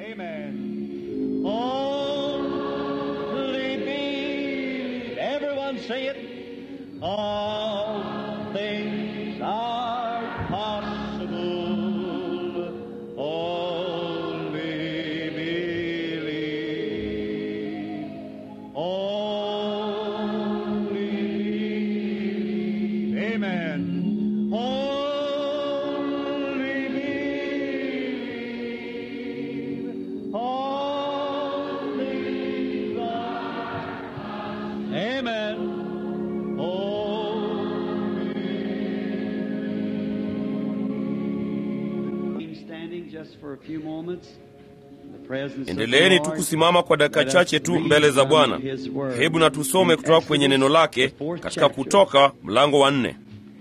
Amen. Only believe. Everyone say it. All things are possible. Only believe. Only believe. Amen. Only believe. All things are Amen. Only standing just for a few moments. in the presence of the endeleeni tu Lord. kusimama kwa dakika Let us chache tu read mbele za from bwana His word. hebu na tusome In kutoka kwenye Exodus, neno lake the fourth katika chapter. kutoka mlango wa nne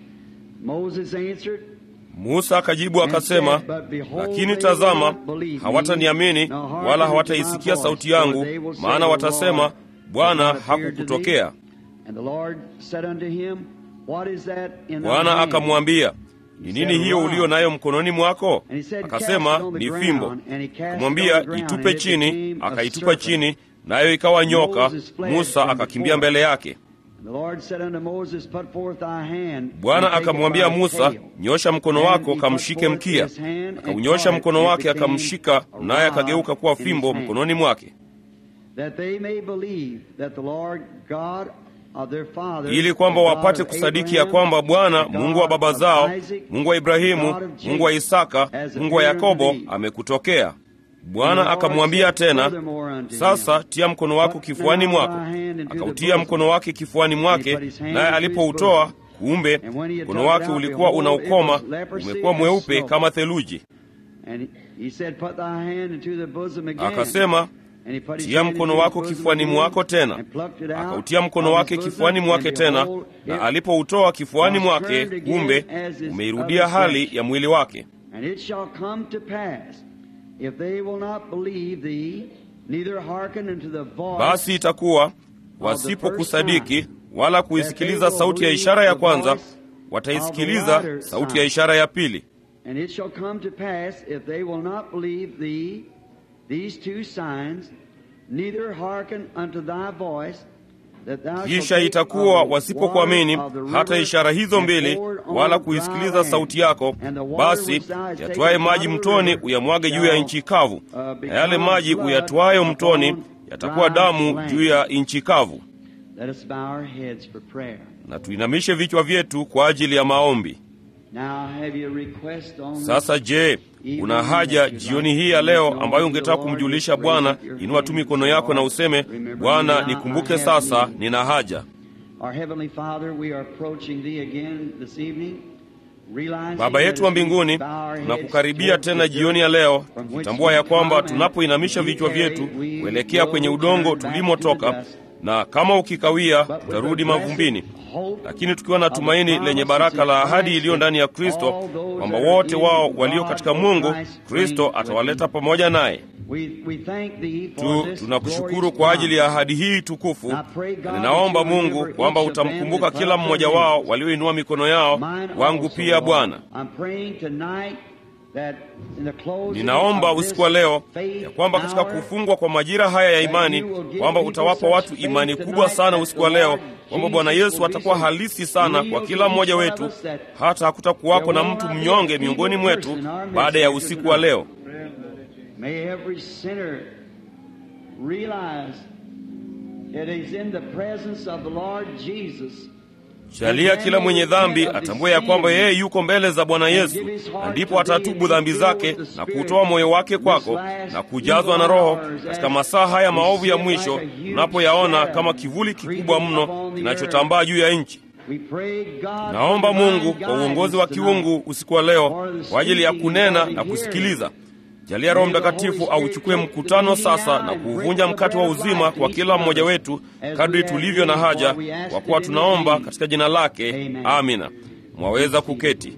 Moses answered, musa akajibu akasema And said, But behold, lakini they tazama will not believe me, hawataniamini nor hearken wala unto hawataisikia my sauti voice, yangu for they will say, maana The watasema Lord bwana has not appeared to thee." hakukutokea And the Lord said unto him, What is that in thy bwana hand? akamwambia ni nini hiyo uliyo nayo mkononi mwako And he said, akasema "Cast it on the ni ground." fimbo And he cast it akamwambia on the ground, itupe and it chini became a akaitupa serpent. chini nayo ikawa nyoka Moses fled musa from akakimbia before mbele yake And the Lord said unto Moses, Put forth thy hand. bwana and take it akamwambia by the musa tail. nyosha mkono And wako he put kamshike forth mkia his hand and akaunyosha caught it, mkono and it wake became akamshika a naye rod akageuka kuwa in his fimbo hand. mkononi mwake That they may believe that the Lord God of their fathers, ili kwamba the God wapate of kusadiki ya Abraham, kwamba bwana the God mungu wa baba of zao Isaac, mungu wa the ibrahimu God of Jacob, mungu wa isaka has mungu wa appeared yakobo unto thee. amekutokea And the bwana Lord akamwambia said tena furthermore unto sasa him, tia mkono wako Put kifuani now mwako thy hand into the akautia bosom. mkono wake kifuani mwake put his hand naye into his alipoutoa bosom. kumbe And when he had mkono took it wake out, ulikuwa behold, it unaukoma was leprosy umekuwa as mweupe snow. kama theluji And he said, Put thy hand into the bosom again. akasema And he put his tia hand mkono into the wako bosom kifuani again, mwako tena and plucked it out akautia mkono of wake his bosom, kifuani mwake and tena behold, na it alipoutoa kifuani was mwake turned again kumbe as his umeirudia other hali flesh. ya mwili wake And it shall come to pass, if they will not believe thee, neither hearken unto the voice basi itakuwa wasipokusadiki wala kuisikiliza sauti ya ishara ya kwanza wataisikiliza sauti ya ishara ya pili And it shall come to pass, if they will not believe thee, these two signs, neither hearken unto thy voice, that thou shalt kisha take itakuwa of the wasipokuamini water of the hata river ishara hizo and mbili pour it on wala dry kuisikiliza land. sauti yako And the water basi which thou hast yatwaye taken maji out of the mtoni river uyamwage juu ya shall, nchi kavu uh, na become yale maji blood uyatwayo mtoni upon yatakuwa dry damu land. juu ya nchi kavu Let us bow our heads for prayer. na tuinamishe vichwa vyetu kwa ajili ya maombi Now, have you a request on sasa je una haja jioni hii ya leo ambayo ungetaka kumjulisha bwana inua tu mikono yako na useme bwana nikumbuke sasa nina haja Our Heavenly Father, we are approaching Thee again this evening. realizing baba yetu wa that as we mbinguni bow our heads tunakukaribia towards tena the jioni ya leo from which tukitambua we ya kwamba come and tunapoinamisha we vichwa carry, vyetu we kuelekea will kwenye return udongo back to the tulimotoka dust. na kama ukikawia But with tutarudi a blessed mavumbini hope lakini tukiwa na of the tumaini promise lenye which baraka is la ahadi Christ, iliyo ndani ya kristo all those kwamba that are wote in wao God walio katika or mungu Christ kristo reigns with atawaleta him. pamoja naye We, we thank Thee for tu this tunakushukuru glorious kwa ajili ya promise. ahadi hii tukufu I pray, God, na ninaomba that you mungu remember kwamba each of them utamkumbuka that kila bowed mmoja their wao heads. walioinua mikono yao Mine wangu also, pia Lord. bwana I'm praying tonight that in the closing ninaomba of this usiku wa leo faith ya kwamba katika hour, kufungwa kwa majira haya ya that imani you will give kwamba people utawapa such watu faith imani tonight kubwa sana that usiku wa the leo Lord kwamba bwana Jesus yesu will be atakuwa so halisi sana real kwa to kila each mmoja one of wetu us that hata hakutakuwapo there na will mtu not be mnyonge an miongoni evil mwetu person in our midst baada ya after usiku wa tonight. leo May every sinner realize it is in the presence of the Lord Jesus jalia kila mwenye dhambi atambue ya kwamba yeye yuko mbele za bwana yesu na ndipo atatubu dhambi zake na kuutoa moyo wake kwako na kujazwa na roho katika masaa haya maovu ya mwisho unapoyaona kama kivuli kikubwa mno kinachotambaa juu ya nchi We pray God naomba for divine mungu kwa uongozi wa guidance tonight. kiungu usiku wa leo kwa ajili ya kunena na kusikiliza jalia roho mtakatifu auchukue mkutano sasa na kuuvunja mkate wa uzima kwa kila mmoja wetu kadri tulivyo na haja kwa kuwa tunaomba katika jina lake amina mwaweza kuketi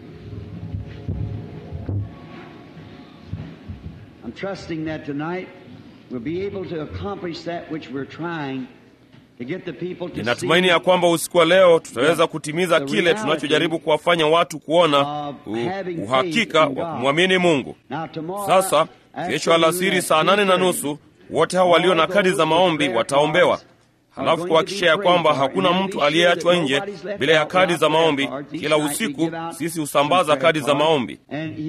I'm trusting that tonight we'll be able to accomplish that which we're trying to get the people to ninatumaini see ya kwamba usiku wa leo tutaweza kutimiza kile tunachojaribu kuwafanya watu kuona u, uhakika wa kumwamini mungu Now tomorrow, sasa Kesho alasiri saa nane na nusu wote hao walio na kadi za maombi wataombewa. Halafu kuhakikisha ya kwamba hakuna mtu aliyeachwa nje bila ya kadi za maombi. Kila usiku sisi husambaza kadi za maombi,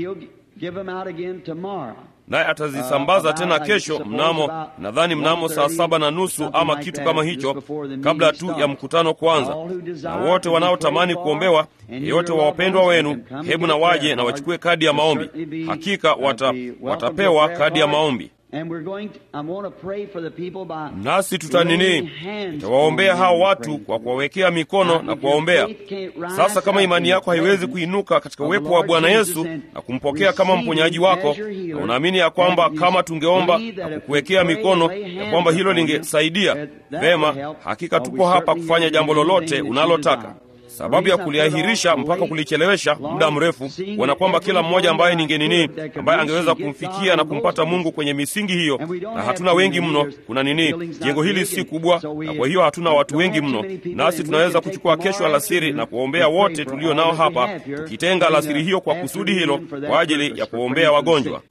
naye atazisambaza tena kesho mnamo, nadhani mnamo saa saba na nusu ama kitu kama hicho, kabla tu ya mkutano kuanza. Na wote wanaotamani kuombewa, yeyote wa wapendwa wenu, hebu na waje na wachukue kadi ya maombi. Hakika wata, watapewa kadi ya maombi nasi tutanini, tutawaombea hao watu kwa kuwawekea mikono na kuwaombea. Sasa kama imani yako haiwezi kuinuka katika uwepo wa Bwana Yesu na kumpokea kama mponyaji wako, na unaamini ya kwamba kama tungeomba na kukuwekea mikono ya kwamba hilo lingesaidia vema, hakika tupo hapa kufanya jambo lolote unalotaka sababu ya kuliahirisha mpaka kulichelewesha muda mrefu, wana kwamba kila mmoja ambaye ningenini, ambaye angeweza kumfikia na kumpata Mungu kwenye misingi hiyo, na hatuna wengi mno. Kuna nini, jengo hili si kubwa, na kwa hiyo hatuna watu wengi mno, nasi tunaweza kuchukua kesho alasiri na kuwaombea wote tulio nao hapa, tukitenga alasiri hiyo kwa kusudi hilo, kwa ajili ya kuwaombea wagonjwa.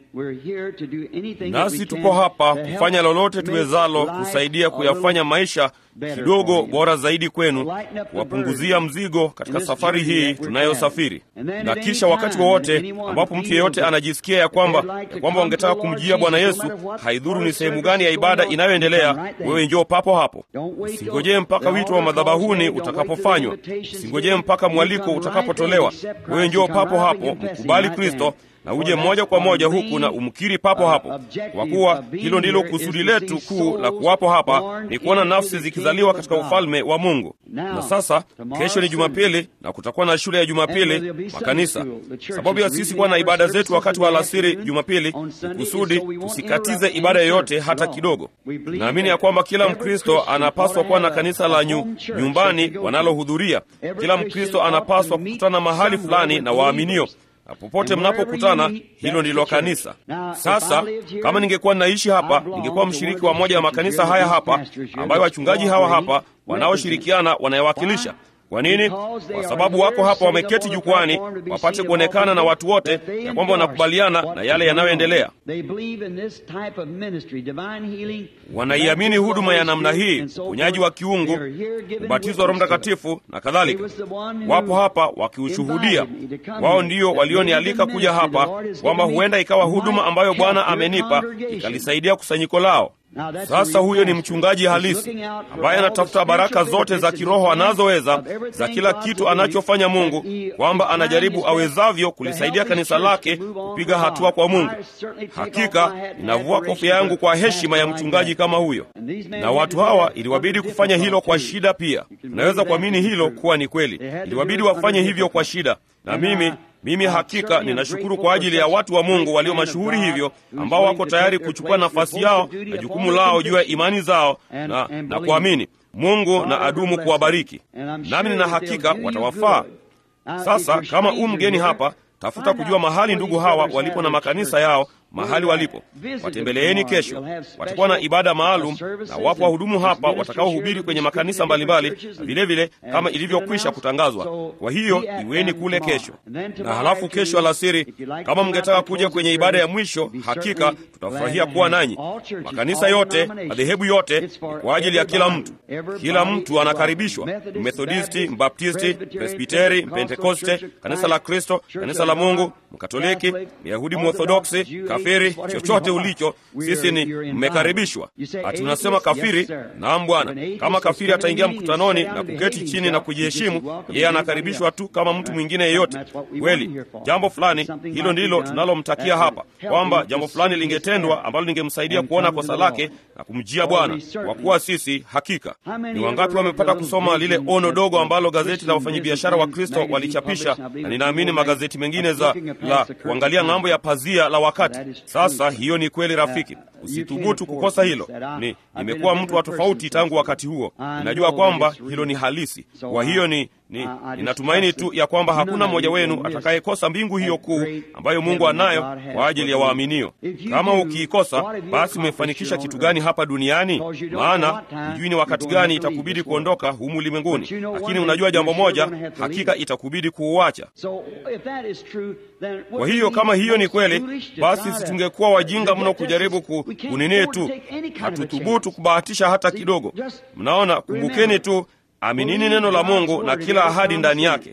Nasi tupo hapa kufanya lolote tuwezalo kusaidia kuyafanya maisha kidogo bora zaidi kwenu, kuwapunguzia mzigo katika safari hii tunayosafiri. Na kisha wakati wowote ambapo mtu yeyote anajisikia ya kwamba ya kwamba wangetaka kumjia Bwana Yesu, haidhuru ni sehemu gani ya ibada inayoendelea, wewe njoo papo hapo. Usingojee mpaka wito wa madhabahuni utakapofanywa, usingojee mpaka mwaliko utakapotolewa. Wewe njoo papo hapo, mkubali Kristo na uje moja kwa moja huku na umkiri papo hapo, kwa kuwa hilo ndilo kusudi letu kuu la kuwapo hapa, ni kuona nafsi zikizaliwa katika ufalme wa Mungu. Na sasa kesho ni Jumapili na kutakuwa na shule ya Jumapili makanisa. Sababu ya sisi kuwa na ibada zetu wakati wa alasiri Jumapili ni kusudi tusikatize ibada yoyote hata kidogo. Naamini ya kwamba kila Mkristo anapaswa kuwa na kanisa la nyu, nyumbani wanalohudhuria. Kila Mkristo anapaswa kukutana mahali fulani na waaminio na popote mnapokutana, hilo ndilo kanisa. Sasa kama ningekuwa ninaishi hapa, ningekuwa mshiriki wa moja ya makanisa haya hapa, ambayo wachungaji hawa hapa wanaoshirikiana wanayewakilisha. Kwa nini? Kwa sababu wako hapa wameketi jukwani, wapate kuonekana na watu wote ya kwamba wanakubaliana na yale yanayoendelea. Wanaiamini huduma ya namna hii, uponyaji wa kiungu, ubatizo wa Roho Mtakatifu na kadhalika. Wapo hapa wakiushuhudia. Wao ndio walionialika kuja hapa, kwamba huenda ikawa huduma ambayo Bwana amenipa ikalisaidia kusanyiko lao. Sasa huyo ni mchungaji halisi ambaye anatafuta baraka zote za kiroho anazoweza za kila kitu anachofanya Mungu, kwamba anajaribu awezavyo kulisaidia kanisa lake kupiga hatua kwa Mungu. Hakika ninavua kofia yangu kwa heshima ya mchungaji kama huyo, na watu hawa iliwabidi kufanya hilo kwa shida pia. Unaweza kuamini hilo kuwa ni kweli, iliwabidi wafanye hivyo kwa shida, na mimi mimi hakika ninashukuru kwa ajili ya watu wa Mungu walio mashuhuri hivyo, ambao wako tayari kuchukua nafasi yao na jukumu lao juu ya imani zao na, na kuamini Mungu na adumu kuwabariki, nami nina hakika watawafaa. Sasa kama u mgeni hapa, tafuta kujua mahali ndugu hawa walipo na makanisa yao mahali walipo. Watembeleeni kesho, watakuwa na ibada maalum, na wapo wahudumu hapa watakaohubiri kwenye makanisa mbalimbali, na vilevile kama ilivyokwisha kutangazwa. Kwa hiyo iweni kule kesho, na halafu kesho alasiri, kama mngetaka kuja kwenye ibada ya mwisho, hakika tutafurahia kuwa nanyi. Makanisa yote, madhehebu yote, kwa ajili ya kila mtu. Kila mtu anakaribishwa: Methodisti, Mbaptisti, Presbiteri, Pentekoste, kanisa la Kristo, kanisa la Mungu, Mkatoliki, Myahudi, Muorthodoksi, kafiri, chochote ulicho, sisi ni mmekaribishwa. Ati unasema kafiri? Naam Bwana. Kama kafiri ataingia mkutanoni na kuketi chini na kujiheshimu, yeye anakaribishwa tu kama mtu mwingine yeyote. Kweli jambo fulani, hilo ndilo tunalomtakia hapa, kwamba jambo fulani lingetendwa ambalo lingemsaidia kuona kosa lake na kumjia Bwana, kwa kuwa sisi hakika. Ni wangapi wamepata kusoma lile ono dogo ambalo gazeti la wafanyabiashara wa Kristo walichapisha, na ninaamini magazeti mengine za la kuangalia ng'ambo ya pazia la wakati. Sasa hiyo ni kweli rafiki. usithubutu kukosa hilo. Ni nimekuwa mtu wa tofauti tangu wakati huo, ninajua kwamba hilo ni halisi. Kwa hiyo ni ni ninatumaini tu ya kwamba hakuna mmoja wenu atakayekosa mbingu hiyo kuu ambayo Mungu anayo kwa ajili ya waaminio. Kama ukiikosa, basi umefanikisha kitu gani hapa duniani? Maana hujui ni wakati gani itakubidi kuondoka humu ulimwenguni, lakini unajua jambo moja, hakika itakubidi kuuacha. Kwa hiyo kama hiyo ni kweli, basi situngekuwa wajinga mno kujaribu ku, kunini tu, hatuthubutu kubahatisha hata kidogo. Mnaona, kumbukeni tu Aminini neno la Mungu na kila ahadi ndani yake.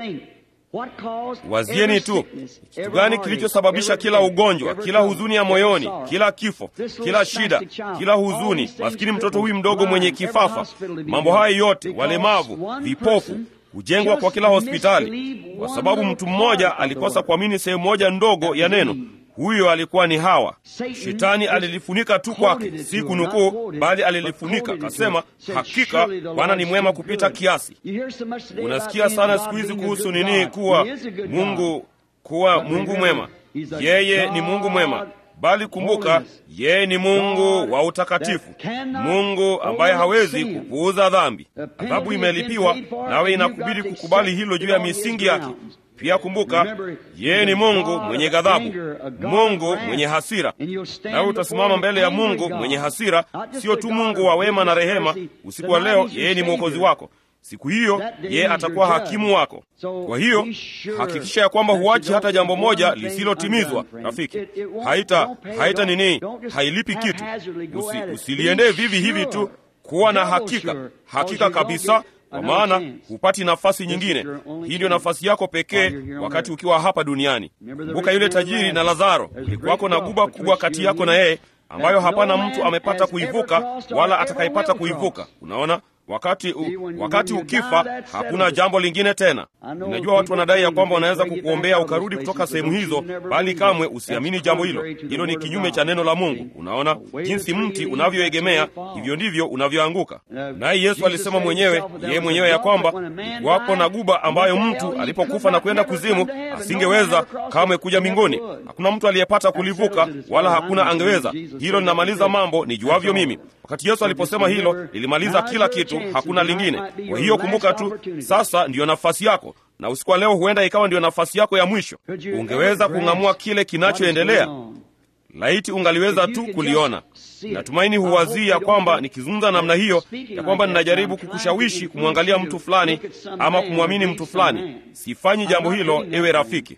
Wazieni tu kitu gani kilichosababisha kila ugonjwa, kila huzuni ya moyoni, kila kifo, kila shida, kila huzuni, maskini mtoto huyu mdogo mwenye kifafa, mambo haya yote, walemavu, vipofu, kujengwa kwa kila hospitali, kwa sababu mtu mmoja alikosa kuamini sehemu moja ndogo ya neno. Huyo alikuwa ni Hawa. Shetani alilifunika tu kwake, si kunukuu, bali alilifunika akasema, hakika Bwana ni mwema kupita kiasi. Unasikia sana siku hizi kuhusu nini, kuwa Mungu kuwa Mungu mwema. Yeye ni Mungu mwema, bali kumbuka, yeye ni Mungu wa utakatifu, Mungu ambaye hawezi kupuuza dhambi. Adhabu imelipiwa, nawe inakubidi kukubali hilo juu ya misingi yake. Pia kumbuka, yeye ni Mungu mwenye ghadhabu, Mungu mwenye hasira. Nawe utasimama mbele ya Mungu mwenye hasira, sio tu Mungu wa wema na rehema. Usiku wa leo, yeye ni mwokozi wako. Siku hiyo yeye atakuwa hakimu wako. Kwa hiyo hakikisha ya kwamba huachi hata jambo moja lisilotimizwa. Rafiki, haita haita nini, hailipi kitu. Usi, usiliendee vivi hivi tu, kuwa na hakika, hakika kabisa kwa maana hupati nafasi nyingine. Hii ndiyo nafasi yako pekee wakati ukiwa hapa duniani. Kumbuka yule tajiri na Lazaro, kulikuwako na guba kubwa kati yako na yeye, ambayo hapana mtu amepata kuivuka wala atakayepata kuivuka. Unaona, wakati u, wakati ukifa hakuna jambo lingine tena. Ninajua watu wanadai ya kwamba wanaweza kukuombea ukarudi kutoka sehemu hizo, bali kamwe usiamini jambo hilo. Hilo ni kinyume cha neno la Mungu. Unaona jinsi mti unavyoegemea, hivyo ndivyo unavyoanguka. Naye Yesu alisema mwenyewe, yeye mwenyewe ya kwamba wako na guba ambayo mtu alipokufa na kwenda kuzimu asingeweza kamwe kuja mbinguni. Hakuna mtu aliyepata kulivuka, wala hakuna angeweza. Hilo linamaliza mambo nijuavyo mimi. Wakati Yesu aliposema hilo, lilimaliza kila kitu, hakuna lingine. Kwa hiyo kumbuka tu, sasa ndiyo nafasi yako, na usiku wa leo huenda ikawa ndiyo nafasi yako ya mwisho. Ungeweza kung'amua kile kinachoendelea. Laiti ungaliweza tu kuliona. Natumaini huwazii ya kwamba nikizungumza namna hiyo, ya kwamba ninajaribu kukushawishi kumwangalia mtu fulani ama kumwamini mtu fulani. Sifanyi jambo hilo, ewe rafiki.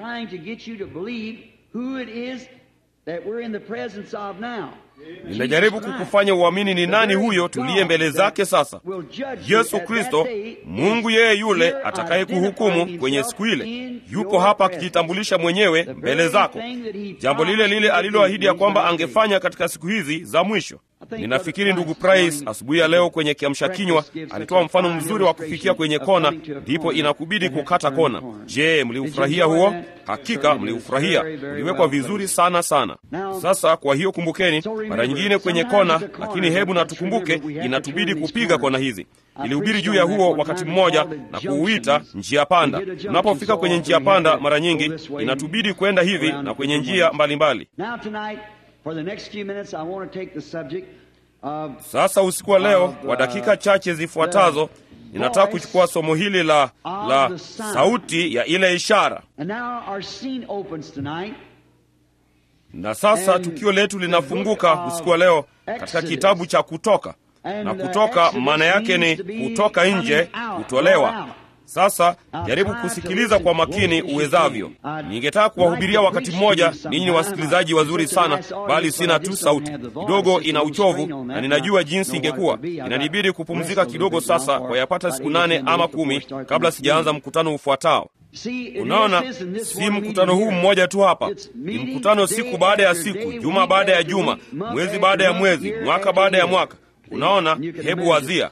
Ninajaribu kukufanya uamini ni nani huyo tuliye mbele zake sasa. Yesu Kristo, Mungu yeye yule atakaye kuhukumu kwenye siku ile, yuko hapa akijitambulisha mwenyewe mbele zako, jambo lile lile aliloahidi ya kwamba angefanya katika siku hizi za mwisho. Ninafikiri ndugu Price asubuhi ya leo kwenye kiamsha kinywa alitoa mfano mzuri wa kufikia kwenye kona, ndipo inakubidi kukata kona. Je, mliufurahia huo? Hakika mliufurahia, uliwekwa vizuri sana sana. Sasa kwa hiyo kumbukeni, mara nyingine kwenye kona, lakini hebu na tukumbuke, inatubidi kupiga kona hizi. Ilihubiri juu ya huo wakati mmoja na kuuita njia panda. Unapofika kwenye njia panda, mara nyingi inatubidi kwenda hivi na kwenye njia mbalimbali mbali. For the next few minutes, I want to take the subject of, Sasa usiku wa leo kwa dakika chache zifuatazo ninataka kuchukua somo hili la, la sauti ya ile ishara. and now our scene opens tonight. Na sasa tukio letu linafunguka usiku wa leo katika kitabu cha Kutoka, na kutoka maana yake ni kutoka nje, kutolewa. Sasa jaribu kusikiliza kwa makini uwezavyo. Ningetaka kuwahubiria wakati mmoja, ninyi ni wasikilizaji wazuri sana, bali sina tu sauti kidogo, ina uchovu, na ninajua jinsi ingekuwa inanibidi kupumzika kidogo. Sasa wayapata siku nane ama kumi kabla sijaanza mkutano ufuatao. Unaona, si mkutano huu mmoja tu hapa, ni mkutano siku baada ya siku, juma baada ya juma, mwezi baada ya mwezi, mwaka baada ya mwaka. Unaona, hebu wazia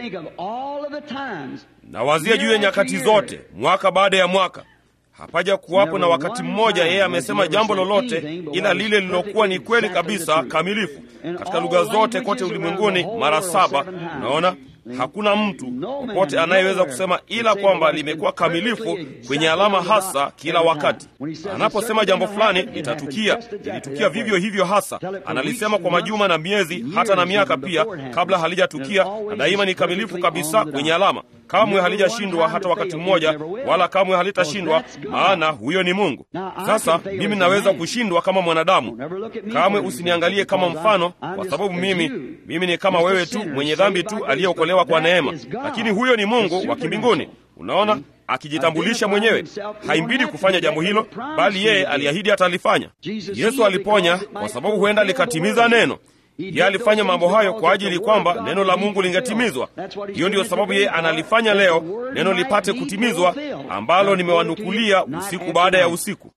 na wazia juu ya nyakati zote, mwaka baada ya mwaka. Hapaja kuwapo na wakati mmoja yeye amesema jambo lolote ila lile lilokuwa ni kweli kabisa kamilifu, katika lugha zote kote ulimwenguni mara saba. Unaona, hakuna mtu popote anayeweza kusema ila kwamba limekuwa kamilifu kwenye alama hasa kila wakati. Anaposema jambo fulani litatukia, lilitukia vivyo hivyo hasa. Analisema kwa majuma na miezi, hata na miaka pia, kabla halijatukia, na daima ni kamilifu kabisa kwenye alama. Kamwe halijashindwa hata wakati mmoja, wala kamwe halitashindwa, maana huyo ni Mungu. Sasa mimi naweza kushindwa kama mwanadamu. Kamwe usiniangalie kama mfano, kwa sababu mimi mimi ni kama wewe tu, mwenye dhambi tu aliyeokolewa kwa neema, lakini huyo ni Mungu wa kimbinguni. Unaona, akijitambulisha mwenyewe. Haimbidi kufanya jambo hilo, bali yeye aliahidi atalifanya. Yesu aliponya kwa sababu huenda likatimiza neno. Yeye alifanya mambo hayo kwa ajili kwamba neno la Mungu lingetimizwa. Hiyo ndiyo sababu yeye analifanya leo, neno lipate kutimizwa, ambalo nimewanukulia usiku baada ya usiku.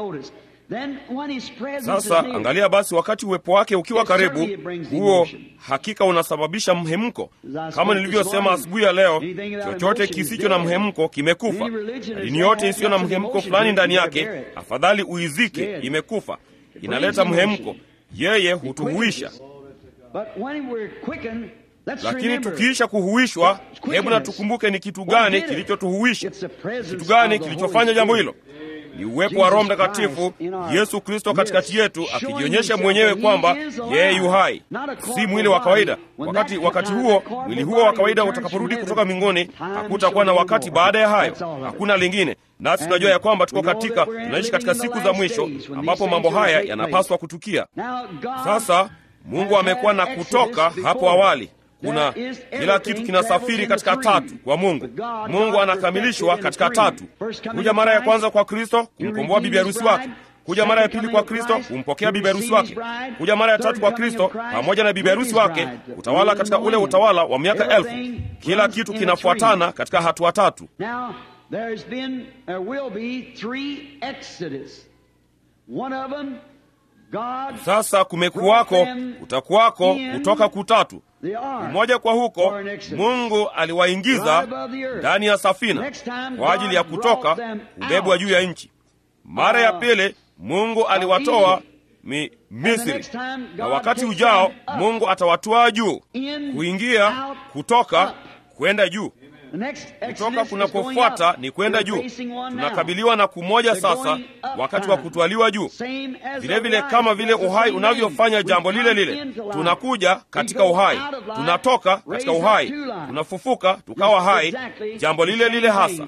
Sasa angalia basi, wakati uwepo wake ukiwa karibu, huo hakika unasababisha mhemko. Kama nilivyosema asubuhi ya leo, chochote kisicho na mhemko kimekufa. Dini yote isiyo na mhemko fulani ndani yake, afadhali uizike, imekufa. Inaleta mhemko, yeye hutuhuisha. Lakini tukiisha kuhuishwa, hebu na tukumbuke ni kitu gani kilichotuhuisha, kitu gani kilichofanya jambo hilo ni uwepo wa Roho Mtakatifu, Yesu Kristo katikati yetu, akijionyesha mwenyewe kwamba yeye yu hai, si mwili wa kawaida. Wakati wakati huo mwili huo wa kawaida utakaporudi kutoka mbinguni, hakutakuwa na wakati baada ya hayo, hakuna lingine. Nasi tunajua ya kwamba tuko katika, tunaishi katika siku za mwisho ambapo mambo haya yanapaswa kutukia. Sasa Mungu amekuwa na kutoka hapo awali kuna kila kitu kinasafiri katika tatu kwa Mungu. Mungu anakamilishwa katika tatu: kuja mara ya kwanza kwa Kristo kumkomboa bibi harusi wake, kuja mara ya pili kwa Kristo kumpokea bibi harusi wake, kuja mara ya tatu kwa Kristo pamoja na bibi harusi wake utawala katika ule utawala wa miaka elfu. Kila kitu kinafuatana katika hatua tatu. Sasa kumekuwako, kutakuwako kutoka kutatu mmoja kwa huko Mungu aliwaingiza ndani ya safina kwa ajili ya kutoka kubebwa juu ya nchi. Mara ya pili Mungu aliwatoa mi, Misri, na wakati ujao Mungu atawatoa juu, kuingia, kutoka, kwenda juu. Kutoka kunapofuata ni kwenda juu. Tunakabiliwa na kumoja sasa, wakati wa kutwaliwa juu. Vilevile kama vile uhai unavyofanya jambo lile lile, tunakuja katika uhai, tunatoka katika uhai, tunafufuka tukawa hai, jambo lile lile hasa.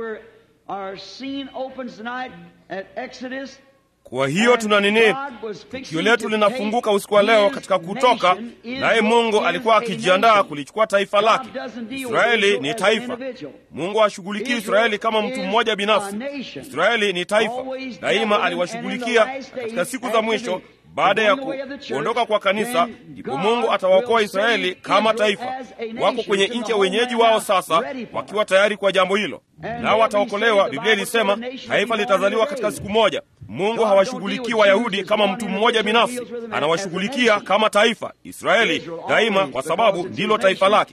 Kwa hiyo tuna nini? Tukio letu linafunguka usiku wa leo katika Kutoka, naye Mungu alikuwa akijiandaa kulichukua taifa lake. Israeli ni taifa. Mungu hashughulikii Israeli kama mtu mmoja binafsi. Israeli ni taifa, daima aliwashughulikia katika siku za mwisho. Baada ya kuondoka kwa kanisa, ndipo Mungu atawaokoa Israeli kama taifa. Wako kwenye nchi ya wenyeji wao sasa, wakiwa tayari kwa jambo hilo, nao wataokolewa. Biblia ilisema taifa litazaliwa katika siku moja. Mungu hawashughulikii Wayahudi kama mtu mmoja binafsi, anawashughulikia kama taifa, Israeli daima, kwa sababu ndilo taifa lake.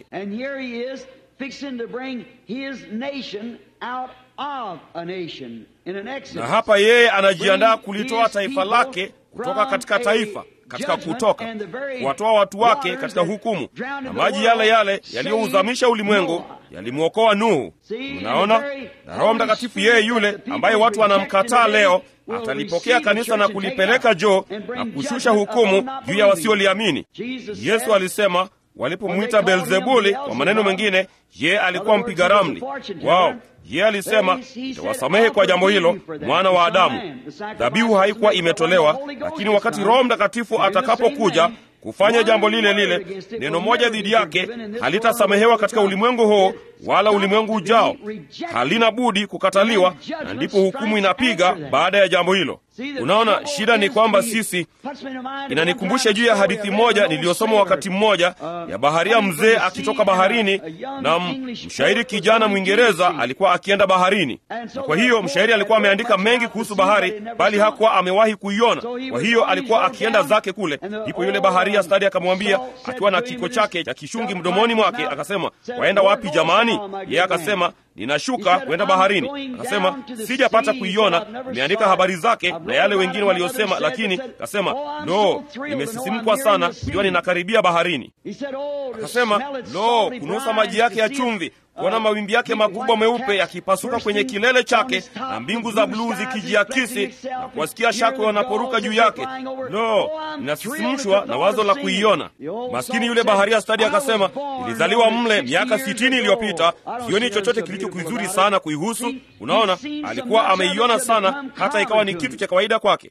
Na hapa yeye anajiandaa kulitoa taifa lake kutoka katika taifa katika kutoka kuwatoa watu wake katika hukumu, na maji yale yale yaliyouzamisha ulimwengu yalimwokoa Nuhu. Mnaona, na Roho Mtakatifu yeye yule ambaye watu wanamkataa leo atalipokea kanisa na kulipeleka joo na kushusha hukumu juu ya wasioliamini. Yesu alisema walipomwita Beelzebuli, kwa maneno mengine, yeye alikuwa mpiga ramli wao. Yeye alisema tawasamehe kwa jambo hilo, mwana wa Adamu. Dhabihu haikuwa imetolewa, lakini wakati Roho Mtakatifu atakapokuja kufanya jambo lile lile, neno moja dhidi yake halitasamehewa katika ulimwengu huu wala ulimwengu ujao, halina budi kukataliwa, na ndipo hukumu inapiga baada ya jambo hilo. Unaona, shida ni kwamba sisi, inanikumbusha juu ya hadithi moja niliyosoma wakati mmoja ya baharia mzee akitoka baharini, na mshairi kijana Mwingereza alikuwa akienda baharini, na kwa hiyo mshairi alikuwa ameandika mengi kuhusu bahari, bali hakuwa amewahi kuiona. Kwa hiyo alikuwa akienda zake kule, ndipo yule baharia stadi akamwambia, akiwa na kiko chake cha kishungi mdomoni mwake, akasema, waenda wapi jamani? gani? Yeye akasema ninashuka kwenda baharini. Akasema sijapata kuiona, nimeandika habari zake na yale wengine waliosema, lakini akasema lo, nimesisimkwa sana kujua ninakaribia baharini. Akasema lo, kunusa maji yake ya chumvi kuona mawimbi yake makubwa meupe yakipasuka kwenye kilele chake na mbingu za bluu zikijiakisi na kuwasikia shakwe wanaporuka juu yake. No, ninasisimshwa na wazo la kuiona. Maskini yule baharia stadi akasema, nilizaliwa mle miaka sitini iliyopita, sioni chochote kilicho kizuri sana kuihusu. Unaona, alikuwa ameiona sana hata ikawa ni kitu cha kawaida kwake.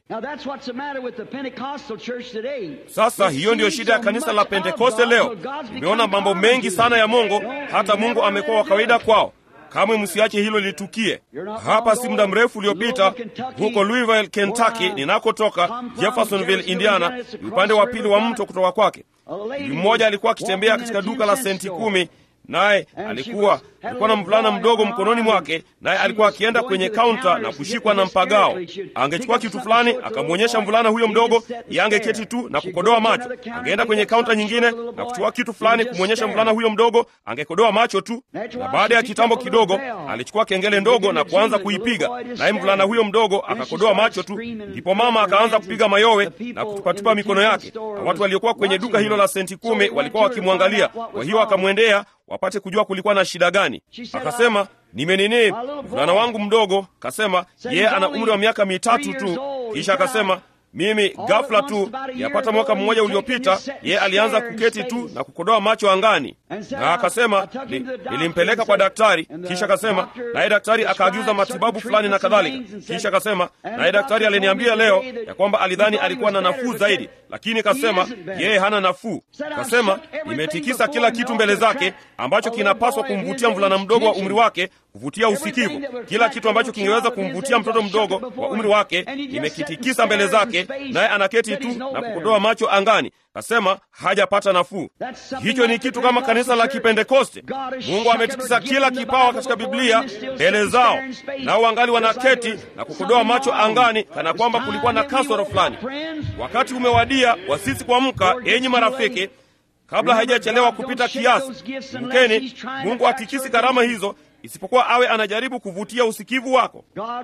Sasa hiyo ndiyo shida ya kanisa la Pentekoste leo. Nimeona mambo mengi sana ya Mungu, hata Mungu amekuwa wa kawaida kwao. Kamwe msiache hilo litukie. Hapa si muda mrefu uliopita, huko Louisville, Kentucky, ninakotoka, Jeffersonville, Indiana, ni upande wa pili wa mto kutoka kwake. Bibi mmoja alikuwa akitembea katika duka la senti kumi naye alikuwa alikuwa na mvulana mdogo mkononi mwake, naye alikuwa akienda kwenye kaunta na kushikwa na mpagao. Angechukua kitu fulani akamwonyesha mvulana huyo mdogo, yeye angeketi tu na kukodoa macho. Angeenda kwenye kaunta nyingine na kuchukua kitu fulani kumwonyesha mvulana huyo mdogo, angekodoa macho tu. Na baada ya kitambo kidogo, alichukua kengele ndogo na kuanza kuipiga, naye mvulana huyo mdogo akakodoa macho tu. Ndipo mama akaanza kupiga mayowe na kutupatupa mikono yake, na watu waliokuwa kwenye duka hilo la senti kumi walikuwa wakimwangalia. Kwa hiyo akamwendea wapate kujua kulikuwa na shida gani. Akasema, nimenini mvulana wangu mdogo. Kasema yeye ana umri wa miaka mitatu tu. Kisha akasema mimi ghafla tu yapata mwaka mmoja uliopita, yeye alianza kuketi tu na kukodoa macho angani, na akasema ni, nilimpeleka kwa daktari. Kisha akasema naye daktari akaagiza matibabu fulani na kadhalika. Kisha akasema naye daktari aliniambia leo ya kwamba alidhani alikuwa na nafuu zaidi, lakini kasema yeye hana nafuu. Kasema nimetikisa kila kitu mbele zake ambacho kinapaswa kumvutia mvulana mdogo wa umri wake kuvutia usikivu. Kila kitu ambacho kingeweza kumvutia mtoto mdogo wa umri wake nimekitikisa mbele zake, naye anaketi tu na kukodoa macho angani. Kasema hajapata nafuu. Hicho ni kitu kama kanisa la Kipentekoste. Mungu ametikisa kila kipawa katika Biblia mbele zao, nao wangali wanaketi na kukodoa macho angani, kana kwamba kulikuwa na kasoro fulani. Wakati umewadia wa sisi kuamka, enyi marafiki, kabla haijachelewa kupita kiasi. Mkeni Mungu atikisi karama hizo isipokuwa awe anajaribu kuvutia usikivu wako.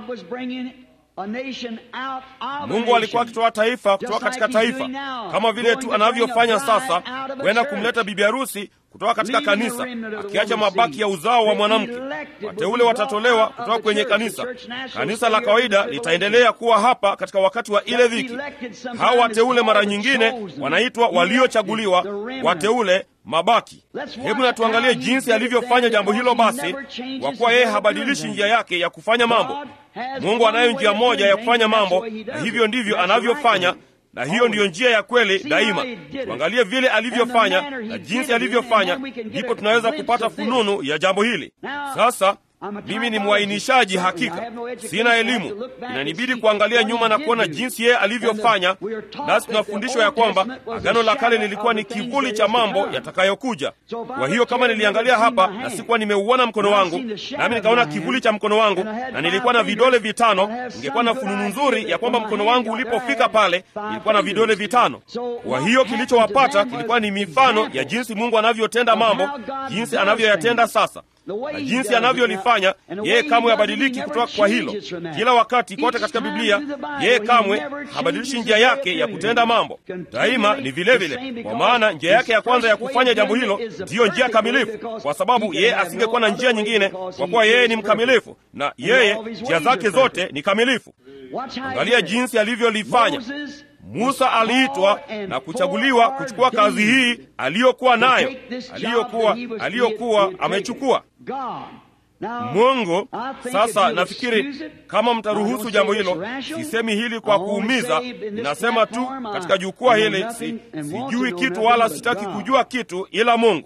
Mungu alikuwa akitoa taifa kutoka katika taifa, kama vile tu anavyofanya sasa, kwenda kumleta bibi harusi kutoka katika kanisa, akiacha mabaki ya uzao wa mwanamke. Wateule watatolewa kutoka kwenye kanisa. Kanisa la kawaida litaendelea kuwa hapa katika wakati wa ile dhiki. Hawa wateule mara nyingine wanaitwa waliochaguliwa, wateule mabaki. Hebu na tuangalie jinsi alivyofanya jambo hilo. Basi, kwa kuwa yeye habadilishi njia yake ya kufanya mambo, Mungu anayo njia moja ya kufanya mambo, na hivyo ndivyo anavyofanya na hiyo ndiyo njia ya kweli daima. Tuangalie vile alivyofanya na jinsi alivyofanya, ndipo tunaweza kupata fununu ya jambo hili. Sasa mimi ni mwainishaji hakika, sina elimu, inanibidi kuangalia nyuma na kuona jinsi yeye alivyofanya. Nasi tunafundishwa ya kwamba Agano la Kale lilikuwa ni kivuli cha mambo yatakayokuja. Kwa hiyo kama niliangalia hapa na sikuwa nimeuona mkono wangu, nami nikaona kivuli cha mkono wangu na nilikuwa na vidole vitano, ningekuwa na fununu nzuri ya kwamba mkono wangu ulipofika pale ilikuwa na vidole vitano. Kwa hiyo kilichowapata kilikuwa ni mifano ya jinsi Mungu anavyotenda mambo, jinsi anavyoyatenda sasa na jinsi anavyolifanya yeye kamwe habadiliki kutoka kwa hilo. Kila wakati kote katika Biblia, yeye kamwe habadilishi njia yake ya kutenda mambo, daima ni vilevile vile. Kwa maana njia yake ya kwanza ya kufanya jambo hilo ndiyo njia kamilifu, kwa sababu yeye asingekuwa na njia nyingine, kwa kuwa yeye ni mkamilifu na yeye njia zake zote ni kamilifu. Angalia jinsi alivyolifanya. Musa aliitwa na kuchaguliwa kuchukua kazi hii aliyokuwa nayo, aliyokuwa aliyokuwa amechukua Mungu. Sasa nafikiri kama mtaruhusu jambo hilo, sisemi hili kwa kuumiza, ninasema tu katika jukwaa hili, si, sijui kitu wala sitaki kujua kitu ila Mungu.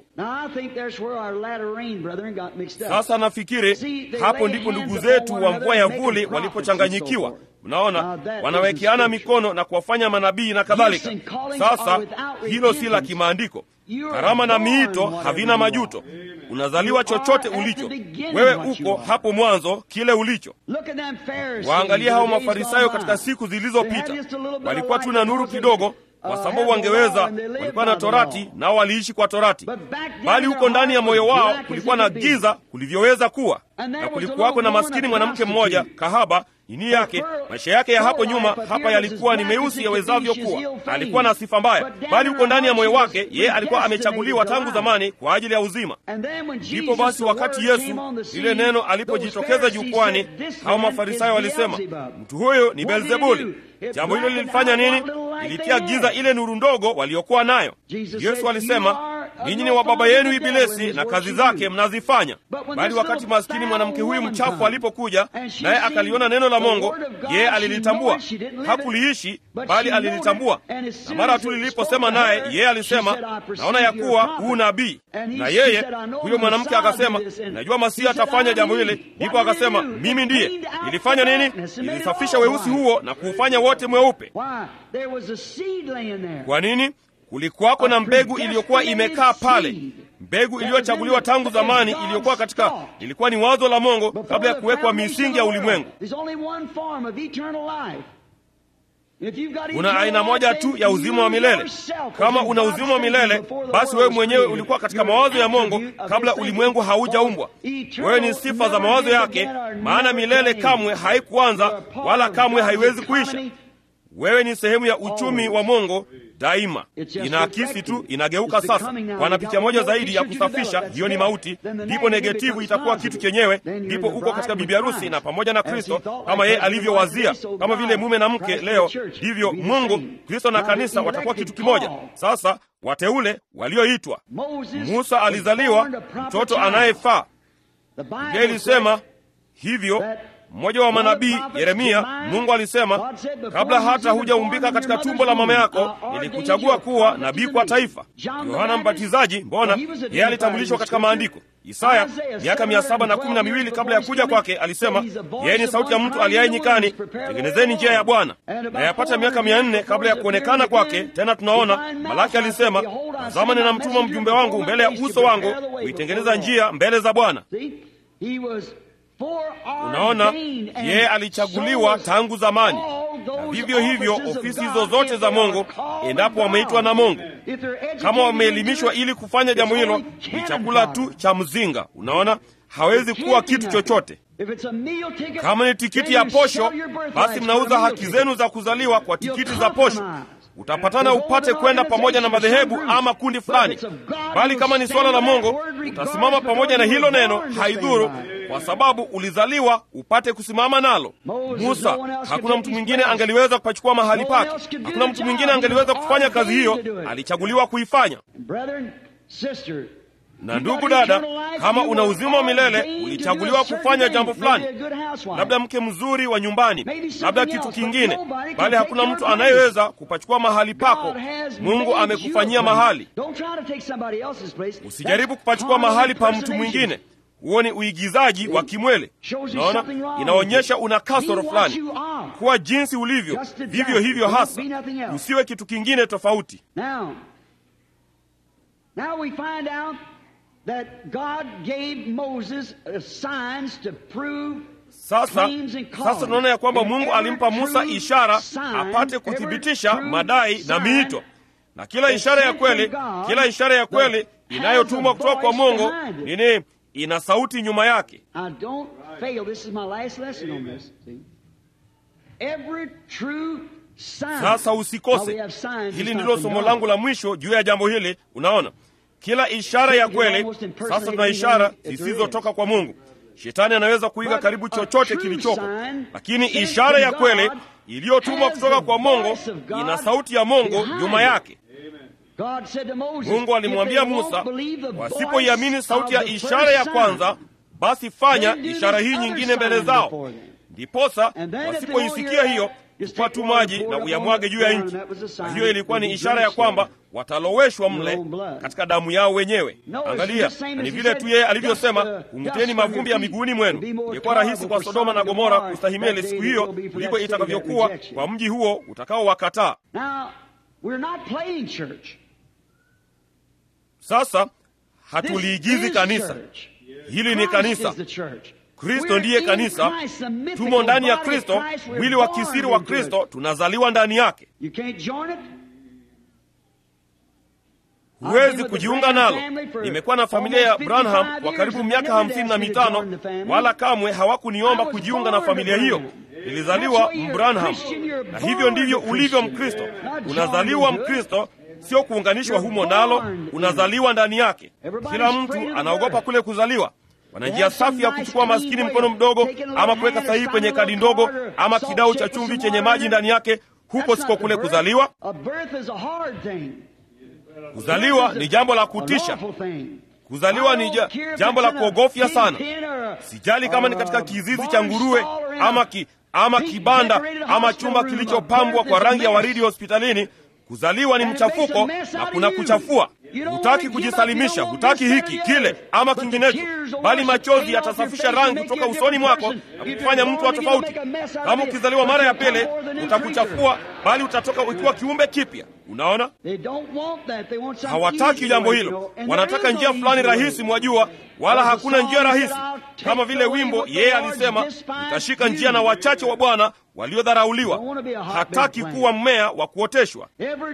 Sasa nafikiri hapo ndipo ndugu zetu wa mvua ya vuli walipochanganyikiwa. Mnaona, wanawekeana mikono na kuwafanya manabii na kadhalika. Sasa hilo si la kimaandiko. Karama na miito havina majuto. Unazaliwa chochote ulicho wewe, uko hapo mwanzo kile ulicho. Waangalie hao Mafarisayo katika siku zilizopita, walikuwa tu na nuru kidogo, kwa sababu wangeweza, walikuwa na torati nao waliishi kwa torati, bali huko ndani ya moyo wao kulikuwa na giza kulivyoweza kuwa, na kulikuwako na maskini mwanamke mmoja kahaba ini yake maisha yake ya hapo nyuma hapa yalikuwa ni meusi yawezavyo kuwa. Alikuwa na sifa mbaya, bali huko ndani ya moyo wake yeye alikuwa amechaguliwa tangu zamani kwa ajili ya uzima. Ndipo basi, wakati Yesu lile neno alipojitokeza jukwani, hao Mafarisayo walisema, mtu huyo ni Beelzebuli. Jambo hilo lilifanya nini? Lilitia giza ile nuru ndogo waliokuwa nayo. Yesu alisema, ninyi ni wa baba yenu Ibilisi na kazi zake mnazifanya. Bali wakati maskini mwanamke huyu mchafu alipokuja, naye akaliona neno la Mungu, yeye alilitambua. Hakuliishi, bali alilitambua, na mara tu liliposema naye, yeye alisema, naona ya kuwa huu nabii. Na yeye huyo mwanamke akasema, najua Masihi atafanya jambo hili. Ndipo akasema, mimi ndiye. Nilifanya nini? Nilisafisha weusi huo na kuufanya wote mweupe. Kwa nini? Kulikuwako na mbegu iliyokuwa imekaa pale, mbegu iliyochaguliwa tangu zamani, iliyokuwa katika, ilikuwa ni wazo la Mungu kabla ya kuwekwa misingi ya ulimwengu. Kuna aina moja tu ya uzima wa milele. Kama una uzima wa milele, basi wewe mwenyewe ulikuwa katika mawazo ya Mungu kabla ulimwengu haujaumbwa. Wewe ni sifa za mawazo yake, maana milele kamwe haikuanza wala kamwe haiwezi kuisha. Wewe ni sehemu ya uchumi wa Mungu daima. Inaakisi tu, inageuka. Sasa wana picha moja zaidi ya kusafisha, hiyo ni mauti. Ndipo negativu itakuwa kitu chenyewe, ndipo uko katika bibi harusi na pamoja na Kristo kama yeye alivyowazia. Kama vile mume na mke leo, ndivyo Mungu, Kristo na kanisa watakuwa kitu kimoja. Sasa wateule walioitwa, Musa alizaliwa mtoto anayefaa. Biblia ilisema hivyo mmoja wa manabii Yeremia, Mungu alisema, kabla hata hujaumbika katika tumbo la mama yako nilikuchagua kuwa nabii kwa taifa. Yohana Mbatizaji, mbona yeye alitambulishwa katika maandiko. Isaya miaka mia saba na kumi na miwili kabla ya kuja kwake alisema, yeye ni sauti ya mtu aliaye nyikani, tengenezeni njia ya Bwana. Na yapata miaka mia nne kabla ya kuonekana kwake tena, tunaona Malaki alisema, tazama, ninamtuma mjumbe wangu mbele ya uso wangu kuitengeneza njia mbele za Bwana. Unaona, yeye alichaguliwa tangu zamani, na vivyo hivyo ofisi hizo zote za Mungu, endapo wameitwa na Mungu, kama wameelimishwa ili kufanya jambo hilo, ni chakula tu cha mzinga. Unaona, hawezi kuwa kitu chochote. Kama ni tikiti ya posho, basi mnauza haki zenu za kuzaliwa kwa tikiti za posho utapatana upate kwenda pamoja na madhehebu ama kundi fulani, bali kama ni swala la Mungu utasimama pamoja na hilo neno, haidhuru, kwa sababu ulizaliwa upate kusimama nalo. Musa, hakuna mtu mwingine angeliweza kupachukua mahali pake, hakuna mtu mwingine angeliweza kufanya kazi hiyo, alichaguliwa kuifanya. Na ndugu dada, kama una uzima wa milele, ulichaguliwa kufanya jambo fulani, labda mke mzuri wa nyumbani, labda kitu kingine, bali hakuna mtu anayeweza kupachukua mahali pako. Mungu amekufanyia mahali. Usijaribu kupachukua mahali pa mtu mwingine. Huo ni uigizaji wa kimwele. Naona inaonyesha una kasoro fulani. Kuwa jinsi ulivyo, vivyo hivyo hasa, usiwe kitu kingine tofauti. Sasa sasa tunaona ya kwamba Mungu alimpa Musa ishara apate kuthibitisha madai na miito, na kila ishara ya kweli, kila ishara ya kweli inayotumwa kutoka kwa Mungu nini, ina sauti nyuma yake. Sasa usikose, hili ndilo somo langu la mwisho juu ya jambo hili. Unaona, kila ishara ya kweli. Sasa tuna ishara zisizotoka kwa Mungu. Shetani anaweza kuiga karibu chochote kilichoko, lakini ishara ya kweli iliyotumwa kutoka kwa Mungu ina sauti ya Mungu nyuma yake. Mungu alimwambia Musa, wasipoiamini sauti ya ishara ya kwanza, basi fanya ishara hii nyingine mbele zao, ndiposa wasipoisikia hiyo chukua tu maji na uyamwage juu ya nchi. Na hiyo ilikuwa ni ishara ya kwamba wataloweshwa mle katika damu yao wenyewe. Angalia, na ni vile tu yeye alivyosema, kung'uteni mavumbi ya miguuni mwenu. Ilikuwa rahisi kwa Sodoma na Gomora kustahimili siku hiyo kuliko itakavyokuwa kwa mji huo utakaowakataa. Sasa hatuliigizi kanisa, hili ni kanisa. Kristo ndiye kanisa. Tumo ndani ya Kristo, mwili wa kisiri wa Kristo, tunazaliwa ndani yake. huwezi kujiunga nalo. Nimekuwa na familia ya Branham kwa karibu miaka hamsini na mitano, wala kamwe hawakuniomba kujiunga na familia hiyo. Nilizaliwa Mbranham, na hivyo ndivyo ulivyo Mkristo. Unazaliwa Mkristo, sio kuunganishwa humo nalo, unazaliwa ndani yake. Kila mtu anaogopa kule kuzaliwa. Wana njia safi ya kuchukua maskini mkono mdogo, ama kuweka sahihi kwenye kadi ndogo, ama kidau cha chumvi chenye maji ndani yake. Huko siko kule kuzaliwa. Kuzaliwa ni jambo la kutisha. Kuzaliwa ni ja, jambo la kuogofya sana. Sijali kama ni katika kizizi cha nguruwe ama, ki, ama kibanda ama chumba kilichopambwa kwa rangi ya waridi hospitalini. Kuzaliwa ni mchafuko na kuna kuchafua. Hutaki kujisalimisha, hutaki hiki kile ama kinginecho, bali machozi yatasafisha rangi kutoka usoni mwako na kufanya mtu wa tofauti. Kama ukizaliwa mara ya pili, utakuchafua, bali utatoka ukiwa kiumbe kipya. Unaona, hawataki jambo hilo, wanataka njia fulani rahisi, mwajua, wala hakuna njia rahisi. Kama vile wimbo yeye alisema, nitashika njia na wachache wa Bwana waliodharauliwa. Hataki kuwa mmea wa kuoteshwa.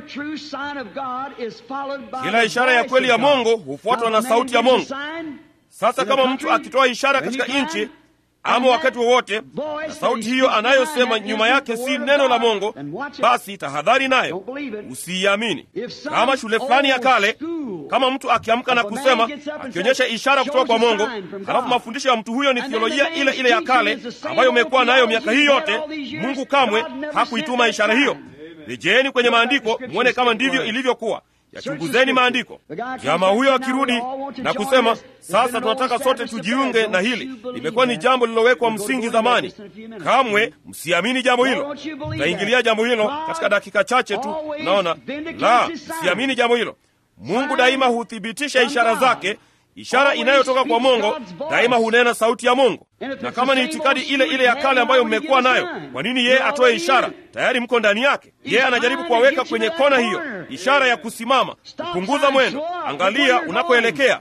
Kila ishara ya kweli ya Mungu hufuatwa na sauti ya Mungu. Sasa kama mtu akitoa ishara katika nchi ama wakati wowote, na sauti hiyo anayosema nyuma yake si neno la Mungu, basi tahadhari nayo, usiiamini. Kama shule fulani ya kale, kama mtu akiamka na kusema, akionyesha ishara kutoka kwa Mungu, halafu mafundisho ya mtu huyo ni theolojia ile ile ya kale ambayo umekuwa nayo miaka hii yote, Mungu kamwe hakuituma ishara hiyo. Rejeeni kwenye maandiko mwone kama ndivyo ilivyokuwa. Yachunguzeni maandiko. Jamaa huyo akirudi na kusema sasa tunataka sote tujiunge na hili, limekuwa ni jambo lililowekwa msingi zamani. Kamwe msiamini jambo hilo. Tutaingilia jambo hilo katika dakika chache tu. Unaona, la, msiamini jambo hilo. Mungu daima huthibitisha ishara zake. Ishara inayotoka kwa Mungu daima hunena sauti ya Mungu. Na kama ni itikadi ile ile ya kale ambayo mmekuwa nayo, kwa nini yeye atoe ishara? Tayari mko ndani yake. Yeye anajaribu kuwaweka kwenye kona hiyo, ishara ya kusimama, kupunguza mwendo. Angalia unakoelekea,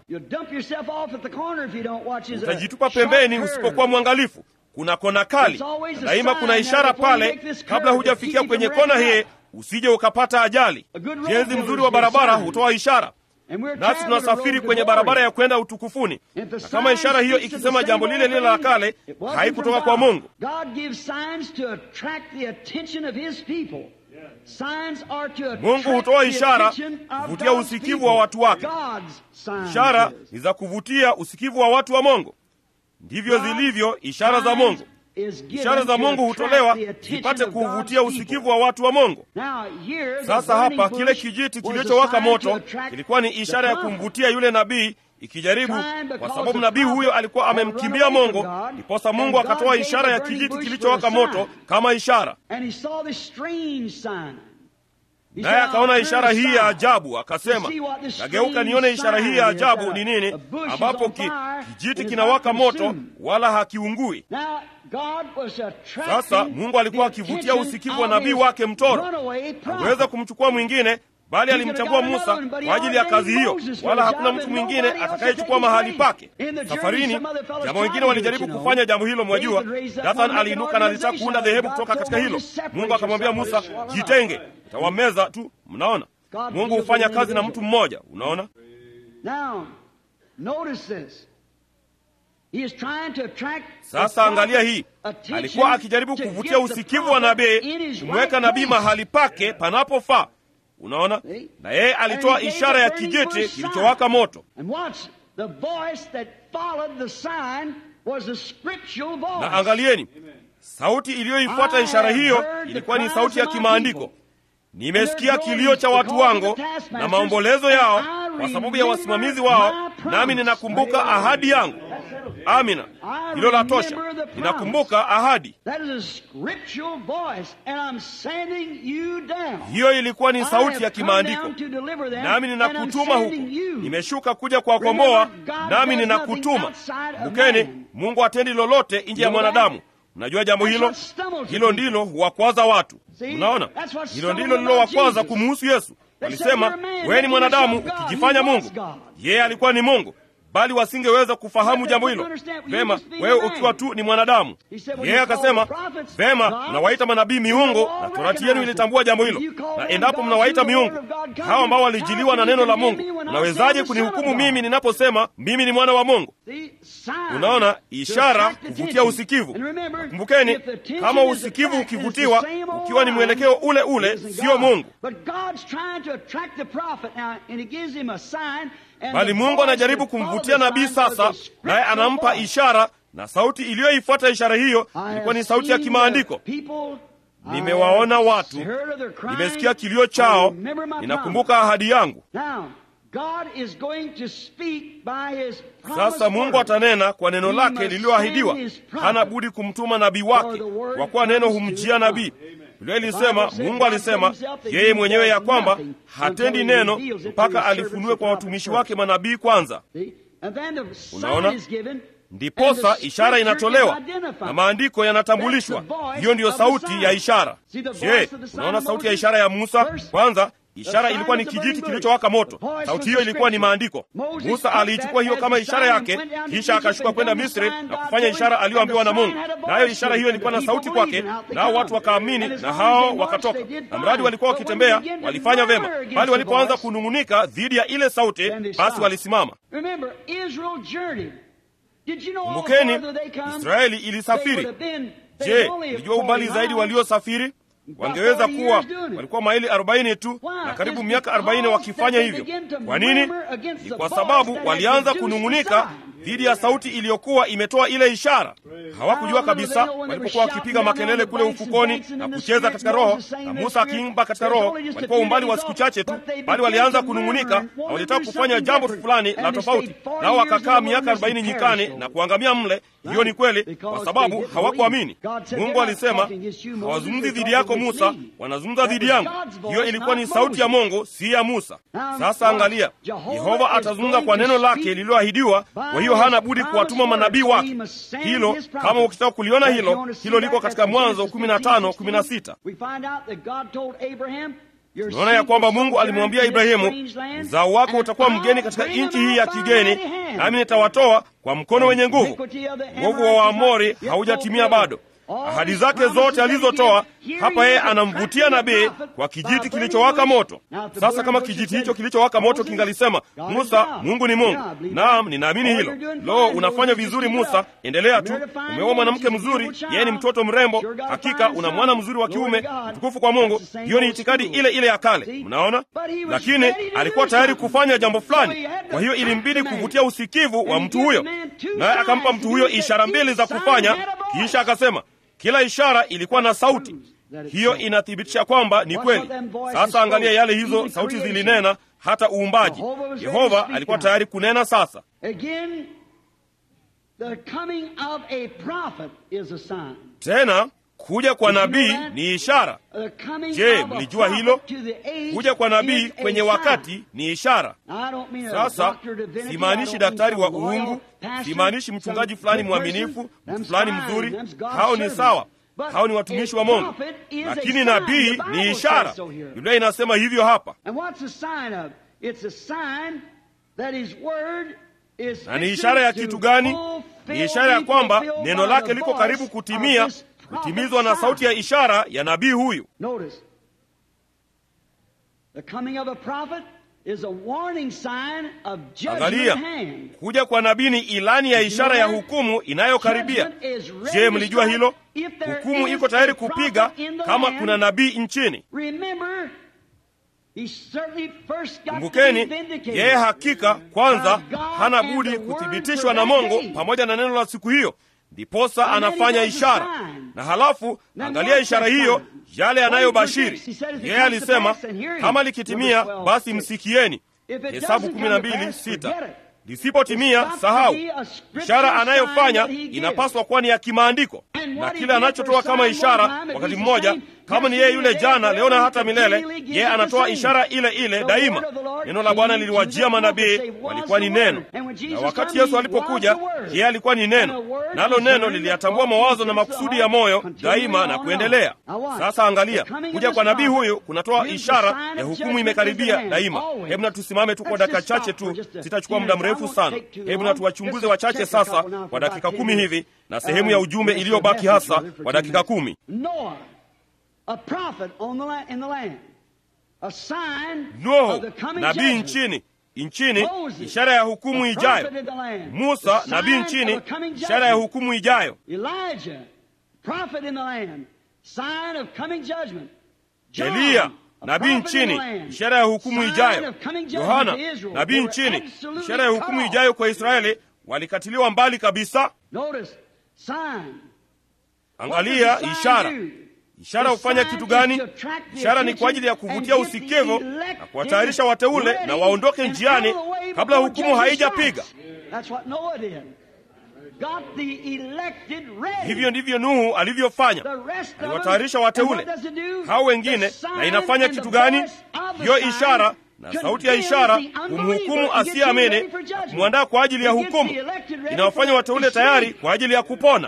utajitupa pembeni usipokuwa mwangalifu. Kuna kona kali, na daima kuna ishara pale kabla hujafikia kwenye kona hii, usije ukapata ajali. Jenzi mzuri wa barabara hutoa ishara nasi tunasafiri kwenye barabara ya kwenda utukufuni, na kama ishara hiyo ikisema jambo lile lile la kale, haikutoka kwa Mungu. Mungu hutoa ishara kuvutia usikivu wa watu wake. Ishara ni za kuvutia usikivu wa watu wa Mungu. Ndivyo zilivyo ishara za Mungu. Ishara za Mungu hutolewa zipate kuuvutia usikivu wa watu wa Mungu. Sasa hapa kile kijiti kilichowaka moto kilikuwa ni ishara ya kumvutia yule nabii, ikijaribu kwa sababu nabii huyo alikuwa amemkimbia Mungu, ndiposa Mungu akatoa ishara ya kijiti kilichowaka moto kama ishara, naye akaona ishara hii ya ajabu, akasema, nageuka nione ishara hii ya ajabu ni nini, ambapo ki, kijiti kinawaka moto wala hakiungui. Sasa Mungu alikuwa akivutia usikivu wa nabii wake mtoro. Hakuweza kumchukua mwingine, bali alimchagua Musa kwa ajili ya kazi hiyo, wala hakuna mtu mwingine atakayechukua mahali pake. Safarini jamaa wengine walijaribu kufanya jambo hilo, mwajua. Dathan aliinuka na alitaka kuunda dhehebu kutoka katika hilo. Mungu akamwambia Musa, jitenge, utawameza tu. Mnaona, Mungu hufanya kazi na mtu mmoja. Unaona. Sasa angalia hii, alikuwa akijaribu kuvutia usikivu wa nabii, kumweka nabii mahali pake panapofaa. Unaona, na yeye alitoa ishara ya kijiti kilichowaka moto. Na angalieni, sauti iliyoifuata ishara hiyo ilikuwa ni sauti ya kimaandiko. Nimesikia kilio cha watu wangu na maombolezo yao kwa sababu ya wasimamizi wao, nami ninakumbuka ahadi yangu. Amina, hilo la tosha. Ninakumbuka ahadi hiyo. Ilikuwa ni sauti ya kimaandiko, nami ninakutuma huko. Nimeshuka kuja kuwakomboa, nami ninakutuma. Kumbukeni, Mungu hatendi lolote nje ya mwanadamu. Mnajua jambo hilo, hilo ndilo huwakwaza watu. Unaona, hilo ndilo lilowakwaza kumuhusu Yesu. Walisema wewe ni mwanadamu ukijifanya Mungu. Yeye alikuwa ni Mungu. bali wasingeweza kufahamu jambo hilo vema. Wewe ukiwa tu ni mwanadamu. Yeye akasema vema, mnawaita manabii miungu, na torati yenu ilitambua jambo hilo. Na endapo mnawaita miungu hawa ambao walijiliwa na neno la Mungu, mnawezaje kunihukumu mimi ninaposema mimi ni mwana wa Mungu? Unaona, ishara kuvutia usikivu. Kumbukeni, kama usikivu ukivutiwa ukiwa ni mwelekeo ule ule, sio Mungu bali Mungu anajaribu kumvutia nabii sasa, naye anampa ishara, na sauti iliyoifuata ishara hiyo ilikuwa ni sauti ya kimaandiko. Nimewaona watu, nimesikia kilio chao, ninakumbuka ahadi yangu. Sasa Mungu atanena kwa neno lake lililoahidiwa. Hana budi kumtuma nabii wake, kwa kuwa neno humjia nabii. Biblia ilisema, Mungu alisema yeye mwenyewe ya kwamba hatendi neno mpaka alifunue kwa watumishi wake manabii kwanza. Unaona, ndiposa ishara inatolewa na maandiko yanatambulishwa. Hiyo ndiyo sauti ya ishara. Je, unaona sauti ya ishara ya Musa? Kwanza ishara ilikuwa ni kijiti kilichowaka moto. Sauti hiyo ilikuwa ni maandiko. Musa aliichukua hiyo kama ishara yake, kisha akashuka kwenda Misri na kufanya ishara aliyoambiwa na Mungu, nayo ishara hiyo ilikuwa na sauti kwake, nao watu wakaamini, na hao wakatoka. Na mradi walikuwa wakitembea, walifanya vema, bali walipoanza kunung'unika dhidi ya ile sauti, basi walisimama. Kumbukeni, Israeli ilisafiri. Je, ilijua umbali zaidi waliosafiri? Wangeweza kuwa walikuwa maili arobaini tu na karibu miaka arobaini wakifanya hivyo. Kwa nini? Ni kwa sababu walianza kunung'unika dhidi ya sauti iliyokuwa imetoa ile ishara. Hawakujua kabisa walipokuwa wakipiga makelele kule ufukoni na kucheza katika roho na Musa akiimba katika roho, walikuwa umbali wa siku chache tu, bali walianza kunung'unika na walitaka kufanya jambo fulani la tofauti, nao wakakaa miaka arobaini nyikani na kuangamia mle. Hiyo ni kweli, kwa sababu hawakuamini. Mungu alisema, hawazungumzi dhidi yako Musa, wanazungumza dhidi yangu. Hiyo ilikuwa ni sauti ya Mungu, si ya Musa. Sasa angalia, Yehova atazungumza kwa neno lake lililoahidiwa. Kwa hiyo hana budi kuwatuma manabii wake. Hilo kama ukitaka kuliona hilo, hilo liko katika Mwanzo 15 16. Tunaona ya kwamba Mungu alimwambia Ibrahimu, uzao wako utakuwa mgeni katika nchi hii ya kigeni, nami nitawatoa kwa mkono wenye nguvu. Uovu wa Waamori haujatimia bado. Ahadi zake zote alizotoa hapa, yeye anamvutia nabii kwa kijiti kilichowaka moto. Sasa kama kijiti hicho kilichowaka moto kingalisema, Musa, Mungu ni Mungu, naam, ninaamini hilo. Lo, unafanya vizuri Musa, endelea tu. Umeoa mwanamke mzuri, yeye ni mtoto mrembo, hakika una mwana mzuri wa kiume, mtukufu kwa Mungu. Hiyo ni itikadi ile ile ya kale, mnaona. Lakini alikuwa tayari kufanya jambo fulani, kwa hiyo ilimbidi kuvutia usikivu wa mtu huyo, naye akampa mtu huyo ishara mbili za kufanya, kisha akasema kila ishara ilikuwa na sauti. Hiyo inathibitisha kwamba ni kweli. Sasa angalia yale hizo sauti zilinena, hata uumbaji. Yehova alikuwa tayari kunena. Sasa tena kuja kwa nabii ni ishara. Je, mlijua hilo? Kuja kwa nabii kwenye wakati ni ishara. Sasa simaanishi daktari wa uungu, simaanishi mchungaji fulani mwaminifu, mtu fulani mzuri. Hao ni sawa, hao ni watumishi wa Mungu, lakini nabii ni ishara. Biblia inasema hivyo hapa, na ni ishara ya kitu gani? Ni ishara ya kwamba neno lake liko karibu kutimia kutimizwa na sauti ya ishara ya nabii huyu. Angalia, kuja kwa nabii ni ilani ya ishara ya hukumu inayokaribia. Je, mlijua hilo? Hukumu iko tayari kupiga kama kuna nabii nchini. Kumbukeni, yeye hakika kwanza hana budi kuthibitishwa na Mungu pamoja na neno la siku hiyo ndiposa anafanya ishara, na halafu angalia ishara hiyo, yale yanayobashiri yeye. Alisema kama likitimia, basi msikieni. Hesabu kumi na mbili sita. Lisipotimia, sahau. Ishara anayofanya inapaswa kuwa ni ya kimaandiko, na kile anachotoa kama ishara wakati mmoja kama ni yeye yule jana, leo na hata milele, yeye anatoa ishara ile ile daima. Neno la Bwana liliwajia manabii, walikuwa ni neno, na wakati Yesu alipokuja, yeye alikuwa ni neno, nalo neno liliyatambua mawazo na makusudi ya moyo daima na kuendelea. Sasa angalia, kuja kwa nabii huyu kunatoa ishara ya hukumu imekaribia daima. Hebu na tusimame tu kwa dakika chache tu, sitachukua muda mrefu sana. Hebu na tuwachunguze wachache sasa kwa dakika kumi hivi na sehemu ya ujumbe iliyobaki hasa kwa dakika kumi. Nuhu nabii nchini nchini, ishara ya hukumu ijayo. Musa nabii nchini, ishara ya hukumu ijayo. Eliya nabii nchini, ishara ya hukumu ijayo. Yohana nabii nchini, ishara ya hukumu ijayo kwa Israeli. Walikatiliwa mbali kabisa. Angalia ishara. Ishara hufanya kitu gani? Ishara ni kwa ajili ya kuvutia usikivu na kuwatayarisha wateule na waondoke njiani kabla hukumu haijapiga. Hivyo ndivyo Nuhu alivyofanya, aliwatayarisha wateule hao wengine. Na inafanya kitu gani? Hiyo ishara na sauti ya ishara kumhukumu asiyeamini na kumwandaa kwa ajili ya hukumu. Inawafanya wateule tayari kwa ajili ya kupona.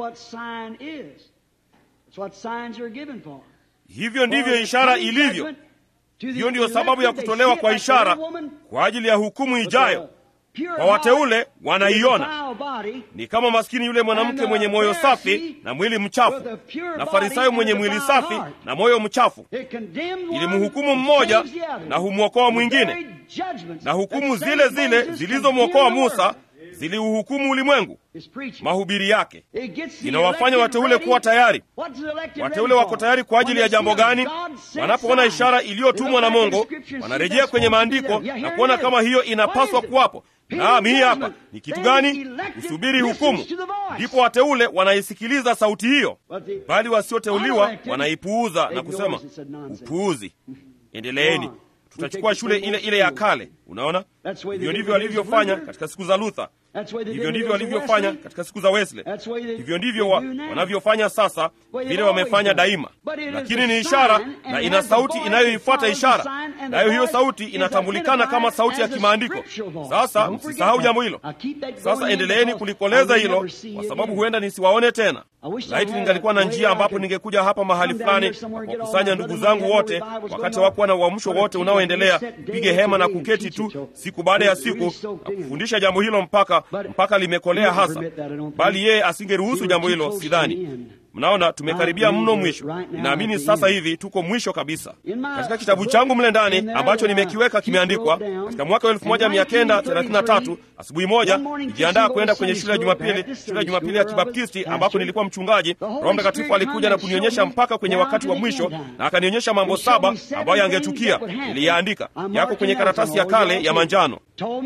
Hivyo ndivyo ishara ilivyo. Hiyo ndiyo sababu ya kutolewa kwa ishara kwa ajili ya hukumu ijayo. Kwa wateule wanaiona ni kama maskini yule mwanamke mwenye moyo safi na mwili mchafu, na Farisayo mwenye mwili safi na moyo mchafu. Ilimhukumu mmoja na humwokoa mwingine, na hukumu zile zile zilizomwokoa Musa ziliuhukumu ulimwengu. Mahubiri yake inawafanya wateule kuwa tayari. Wateule wako tayari kwa ajili ya jambo gani? Wanapoona ishara iliyotumwa na Mungu, wanarejea kwenye maandiko na kuona kama hiyo inapaswa kuwapo. Naam, hii hapa ni kitu gani? Kusubiri hukumu. Ndipo wateule wanaisikiliza sauti hiyo, bali wasioteuliwa wanaipuuza na kusema upuuzi. Endeleeni, tutachukua shule ile ile ya kale. Unaona, hivyo ndivyo walivyofanya katika siku za Luther. Hivyo ndivyo walivyofanya katika siku za Wesley. Hivyo ndivyo wa, wanavyofanya sasa, vile wamefanya daima. Lakini ni ishara na ina sauti inayoifuata ishara, nayo hiyo sauti inatambulikana kama sauti ya kimaandiko. Sasa msisahau jambo hilo. Sasa endeleeni kulikoleza hilo, kwa sababu huenda nisiwaone tena. Laiti ningalikuwa na njia ambapo ningekuja hapa mahali fulani wakusanya ndugu zangu wote, wakati hawakuwa na uamsho wote unaoendelea, pige hema na kuketi tu siku baada ya siku na kufundisha jambo hilo mpaka mpaka limekolea hasa, bali yeye asingeruhusu jambo hilo, sidhani. Mnaona, tumekaribia mno mwisho. Ninaamini sasa hivi tuko mwisho kabisa. Katika kitabu changu mle ndani ambacho nimekiweka kimeandikwa, katika mwaka wa 1933 asubuhi moja nijiandaa kwenda kwenye shule ya Jumapili, shule ya Jumapili ya Kibaptisti ambako nilikuwa mchungaji. Roho Mtakatifu alikuja na kunionyesha mpaka kwenye wakati wa mwisho, na akanionyesha mambo saba ambayo yangetukia. Niliyaandika, yako kwenye karatasi ya kale ya manjano.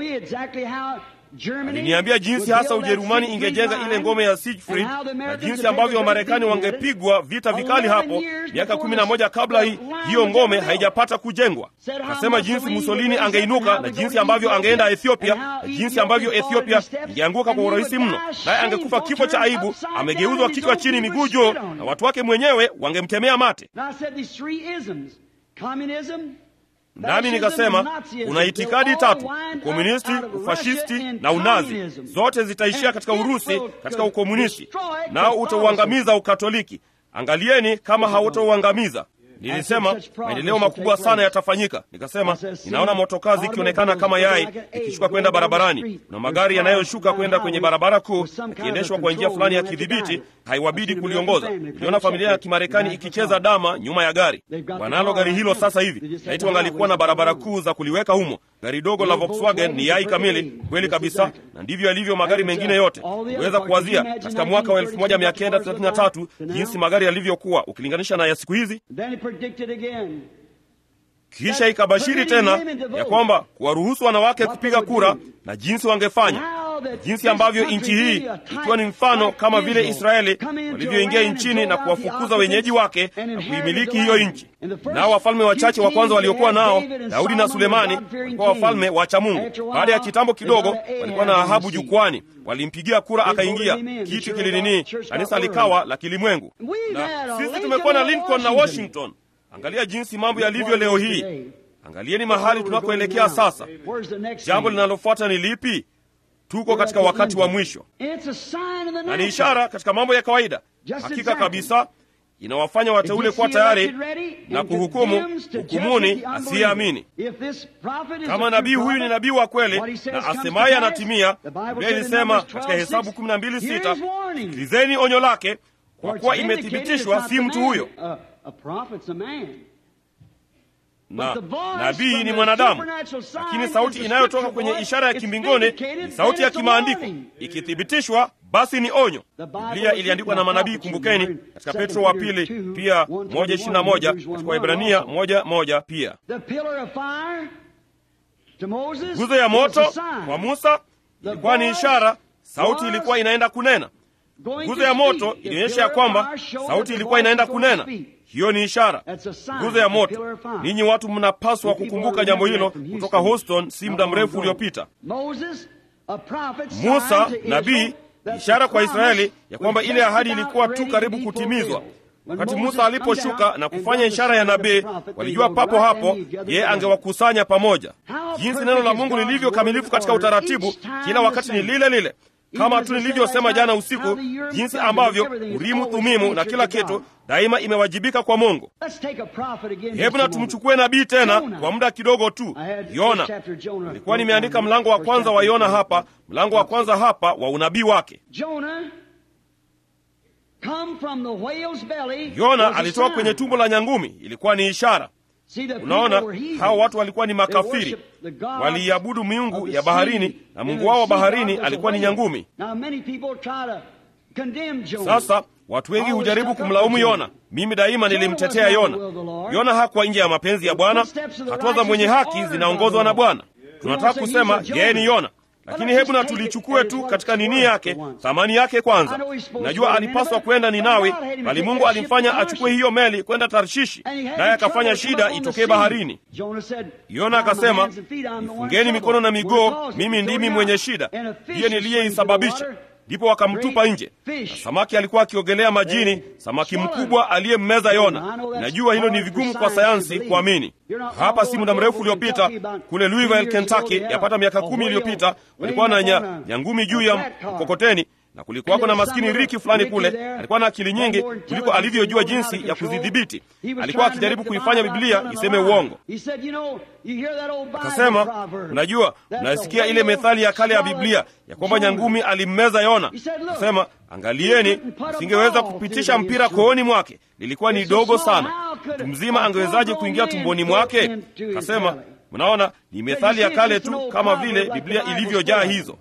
Aliniambia jinsi hasa Ujerumani ingejenga ile ngome ya Siegfried na jinsi ambavyo Wamarekani wangepigwa vita vikali hapo miaka kumi na moja kabla hi, hiyo ngome haijapata kujengwa. Kasema jinsi Mussolini angeinuka na jinsi ambavyo angeenda Ethiopia na jinsi ambavyo Ethiopia ingeanguka kwa urahisi mno, naye angekufa kifo cha aibu, amegeuzwa kichwa chini miguu juu, na watu wake mwenyewe wangemtemea mate. Nami nikasema kuna itikadi tatu: ukomunisti, ufashisti na unazi. Zote zitaishia katika Urusi, katika ukomunisti, nao utauangamiza Ukatoliki. Angalieni kama hautauangamiza. Nilisema maendeleo makubwa sana yatafanyika. Nikasema ninaona motokaa zikionekana kama yai ikishuka kwenda barabarani na magari yanayoshuka kwenda kwenye barabara kuu yakiendeshwa kwa njia fulani ya kidhibiti, haiwabidi kuliongoza. Niliona familia ya Kimarekani ikicheza dama nyuma ya gari. Wanalo gari hilo sasa hivi, laiti wangalikuwa na barabara kuu za kuliweka humo. Gari dogo la Volkswagen ni yai kamili, kweli kabisa, na ndivyo yalivyo magari mengine yote. Uweza kuwazia katika mwaka wa 1933 jinsi magari yalivyokuwa ukilinganisha na ya siku hizi. Kisha ikabashiri tena ya kwamba kuwaruhusu wanawake kupiga kura na jinsi wangefanya. jinsi ambavyo nchi hii ikiwa ni mfano kama vile Israeli walivyoingia nchini na kuwafukuza wenyeji wake na kuimiliki hiyo nchi. Nao wafalme wachache wa kwanza waliokuwa nao, Daudi na Sulemani, walikuwa wafalme wacha Mungu. Baada ya kitambo kidogo, walikuwa na Ahabu jukwani, walimpigia kura, akaingia, kiti kilinini, kanisa likawa la kilimwengu. Na sisi tumekuwa na Lincoln na Washington. Angalia jinsi mambo yalivyo leo hii. Angalieni mahali tunakoelekea sasa. Jambo linalofuata ni lipi? Tuko katika wakati wa mwisho, na ni ishara katika mambo ya kawaida. Hakika kabisa inawafanya wateule kuwa tayari na kuhukumu hukumuni asiyeamini. Kama nabii huyu ni nabii wa kweli na asemaye anatimia, Biblia ilisema katika Hesabu 12:6, sikilizeni onyo lake, kwa kuwa imethibitishwa si mtu huyo na nabii ni mwanadamu, lakini sauti inayotoka kwenye ishara ya kimbinguni ni sauti ya kimaandiko, ikithibitishwa basi ni onyo. Biblia iliandikwa na manabii, kumbukeni, katika Petro wa pili pia moja ishirini na moja katika Waebrania moja moja pia nguzo ya moto kwa Musa ilikuwa ni ishara, sauti ilikuwa inaenda kunena. Nguzo ya moto ilionyesha ya kwamba sauti ilikuwa inaenda kunena. Hiyo ni ishara, nguzo ya moto. Ninyi watu mnapaswa kukumbuka jambo hilo kutoka Houston si muda mrefu uliopita. Musa nabii, ishara kwa Israeli ya kwamba ile ahadi ilikuwa tu karibu kutimizwa. Wakati Musa aliposhuka na kufanya ishara ya nabii, walijua papo hapo yeye angewakusanya pamoja. Jinsi neno la Mungu lilivyo kamilifu katika utaratibu, kila wakati ni lile lile kama tu nilivyosema jana usiku, jinsi ambavyo Urimu, Thumimu na kila kitu daima imewajibika kwa Mungu. Hebu na tumchukue nabii tena kwa muda kidogo tu. Yona, nilikuwa nimeandika mlango wa kwanza wa Yona hapa, mlango wa kwanza hapa wa unabii wake. Yona alitoka kwenye tumbo la nyangumi, ilikuwa ni ishara. Unaona, hawa watu walikuwa ni makafiri, waliiabudu miungu ya baharini, na mungu wao wa baharini alikuwa ni nyangumi. Sasa watu wengi hujaribu kumlaumu Yona. Mimi daima nilimtetea Yona. Yona hakuwa nje ya mapenzi ya Bwana. Hatua za mwenye haki zinaongozwa na Bwana. Tunataka kusema yeye ni Yona, lakini hebu na tulichukue tu katika nini yake, thamani yake kwanza. Najua alipaswa kwenda Ninawi, bali Mungu alimfanya achukue hiyo meli kwenda Tarshishi, naye akafanya shida itokee baharini. Yona akasema, nifungeni mikono na miguu, mimi ndimi mwenye shida, hiyo niliyeisababisha. Ndipo wakamtupa nje, na samaki alikuwa akiogelea majini, samaki mkubwa aliyemmeza Yona. Najua hilo ni vigumu kwa sayansi kuamini. Hapa si muda mrefu uliopita kule Louisville, Kentucky, yapata miaka kumi iliyopita, walikuwa na nya, nyangumi juu ya mkokoteni na kulikuwako na maskini riki fulani kule, alikuwa na akili nyingi kuliko alivyojua jinsi ya kuzidhibiti. Alikuwa akijaribu kuifanya Biblia iseme uongo. Akasema, unajua, unasikia ile methali ya kale ya Biblia ya kwamba nyangumi alimmeza Yona. Akasema, angalieni, asingeweza kupitisha mpira kooni mwake, lilikuwa ni dogo sana. Mtu mzima angewezaje kuingia tumboni mwake? Akasema, mnaona, ni methali ya kale tu, kama vile Biblia ilivyojaa hizo.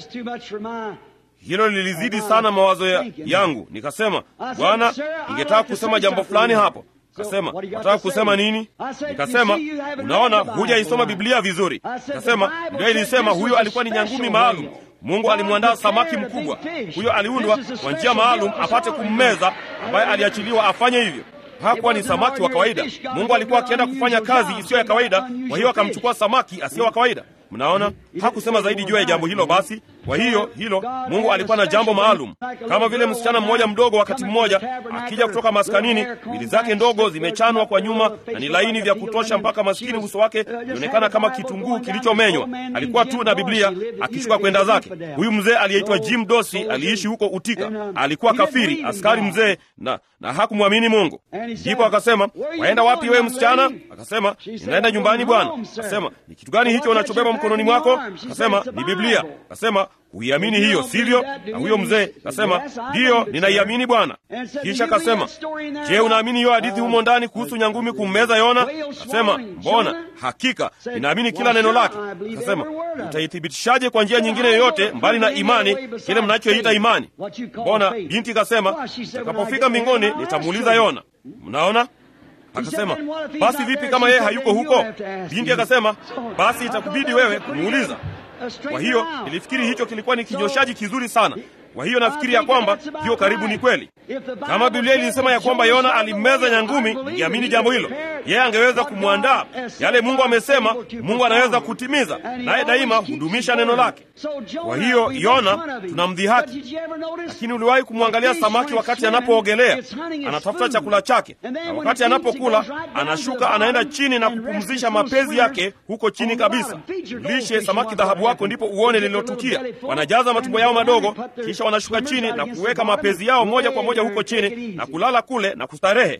Hilo lilizidi sana mawazo ya, yangu. Nikasema, Bwana, ningetaka kusema jambo fulani hapo. Kasema, nataka kusema nini? Nikasema, unaona, hujaisoma Biblia vizuri. Kasema, Biblia ilisema huyo alikuwa ni nyangumi maalum. Mungu alimwandaa samaki mkubwa, huyo aliundwa kwa njia maalum apate kummeza, ambaye aliachiliwa afanye hivyo. Hakuwa ni samaki wa kawaida. Mungu alikuwa akienda kufanya kazi isiyo ya kawaida, kwa hiyo akamchukua samaki asiyo wa kawaida. Mnaona, hakusema zaidi juu ya jambo hilo. Basi kwa hiyo hilo, Mungu alikuwa na jambo maalum, kama vile msichana mmoja mdogo, wakati mmoja akija kutoka maskanini, mwili zake ndogo zimechanwa kwa nyuma na ni laini vya kutosha, mpaka maskini uso wake ulionekana kama kitunguu kilichomenywa. Alikuwa tu na Biblia akishuka kwenda zake. Huyu mzee aliyeitwa Jim Dosi aliishi huko Utika, alikuwa kafiri, askari mzee, na na hakumwamini Mungu. Ndipo akasema, waenda wapi wewe msichana? Akasema, ninaenda nyumbani bwana. Akasema, ni kitu gani hicho unachobeba mkononi mwako? Akasema, ni Biblia. Akasema, huiamini hiyo, sivyo? Na huyo mzee akasema, ndiyo, ninaiamini bwana. Kisha akasema, je, unaamini hiyo hadithi humo ndani kuhusu nyangumi kummeza Yona? Akasema, mbona, hakika ninaamini kila neno lake. Akasema, utaithibitishaje kwa njia nyingine yoyote mbali na imani, kile mnachoita imani? Mbona? Binti akasema, takapofika mbinguni nitamuuliza Yona. Mnaona? Akasema, basi vipi kama yeye hayuko huko? Binti akasema, basi itakubidi wewe kumuuliza. Kwa hiyo nilifikiri hicho kilikuwa ni kinyoshaji kizuri sana. Kwa hiyo nafikiri ya kwamba hiyo karibu ni kweli. Kama Biblia ilisema ya kwamba Yona alimmeza nyangumi, ningeamini jambo hilo. Yeye angeweza kumwandaa yale Mungu amesema, Mungu anaweza kutimiza, naye daima hudumisha neno lake. Kwa hiyo Yona tunamdhihaki, lakini uliwahi kumwangalia samaki wakati anapoogelea? Anatafuta chakula chake, na wakati anapokula anashuka, anaenda chini na kupumzisha mapezi yake huko chini kabisa. Lishe samaki dhahabu wako, ndipo uone lililotukia. Wanajaza matumbo yao madogo, kisha wanashuka chini na kuweka mapezi yao moja kwa moja huko chini na kulala kule na kustarehe.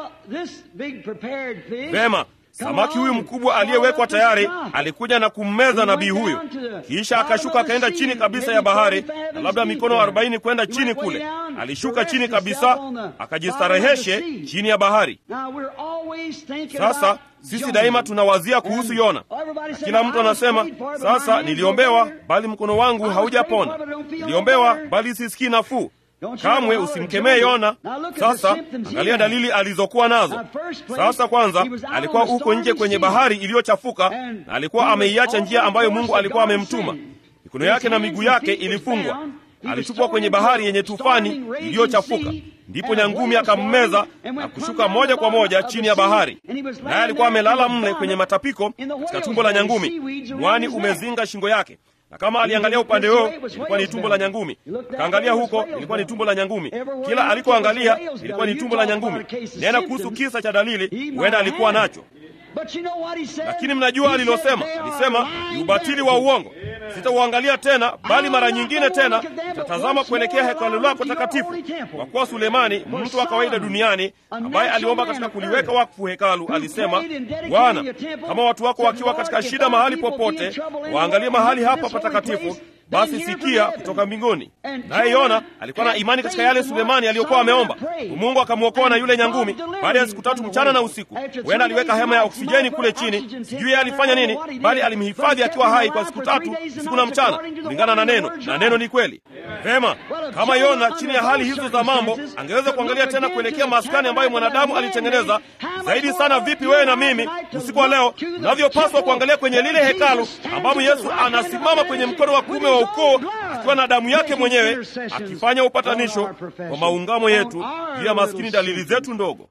Vema, samaki huyu mkubwa aliyewekwa tayari alikuja na kummeza nabii huyo, kisha akashuka akaenda chini kabisa ya bahari, na labda mikono arobaini kwenda chini kule. Alishuka chini kabisa akajistareheshe chini ya bahari. Sasa sisi daima tunawazia kuhusu Yona. Kila mtu anasema sasa, niliombewa bali mkono wangu haujapona, niliombewa bali sisikii nafuu. Kamwe usimkemee Yona. Sasa angalia dalili alizokuwa nazo. Sasa kwanza, alikuwa huko nje kwenye bahari iliyochafuka, na alikuwa ameiacha njia ambayo Mungu alikuwa amemtuma. Mikono yake na miguu yake ilifungwa. Alitupwa kwenye bahari yenye tufani iliyochafuka. Ndipo nyangumi akammeza na kushuka moja kwa moja chini ya bahari, naye alikuwa amelala mle kwenye matapiko katika tumbo la nyangumi. Mwani umezinga shingo yake na kama aliangalia upande huo ilikuwa ni tumbo la nyangumi, akaangalia huko ilikuwa ni tumbo la nyangumi, kila alikoangalia ilikuwa ni tumbo la nyangumi. Nena kuhusu kisa cha dalili, huenda alikuwa nacho, lakini mnajua alilosema? Alisema ni ubatili wa uongo, sitauangalia tena, bali mara nyingine tena nitatazama kuelekea hekalu lako takatifu. Kwa kuwa Sulemani, mtu wa kawaida duniani, ambaye aliomba katika kuliweka wakfu hekalu, alisema, Bwana, kama watu wako wakiwa katika shida mahali popote, waangalie mahali hapa patakatifu basi sikia kutoka mbinguni. Naye Yona alikuwa na imani katika yale Sulemani aliyokuwa ameomba. Mungu akamwokoa na yule nyangumi baada ya siku tatu mchana na usiku. Huenda aliweka hema ya oksijeni kule chini, sijui yeye alifanya nini, bali alimhifadhi akiwa hai kwa siku tatu usiku na mchana, kulingana na neno, na neno ni kweli. Vema, kama Yona chini ya hali hizo za mambo angeweza kuangalia tena kuelekea maskani ambayo mwanadamu alitengeneza, zaidi sana vipi wewe na mimi usiku wa leo unavyopaswa kuangalia kwenye lile hekalu ambamo Yesu anasimama kwenye mkono wa kuume wa ukoo akiwa na damu yake mwenyewe akifanya upatanisho kwa maungamo yetu juu ya maskini dalili zetu ndogo.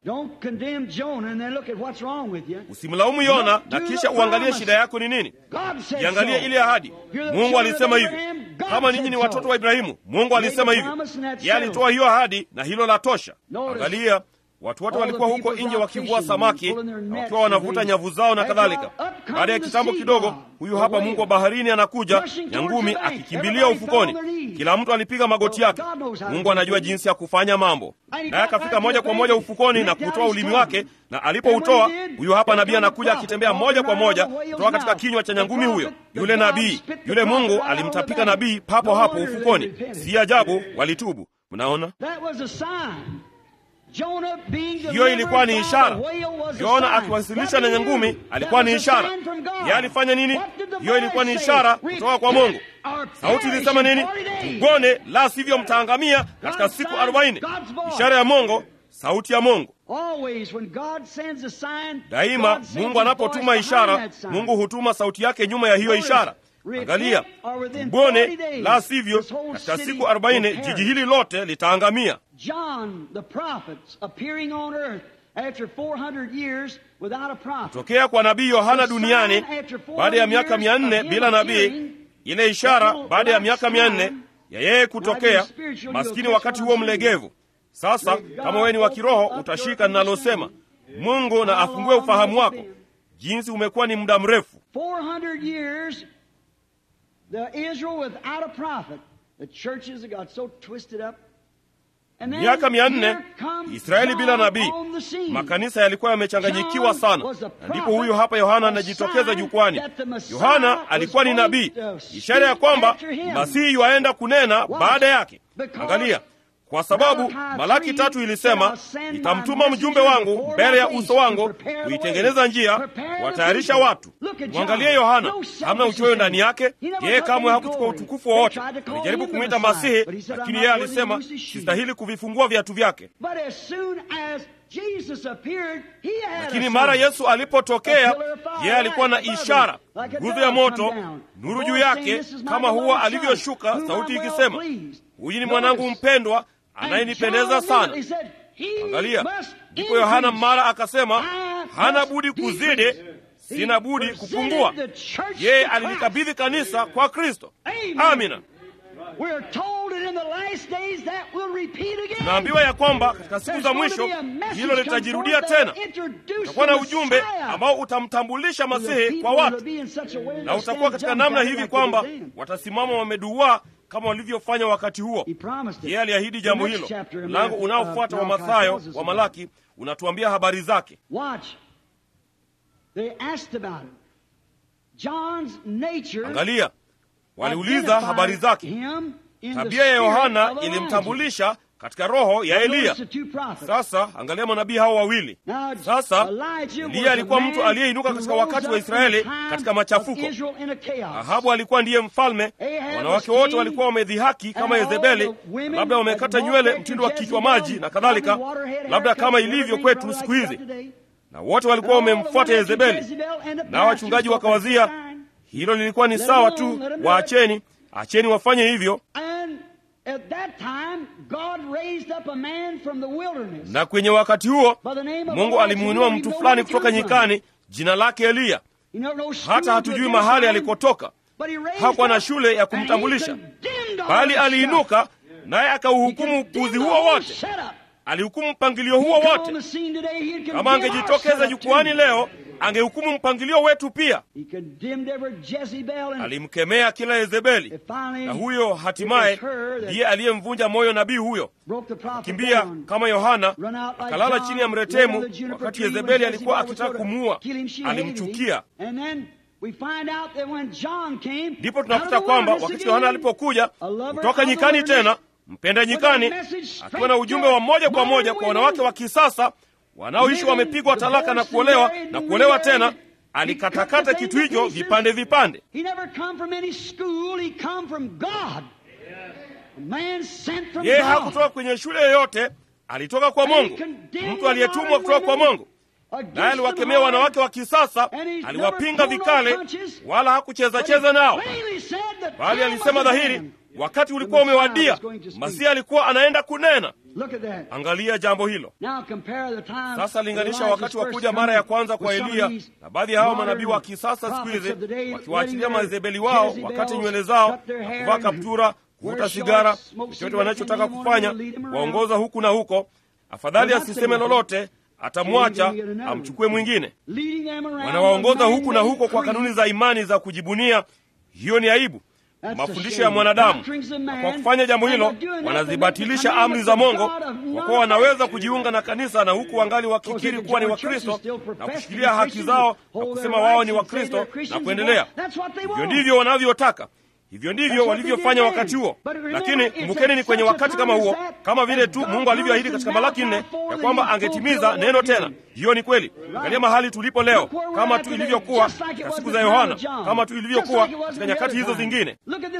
Usimlaumu Yona na kisha uangalie shida yako ni nini. Iangalie ile ahadi. Mungu alisema hivi, kama ninyi ni watoto wa Ibrahimu, Mungu alisema hivi. Yeye alitoa hiyo ahadi na hilo la tosha. Angalia watu wote walikuwa huko nje wakivua samaki na wakiwa wanavuta nyavu zao na kadhalika. Baada ya kitambo kidogo, huyu hapa Mungu wa baharini anakuja, nyangumi akikimbilia ufukoni. Kila mtu alipiga magoti yake. Mungu anajua jinsi ya kufanya mambo, naye akafika moja kwa moja ufukoni na kutoa ulimi wake, na alipoutoa, huyu hapa nabii anakuja akitembea moja kwa moja kutoka katika kinywa cha nyangumi huyo. Yule nabii, yule Mungu alimtapika nabii papo hapo ufukoni. Si ajabu walitubu. Mnaona? Hiyo ilikuwa ni ishara. Yona akiwasilisha na nyangumi alikuwa ni ishara. Yeye alifanya nini? Hiyo ilikuwa ni ishara kutoka kwa Mungu. Sauti ilisema nini? Tugone, la sivyo mtaangamia katika siku arobaini. Ishara ya Mungu, sauti ya Mungu. Daima Mungu anapotuma ishara, Mungu hutuma sauti yake nyuma ya hiyo ishara. Angalia, tugone, la sivyo katika siku arobaini jiji hili lote litaangamia. Kutokea kwa nabii Yohana duniani baada ya miaka mia nne bila nabii, ile ishara baada ya miaka mia nne ya yeye kutokea, maskini wakati huo mlegevu. Sasa kama wewe ni wa kiroho utashika ninalosema. Mungu na afungue ufahamu wako, jinsi umekuwa ni muda mrefu miaka mia nne Israeli bila nabii, makanisa yalikuwa yamechanganyikiwa sana, na ndipo huyu hapa Yohana anajitokeza jukwani. Yohana alikuwa ni nabii, ishara ya kwamba Masihi yuaenda kunena baada yake. Angalia, kwa sababu Malaki tatu ilisema, nitamtuma mjumbe wangu mbele ya uso wangu kuitengeneza njia, kuwatayarisha watu. Mwangalie Yohana, hamna uchoyo ndani yake. Yeye kamwe hakuchukua utukufu wowote. Alijaribu kumwita Masihi, lakini yeye alisema, sistahili kuvifungua viatu vyake. Lakini mara Yesu alipotokea, yeye alikuwa na ishara, nguzo ya moto, nuru juu yake, kama huwa alivyoshuka, sauti ikisema, huyu ni mwanangu mpendwa anayenipendeza sana. Angalia, ndipo Yohana mara akasema, hana budi kuzidi, sina budi kupungua. Yeye alilikabidhi kanisa kwa Kristo. Amina. Tunaambiwa ya kwamba katika siku za mwisho hilo litajirudia tena. Utakuwa na ujumbe ambao utamtambulisha Masihi kwa watu, na utakuwa katika namna hivi kwamba watasimama wameduaa kama walivyofanya wakati huo. Yeye aliahidi jambo hilo. Mlango unaofuata wa Mathayo wa Malaki unatuambia habari zake. Angalia, waliuliza habari zake. Tabia ya Yohana ilimtambulisha katika roho ya Eliya. Sasa angalia manabii hao wawili. Sasa Eliya alikuwa mtu aliyeinuka katika wakati wa Israeli katika machafuko. Ahabu alikuwa ndiye mfalme. Wanawake wote walikuwa wamedhihaki kama Yezebeli, labda wamekata nywele mtindo wa kichwa maji na kadhalika, labda kama ilivyo kwetu siku hizi, na wote walikuwa wamemfuata Yezebeli, na wachungaji wakawazia hilo lilikuwa ni sawa tu, waacheni, acheni wafanye hivyo. At that time, God raised up a man from the wilderness. Na kwenye wakati huo By the name of Mungu Elijah, alimuinua we mtu know fulani where he kutoka come from. nyikani, jina lake Eliya. You know, no school Hata to hatujui identify mahali him, alikotoka, but he raised hakuwa na up shule ya and he kumtambulisha, condemned all bali that stuff. aliinuka naye He akauhukumu condemned upuzi the huo whole wote, setup. alihukumu mpangilio huo He'd come on wote. the scene today, he'd Kama condemn our angejitokeza setup jukwani too. leo, angehukumu mpangilio wetu pia. He condemned every Jezebel and Alimkemea kila Yezebeli, it finally na huyo hatimaye it was her that ndiye aliyemvunja moyo nabii huyo broke the prophet kimbia down. kama Yohana Run out like akalala John, chini ya lay mretemu under the juniper wakati tree when Yezebeli alikuwa Jezebel was akitaka going to kumuua. kill him, she hated him. Alimchukia. And then we find out that when John came, Ndipo out tunakuta of the kwamba wilderness wakati again, Yohana alipokuja a lover kutoka of the nyikani wilderness, tena, mpenda nyikani, with a message straight akiwa na ujumbe to wa moja kwa moja modern kwa wanawake wa kisasa wanaoishi living, wamepigwa talaka na divorced, kuolewa married, na and kuolewa remarried. tena. He cut Alikatakata the kitu thing to hicho pieces. vipande vipande. He never come from any school, he come from God. A man sent from Yeye God. hakutoka kwenye shule yoyote, alitoka kwa And he Mungu, condemned mtu aliyetumwa modern kutoka kwa women Mungu. against naye them aliwakemea hard. wanawake wa kisasa, And he's aliwapinga never pulled no vikale, punches, wala hakucheza but cheza he nao, plainly said the bali time alisema was at dhahiri, hand. wakati ulikuwa The Messiah umewadia, was going to speak. Masihi alikuwa anaenda kunena. Look at that. Angalia jambo hilo Now compare the time sasa, linganisha Elijah's wakati wa first kuja coming mara ya kwanza kwa with some of Eliya these na baadhi ya hao modern manabii wa kisasa siku prophets hizi of the day, wakiwaachilia letting their mazebeli wao Jezebels wakati nywele zao cut their na hair kuvaa and kaptura, kuvuta wear sigara, shorts, smoke chochote cigarettes, wanachotaka and they kufanya, wanna lead them around. waongoza huku na huko. Afadhali Well, that's asiseme the lolote, atamwacha Maybe get another. amchukue mwingine. Leading them around Wanawaongoza with huku na huko kwa man-made kanuni za imani za kujibunia. Hiyo ni aibu, That's mafundisho the ya shame. mwanadamu. Doctrines of Na man, kwa kufanya jambo and hilo, by doing that, wanazibatilisha they make the amri za Mungu, commandments of God kwa of kuwa wanaweza non-Christians. kujiunga na kanisa na huku wangali wakikiri kuwa ni Wakristo na kushikilia haki zao na kusema wao ni Wakristo na kuendelea. Hivyo ndivyo wanavyotaka. Hivyo ndivyo walivyofanya wakati huo, lakini kumbukeni, ni kwenye wakati kama huo, kama vile tu Mungu alivyoahidi katika Malaki nne ya kwamba angetimiza neno tena. Hiyo ni kweli. Angalia mahali tulipo leo, kama tu ilivyokuwa katika siku za Yohana, kama tu ilivyokuwa katika nyakati hizo zingine.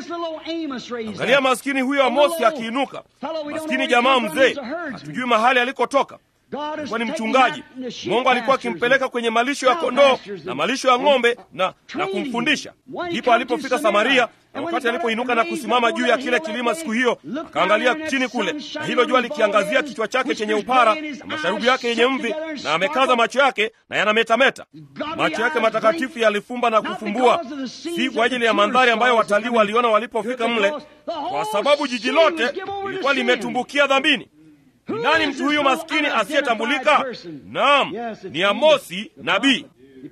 Angalia maskini huyo Amosi akiinuka, maskini jamaa mzee, hatujui mahali alikotoka alikuwa ni mchungaji. Mungu alikuwa akimpeleka kwenye malisho ya kondoo na malisho ya ng'ombe na, na kumfundisha. Ndipo alipofika Samaria, na wakati alipoinuka na kusimama juu ya kile kilima siku hiyo, akaangalia chini kule, na hilo jua likiangazia kichwa chake chenye upara na masharubu yake yenye mvi, na amekaza macho yake na yanametameta. Macho yake matakatifu yalifumba na kufumbua, si kwa ajili ya mandhari ambayo watalii waliona walipofika mle, kwa sababu jiji lote lilikuwa limetumbukia dhambini. Ni nani mtu huyu maskini asiyetambulika? Naam, ni Amosi nabii.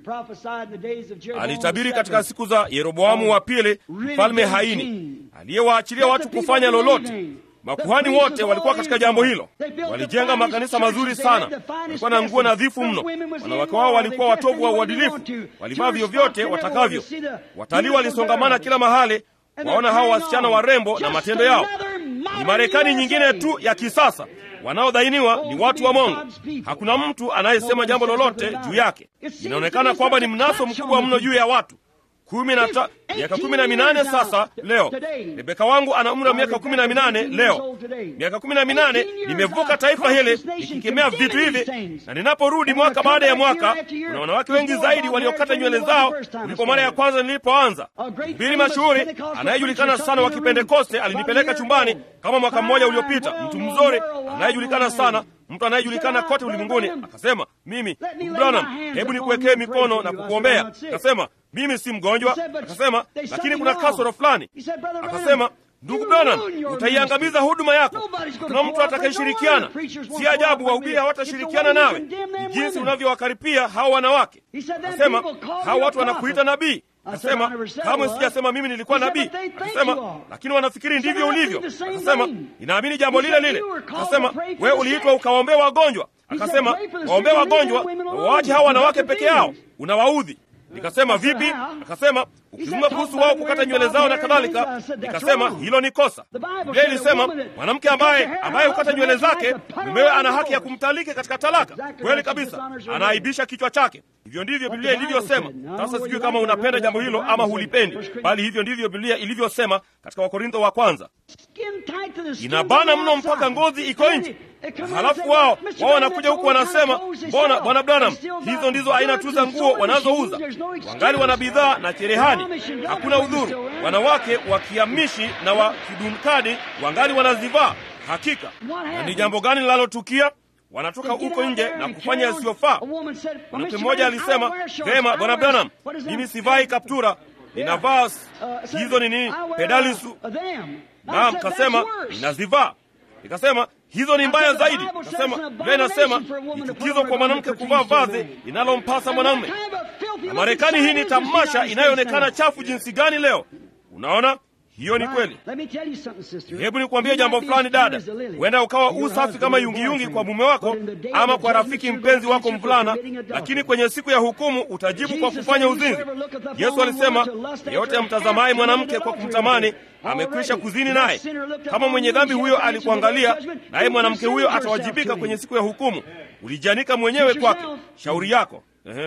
Alitabiri katika siku za Yeroboamu wa pili, mfalme haini aliyewaachilia watu kufanya lolote. Makuhani wote walikuwa katika jambo hilo. Walijenga makanisa mazuri sana, walikuwa na nguo nadhifu mno. Wanawake wao walikuwa watovu wa uadilifu, walivaa vyovyote watakavyo. Watalii walisongamana kila mahali waona hao wasichana warembo na matendo yao. Ni Marekani nyingine tu ya kisasa. Wanaodhainiwa ni watu wa Mungu. Hakuna mtu anayesema jambo lolote juu yake. Inaonekana kwamba ni mnaso mkubwa mno juu ya watu. kumi na ta, miaka kumi na minane sasa leo. Rebeka wangu ana umri wa miaka kumi na minane leo. Miaka kumi na minane nimevuka taifa hili nikikemea vitu hivi, na ninaporudi mwaka baada ya mwaka, kuna wanawake wengi zaidi waliokata nywele zao kuliko mara ya kwanza nilipoanza. Mbili mashuhuri anayejulikana sana wa Kipentekoste alinipeleka chumbani kama mwaka mmoja uliopita, mtu mzuri anayejulikana sana mtu anayejulikana kote ulimwenguni akasema, mimi ndugu Branham, hebu nikuwekee mikono na kukuombea. Akasema mimi si mgonjwa. Akasema lakini kuna kasoro fulani. Akasema ndugu Branham, utaiangamiza huduma yako, kuna mtu atakayeshirikiana. Si ajabu wahubiri hawatashirikiana nawe, ni jinsi unavyowakaripia hao wanawake. Akasema hao watu wanakuita nabii. Akasema kamwe sijasema mimi nilikuwa nabii. Akasema lakini wanafikiri ndivyo ulivyo. Akasema ninaamini jambo lile lile. Akasema wewe uliitwa ukawaombea wagonjwa. Akasema waombee wagonjwa, waache hawa wanawake peke yao, unawaudhi. Nikasema vipi? Akasema ukizungumza kuhusu wao kukata nywele zao na kadhalika. Nikasema hilo ni kosa. Biblia ilisema mwanamke ambaye ambaye hukata nywele zake mumewe ana haki ya kumtaliki katika talaka. Kweli kabisa, anaaibisha kichwa chake. Hivyo ndivyo Biblia ilivyosema. Sasa sijui kama unapenda jambo hilo ama hulipendi, bali hivyo ndivyo Biblia ilivyosema katika Wakorintho wa kwanza. Inabana mno mpaka ngozi iko nje. Halafu wao wao wanakuja huku wanasema, mbona bwana Branham, hizo ndizo aina tu za nguo wanazouza. Wangali wana bidhaa na cherehani, hakuna udhuru. Wanawake wa Kiamishi na wa Kidunkadi wangali wanazivaa. Hakika na ni jambo gani linalotukia? Wanatoka huko nje na kufanya yasiyofaa. Mwanamke mmoja alisema, vema bwana Branham, mimi sivai kaptura, ninavaa hizo nini, pedalisu. Naam, kasema ninazivaa. Nikasema hizo ni mbaya zaidi. Kasema Biblia inasema ni chukizo kwa mwanamke kuvaa vazi linalompasa mwanamume. Na Marekani hii ni tamasha inayoonekana chafu jinsi gani leo. Unaona, hiyo ni kweli. Hebu nikuambie jambo fulani, dada. Huenda ukawa usafi kama yungiyungi kwa mume wako ama kwa rafiki mpenzi wako mvulana, lakini kwenye siku ya hukumu utajibu kwa kufanya uzinzi. Yesu alisema, yeyote amtazamaye mwanamke kwa kumtamani amekwisha kuzini naye. Kama mwenye dhambi huyo alikuangalia, naye mwanamke huyo atawajibika kwenye siku ya hukumu. Ulijianika mwenyewe kwake. Shauri yako. Ehe.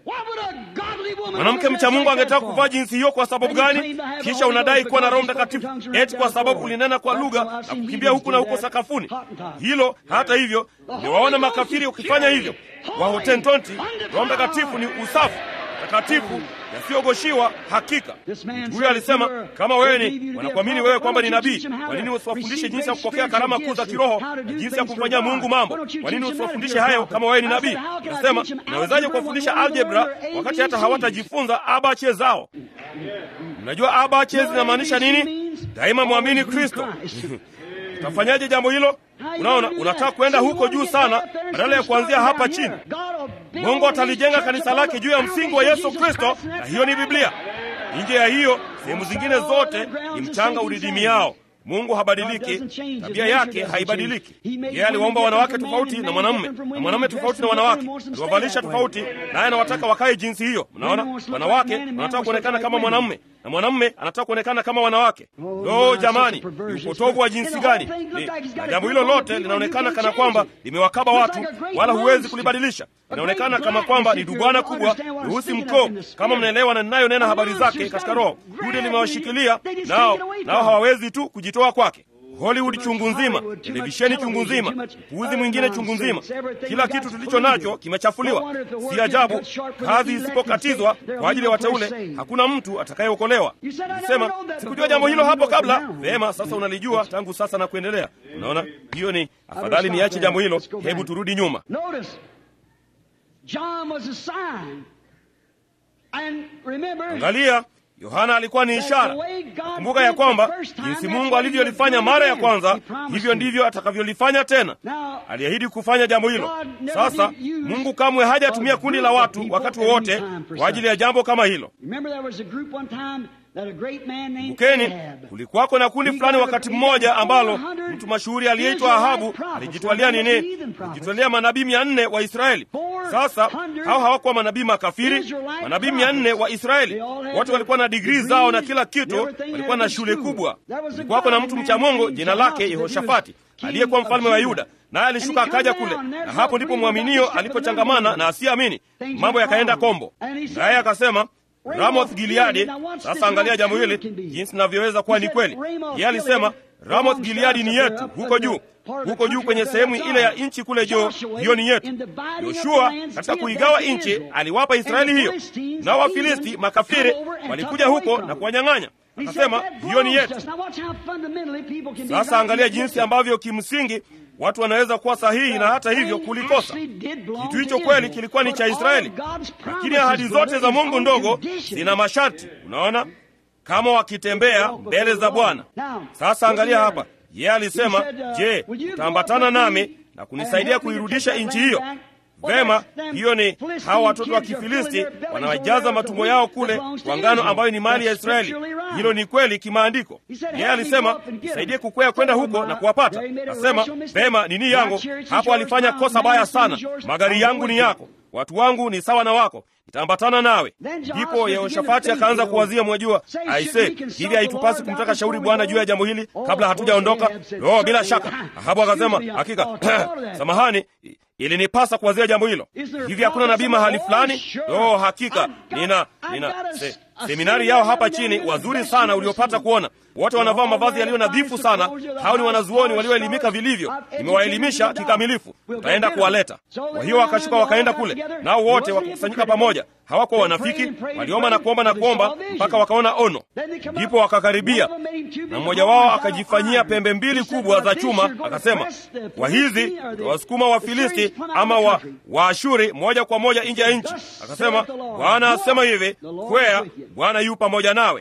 Mwanamke mcha Mungu angetaka kuvaa jinsi hiyo kwa sababu gani? Kisha unadai kuwa na Roho Mtakatifu eti kwa sababu ulinena kwa lugha na kukimbia huku na huko sakafuni. Hilo hata hivyo, niwaona makafiri ukifanya hivyo. Wahotentonti, Roho Mtakatifu ni usafi takatifu yasiyogoshiwa hakika. Mtu huyo alisema, kama wewe ni wanakuamini wewe kwamba ni nabii, kwa nini usiwafundishe jinsi ya kupokea karama kuu za kiroho na jinsi ya kumfanyia Mungu mambo? Kwa nini usiwafundishe hayo kama wewe ni nabii? Nasema, unawezaje kuwafundisha algebra wakati hata hawatajifunza abache zao? Mnajua abache zinamaanisha nini? Daima mwamini Kristo. Utafanyaje jambo hilo? Unaona, unataka kwenda huko juu sana badala ya kuanzia hapa chini. Mungu atalijenga kanisa lake juu ya msingi wa Yesu Kristo, na hiyo ni Biblia. Nje ya hiyo, sehemu zingine zote ni mchanga udidimiao. Mungu habadiliki, tabia yake haibadiliki. Yeye aliwaomba wanawake tofauti na mwanamume na mwanamume tofauti na wanawake, aliwavalisha tofauti, naye anawataka wakae jinsi hiyo. Mnaona, wanawake wanataka kuonekana kama mwanamume na mwanamume anataka kuonekana kama wanawake. Lo, jamani, ni upotovu wa jinsi gani! Na jambo hilo lote linaonekana kana kwamba limewakaba watu, wala huwezi kulibadilisha. Inaonekana kama kwamba ni dubwana kubwa nyeusi mkoo, kama mnaelewa na ninayonena habari zake katika Roho. Kundi limewashikilia nao, nao hawawezi tu kujitoa kwake. Hollywood chungu nzima, televisheni chungu nzima, upuuzi mwingine chungu nzima, kila kitu tulicho nacho kimechafuliwa. Si ajabu kazi isipokatizwa kwa ajili ya wateule, hakuna mtu atakayeokolewa. Nisema sikujua jambo hilo hapo kabla. Vema, sasa unalijua tangu sasa na kuendelea. Unaona, hiyo ni afadhali niache jambo hilo. Hebu turudi nyuma. Angalia, Yohana alikuwa ni ishara. Kumbuka ya kwamba jinsi Mungu alivyolifanya mara ya kwanza, hivyo ndivyo atakavyolifanya tena. Aliahidi kufanya jambo hilo. Sasa Mungu kamwe hajatumia kundi la watu wakati wowote kwa ajili ya jambo kama hilo. Kumbukeni, kulikuwako na kundi fulani wakati mmoja ambalo mtu mashuhuri aliyeitwa Ahabu alijitwalia nini? Alijitwalia manabii mia nne wa Israeli. Sasa hao hawakuwa manabii makafiri, manabii mia nne wa Israeli. Wote walikuwa na digrii zao na kila kitu, walikuwa na shule kubwa. Kulikuwako na mtu mcha Mungu jina lake Yehoshafati aliyekuwa mfalme wa Yuda, naye alishuka akaja kule, na hapo ndipo mwaminio alipochangamana na asiyeamini, mambo yakaenda kombo. Naye akasema Ramoth Gileadi. Sasa angalia jambo hili jinsi linavyoweza kuwa ni kweli. Yeye alisema Ramoth Gileadi ni yetu huko juu huko juu kwenye sehemu ile ya nchi kule juu, hiyo ni yetu. Yoshua katika kuigawa nchi aliwapa Israeli hiyo, na Wafilisti makafiri walikuja huko na kuwanyang'anya, akasema hiyo ni yetu. Sasa angalia jinsi ambavyo kimsingi watu wanaweza kuwa sahihi na hata hivyo kulikosa kitu hicho. Kweli kilikuwa ni cha Israeli, lakini ahadi zote za Mungu ndogo zina masharti. Unaona, kama wakitembea mbele za Bwana. Sasa angalia hapa yeye alisema, je, utaambatana nami na kunisaidia kuirudisha nchi hiyo? Vema, hiyo ni hawa watoto wa Kifilisti wanawajaza matumbo yao kule kwa ngano ambayo ni mali ya Israeli. Hilo ni kweli kimaandiko. Yeye alisema nisaidie kukwea kwenda huko na kuwapata. Nasema vema, nini yangu hapo? Alifanya kosa baya sana. Magari yangu ni yako, watu wangu ni sawa na wako, nitaambatana nawe. Ndipo Yehoshafati akaanza kuwazia, mwajua, aise, hivi haitupasi kumtaka shauri Bwana juu ya jambo hili kabla hatujaondoka? Lo, bila shaka. Ahabu akasema, hakika samahani ilinipasa kuwazia jambo hilo. Hivi hakuna nabii mahali fulani? Oh, hakika nina nina se, seminari yao hapa chini, wazuri sana uliopata kuona. Wote wanavaa mavazi yaliyo nadhifu sana. Hao ni wanazuoni walioelimika vilivyo, nimewaelimisha kikamilifu. Utaenda kuwaleta. Kwa hiyo wakashuka wakaenda kule, nao wote wakakusanyika pamoja. Hawakuwa wanafiki, waliomba na kuomba na kuomba mpaka wakaona ono. Ndipo wakakaribia, na mmoja wao akajifanyia pembe mbili kubwa za chuma, akasema, kwa hizi wasukuma Wafilisti ama wa Waashuri moja kwa moja nje ya nchi. Akasema, Bwana asema hivi, kwea, Bwana yu pamoja nawe.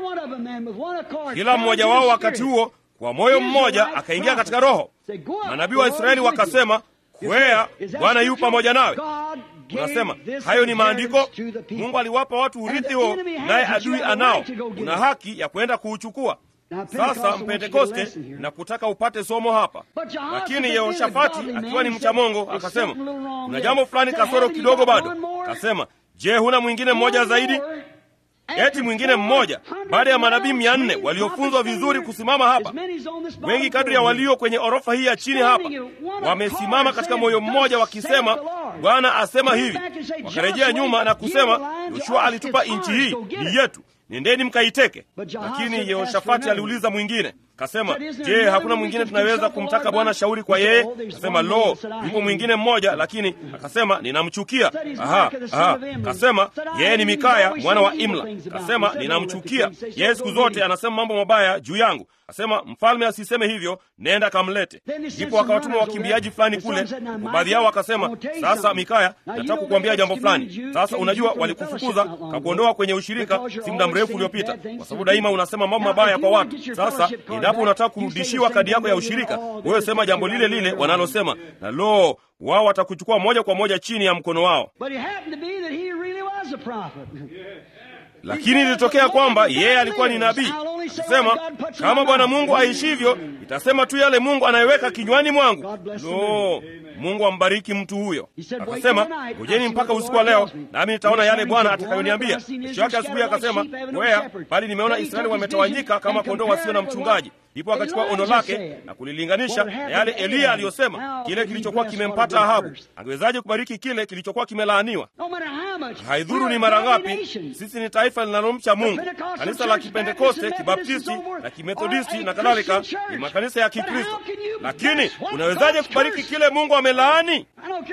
Kila mmoja wao wakati huo kwa moyo mmoja akaingia katika Roho. Manabii wa Israeli wakasema, kwea, Bwana yu pamoja nawe. Unasema hayo ni maandiko. Mungu aliwapa watu urithi huo, naye adui anao, una haki ya kwenda kuuchukua. Sasa Mpentekoste na kutaka upate somo hapa, lakini Yehoshafati akiwa ni mcha Mungu akasema, kuna jambo fulani kasoro kidogo bado. Akasema, je, huna mwingine mmoja zaidi? Eti mwingine mmoja baada ya manabii mia nne waliofunzwa vizuri kusimama hapa, wengi kadri ya walio kwenye orofa hii ya chini hapa, wamesimama katika moyo mmoja wakisema, Bwana asema hivi. Wakarejea nyuma na kusema, Yoshua alitupa nchi hii, ni yetu, nendeni mkaiteke. Lakini Yehoshafati aliuliza mwingine kasema, je, hakuna mwingine tunaweza kumtaka Bwana shauri kwa yeye? Kasema, lo, yupo mwingine mmoja, lakini akasema ninamchukia. Aha, aha. Kasema yeye ni Mikaya mwana wa Imla. Kasema ninamchukia yeye, siku zote anasema mambo mabaya juu yangu. Kasema mfalme asiseme hivyo, nenda kamlete. Ndipo wakawatuma wakimbiaji fulani kule, baadhi yao wakasema, sasa Mikaya, nataka kukuambia jambo fulani. Sasa unajua, walikufukuza kakuondoa kwenye ushirika si muda mrefu uliopita, kwa sababu daima unasema mambo mabaya kwa watu. Sasa endapo unataka kurudishiwa kadi yako ya ushirika, wewe sema jambo lile lile wanalosema, na lo, wao watakuchukua moja kwa moja chini ya mkono wao. Lakini ilitokea kwamba yeye alikuwa ni nabii. Akasema, kama Bwana Mungu aishivyo, itasema tu yale Mungu anayeweka kinywani mwangu. No, Mungu ambariki mtu huyo. Akasema, ngojeni mpaka usiku wa leo, nami nitaona yale Bwana atakayoniambia. Kesho yake asubuhi akasema, wea, bali nimeona Israeli wametawanyika kama kondoo wasio na mchungaji. Ndipo akachukua ono lake na kulilinganisha na yale Eliya aliyosema, kile kilichokuwa kimempata Ahabu. Angewezaje kubariki kile kilichokuwa kimelaaniwa? Haidhuru ni mara ngapi, sisi ni taifa linalomcha Mungu. Kanisa la Kipentekoste, Kibaptisti na Kimethodisti na kadhalika ni makanisa ya Kikristo, lakini unawezaje kubariki kile Mungu amelaani?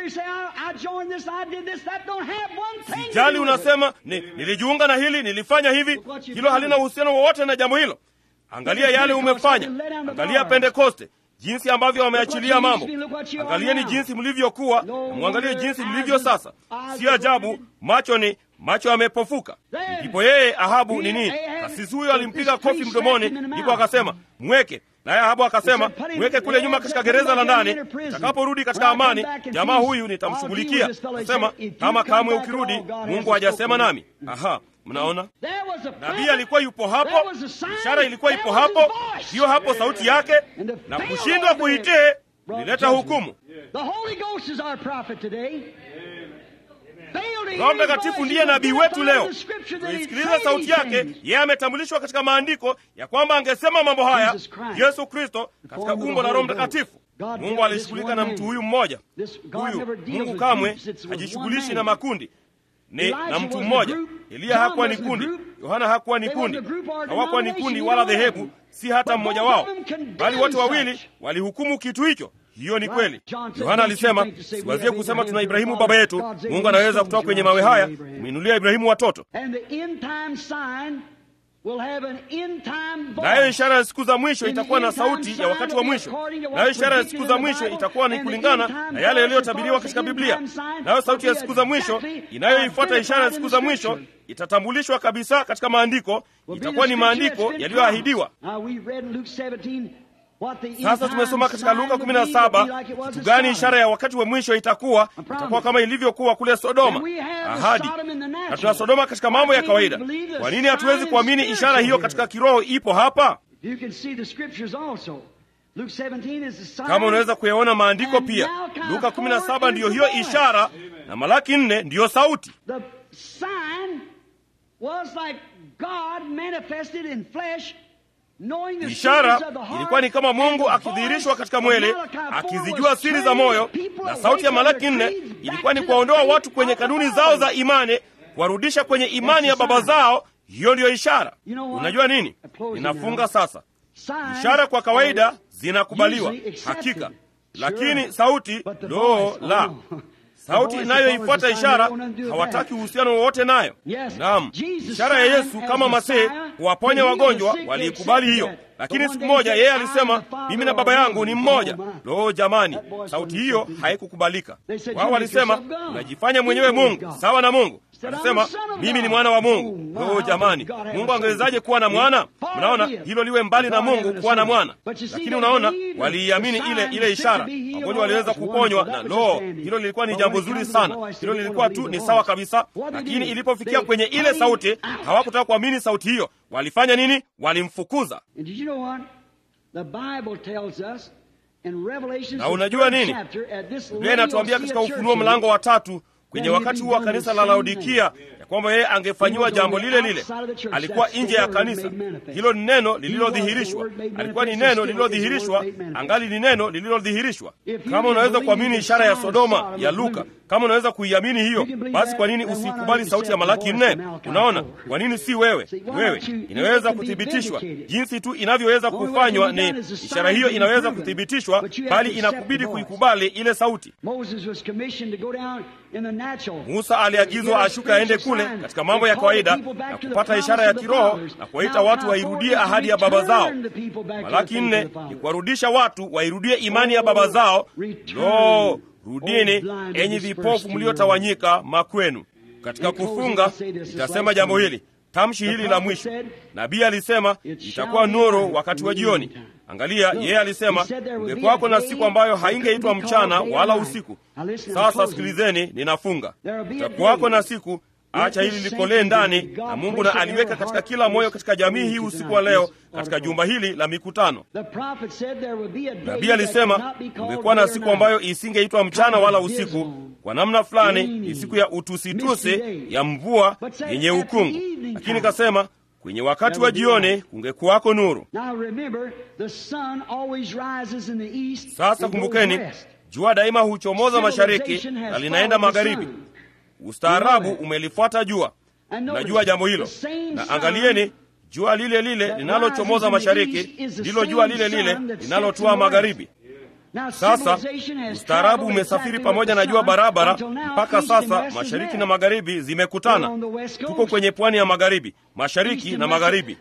Sijali unasema ni, nilijiunga na hili, nilifanya hivi, hilo halina uhusiano wowote na jambo hilo. Angalia yale umefanya. Angalia Pentekoste, jinsi ambavyo wameachilia mambo. Angalieni jinsi mlivyokuwa na mwangalie jinsi mlivyo sasa. Si ajabu macho ni macho yamepofuka. Ndipo yeye Ahabu nini, kasisi huyo alimpiga kofi mdomoni, ndipo akasema mweke naye Ahabu akasema mweke kule nyuma katika gereza la ndani, nitakaporudi katika amani, jamaa huyu nitamshughulikia. Akasema kama kamwe ukirudi, Mungu hajasema nami. Aha, mnaona, nabii alikuwa yupo hapo, ishara ilikuwa ipo hapo, hiyo hapo sauti yake, na kushindwa kuitii lileta hukumu. Roho Mtakatifu ndiye nabii wetu leo. Tuisikilize sauti yake. Yeye ametambulishwa katika maandiko ya kwamba angesema mambo haya, Yesu Kristo katika umbo la Roho Mtakatifu. Mungu alishughulika na mtu huyu mmoja. Huyu Mungu kamwe hajishughulishi na makundi, ni na mtu mmoja. Eliya hakuwa ni kundi, Yohana hakuwa ni kundi, hawakuwa ni kundi wala dhehebu, si hata mmoja wao, bali wote wawili walihukumu kitu hicho. Hiyo ni kweli. Yohana alisema, siwazie kusema tuna Ibrahimu baba yetu. Mungu anaweza kutoka kwenye mawe haya kumwinulia Ibrahimu watoto. Nayo ishara ya siku za mwisho itakuwa na sauti ya wakati wa mwisho. Nayo ishara ya siku za mwisho itakuwa ni kulingana na yale yaliyotabiriwa katika Biblia. Nayo sauti ya siku za mwisho inayoifuata ishara ya siku za mwisho itatambulishwa kabisa katika maandiko, itakuwa ni maandiko yaliyoahidiwa. Sasa tumesoma katika Luka 17 kitu gani ishara ya wakati wa mwisho itakuwa. Itakuwa kama ilivyokuwa kule Sodoma, ahadi. Na tuna Sodoma katika mambo ya kawaida. Kwa nini hatuwezi kuamini ishara hiyo katika kiroho ipo hapa? Kama unaweza kuyaona maandiko pia, Luka 17 ndiyo hiyo ishara na Malaki 4 ndiyo sauti. Ishara ilikuwa ni kama Mungu akidhihirishwa katika mwili, akizijua siri za moyo, na sauti ya Malaki nne ilikuwa ni kuwaondoa watu kwenye kanuni zao za imani, kuwarudisha kwenye imani ya baba zao. Hiyo ndiyo ishara. Unajua nini? Ninafunga sasa. Ishara kwa kawaida zinakubaliwa, hakika, lakini sauti lo la sauti inayoifuata ishara hawataki uhusiano wowote nayo. Naam, ishara ya Yesu kama Masihi kuwaponya wagonjwa waliikubali hiyo, lakini siku moja yeye alisema mimi na baba yangu ni mmoja. Lo, jamani, sauti hiyo haikukubalika. Wao walisema unajifanya mwenyewe Mungu sawa na Mungu. Alisema mimi ni mwana wa Mungu. Lo, jamani, Mungu angewezaje kuwa na mwana? Mnaona hilo liwe mbali na Mungu kuwa na mwana, lakini unaona waliiamini ile ile ishara. Wagonjwa waliweza kuponywa, na lo, hilo lilikuwa ni jambo zuri sana. Hilo lilikuwa tu ni sawa kabisa, lakini ilipofikia kwenye ile sauti, hawakutaka kuamini sauti hiyo. Walifanya nini? Walimfukuza. Na unajua nini? Biblia inatuambia katika Ufunuo mlango wa tatu kwenye wakati huu wa kanisa la Laodikia ya kwamba yeye angefanyiwa jambo lile lile. Alikuwa nje ya kanisa. Hilo ni neno lililodhihirishwa, alikuwa ni neno lililodhihirishwa, angali ni neno lililodhihirishwa. Kama unaweza kuamini ishara ya Sodoma ya Luka, kama unaweza kuiamini hiyo, basi kwa nini usikubali sauti ya Malaki nne? Unaona, kwa nini si wewe? Wewe inaweza kuthibitishwa jinsi tu inavyoweza kufanywa, ni ishara hiyo inaweza kuthibitishwa, bali inakubidi kuikubali ile sauti. Musa aliagizwa ashuka aende kule katika mambo ya kawaida na kupata ishara ya kiroho na kuwaita watu wairudie ahadi ya baba zao. Malaki nne ni kuwarudisha watu wairudie imani ya baba zao. Lo, rudini enyi vipofu mliotawanyika makwenu. Katika kufunga itasema jambo hili, tamshi hili la mwisho. Nabii alisema itakuwa nuru wakati wa jioni. Angalia, yeye alisema ungekuwako na siku ambayo haingeitwa mchana wala usiku. Sasa sikilizeni, ninafunga. Utakuwako na siku, acha hili likolee ndani, na Mungu na aliweka katika kila moyo katika jamii hii usiku wa leo, katika jumba hili la mikutano. Nabii alisema ungekuwa na siku ambayo isingeitwa mchana wala usiku. Kwa namna fulani ni siku ya utusitusi ya mvua yenye ukungu, lakini kasema kwenye wakati wa jioni kungekuwako nuru. Sasa kumbukeni, jua daima huchomoza mashariki na linaenda magharibi. Ustaarabu umelifuata jua, najua jambo hilo. Na angalieni, jua lile lile linalochomoza mashariki ndilo jua lile lile linalotua magharibi. Sasa ustaarabu umesafiri pamoja na jua barabara mpaka sasa, mashariki na magharibi zimekutana. Tuko kwenye pwani ya magharibi, mashariki na magharibi.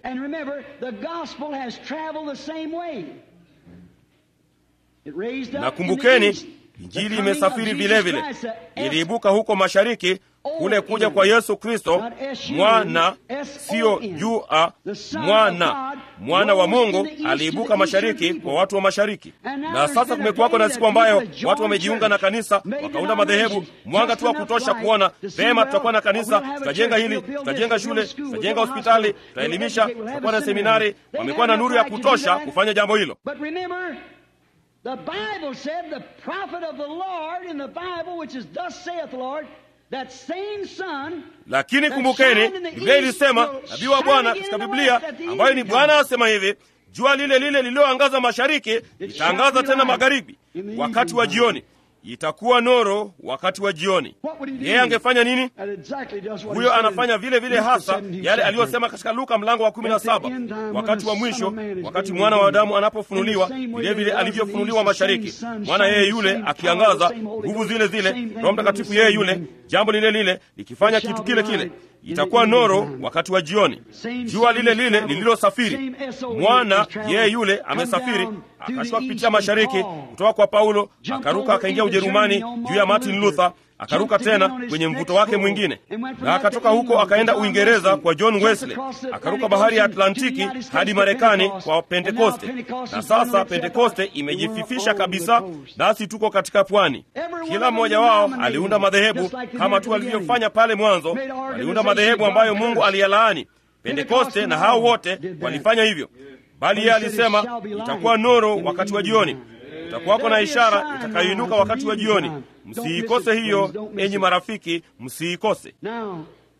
Na kumbukeni, Injili imesafiri vilevile, iliibuka huko mashariki kule kuja kwa Yesu Kristo mwana, siyo jua, mwana, mwana wa Mungu aliibuka mashariki kwa watu wa mashariki. Na sasa kumekuwako na siku ambayo watu wamejiunga na kanisa, wakaunda madhehebu, mwanga tu wa kutosha kuona vema, tutakuwa na kanisa, tutajenga hili, tutajenga shule, tutajenga hospitali, tutaelimisha, tutakuwa na seminari. Wamekuwa na nuru ya kutosha kufanya jambo hilo. The Bible said the prophet of the Lord in the Bible, which is thus saith the Lord, that same sun, lakini kumbukeni, Biblia ilisema nabii wa Bwana katika Biblia, ambayo ni Bwana asema hivi, jua lile lile lililoangaza mashariki litaangaza tena magharibi wakati wa jioni. itakuwa noro wakati wa jioni. What would he do? Yeye angefanya nini? And exactly does what he Huyo said in anafanya vile vile Luke hasa 17 yale chapter. aliyosema katika Luka mlango wa kumi na saba wakati wa mwisho, wakati mwana wa Adamu anapofunuliwa, vile vile alivyofunuliwa mashariki, mwana yeye yule akiangaza, nguvu zile zile, Roho Mtakatifu yeye yule, jambo lile lile likifanya kitu kile kile. Itakuwa noro wakati wa jioni, jua lile lile lililosafiri. Mwana yeye yule amesafiri, akashuka kupitia mashariki kutoka kwa Paulo, akaruka akaingia Ujerumani juu ya Martin Luther akaruka tena kwenye mvuto wake mwingine, na akatoka huko akaenda Uingereza kwa John Wesley, akaruka bahari ya Atlantiki hadi Marekani kwa Pentekoste. Na sasa Pentekoste imejififisha kabisa, nasi tuko katika pwani. Kila mmoja wao aliunda madhehebu kama tu alivyofanya pale mwanzo, waliunda madhehebu ambayo Mungu aliyalaani. Pentekoste na hao wote walifanya hivyo, bali yeye alisema itakuwa noro wakati wa jioni utakuwako na ishara itakayoinuka wakati wa jioni. Msiikose hiyo, enyi marafiki, msiikose. Now,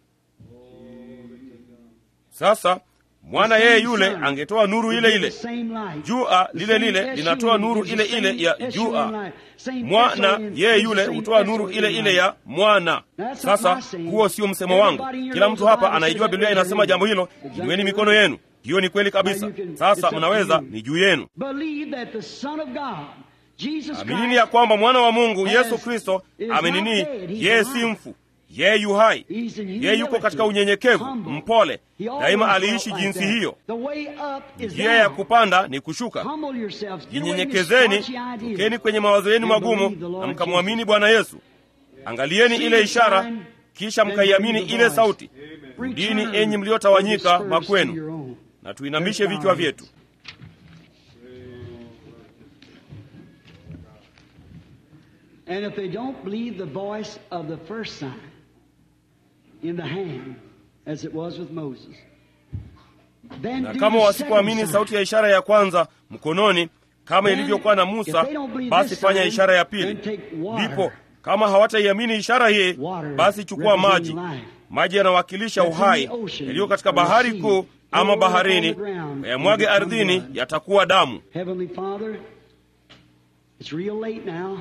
Sasa mwana yeye yule angetoa nuru ile ile, the same light. jua lile lile linatoa nuru ile ile ya jua. Mwana yeye yule hutoa nuru ile ile ya mwana. Sasa huo sio msemo wangu, kila mtu hapa anaijua Biblia inasema jambo hilo. Inueni mikono yenu. Hiyo ni kweli kabisa. Sasa mnaweza, ni juu yenu. Believe that the Son of God, Jesus Aminini Christ, ya kwamba mwana wa Mungu Yesu Kristo amenini, yeye si mfu, yeye yu hai, yeye yuko katika unyenyekevu, mpole, daima aliishi jinsi hiyo. The way up is Njia ya down. kupanda ni kushuka. Humble yourselves. Get away from Jinyenyekezeni, your stodgy ideas. tokeni kwenye mawazo yenu magumu na mkamwamini Bwana Yesu. Angalieni ile ishara, kisha mkaiamini ile sauti. Rudini enyi mliotawanyika makwenu, na tuinamishe vichwa vyetu. And if they don't believe the voice of the first sign in the hand, as it was with Moses, then Na do kama the wasipoamini second sauti ya ishara ya kwanza mkononi kama ilivyokuwa na Musa, basi fanya ishara ya pili. Ndipo kama hawataiamini ishara hii, basi chukua maji. Maji yanawakilisha uhai yaliyo katika bahari kuu ama baharini, yamwage ardhini, yatakuwa damu. Heavenly Father, it's real late now.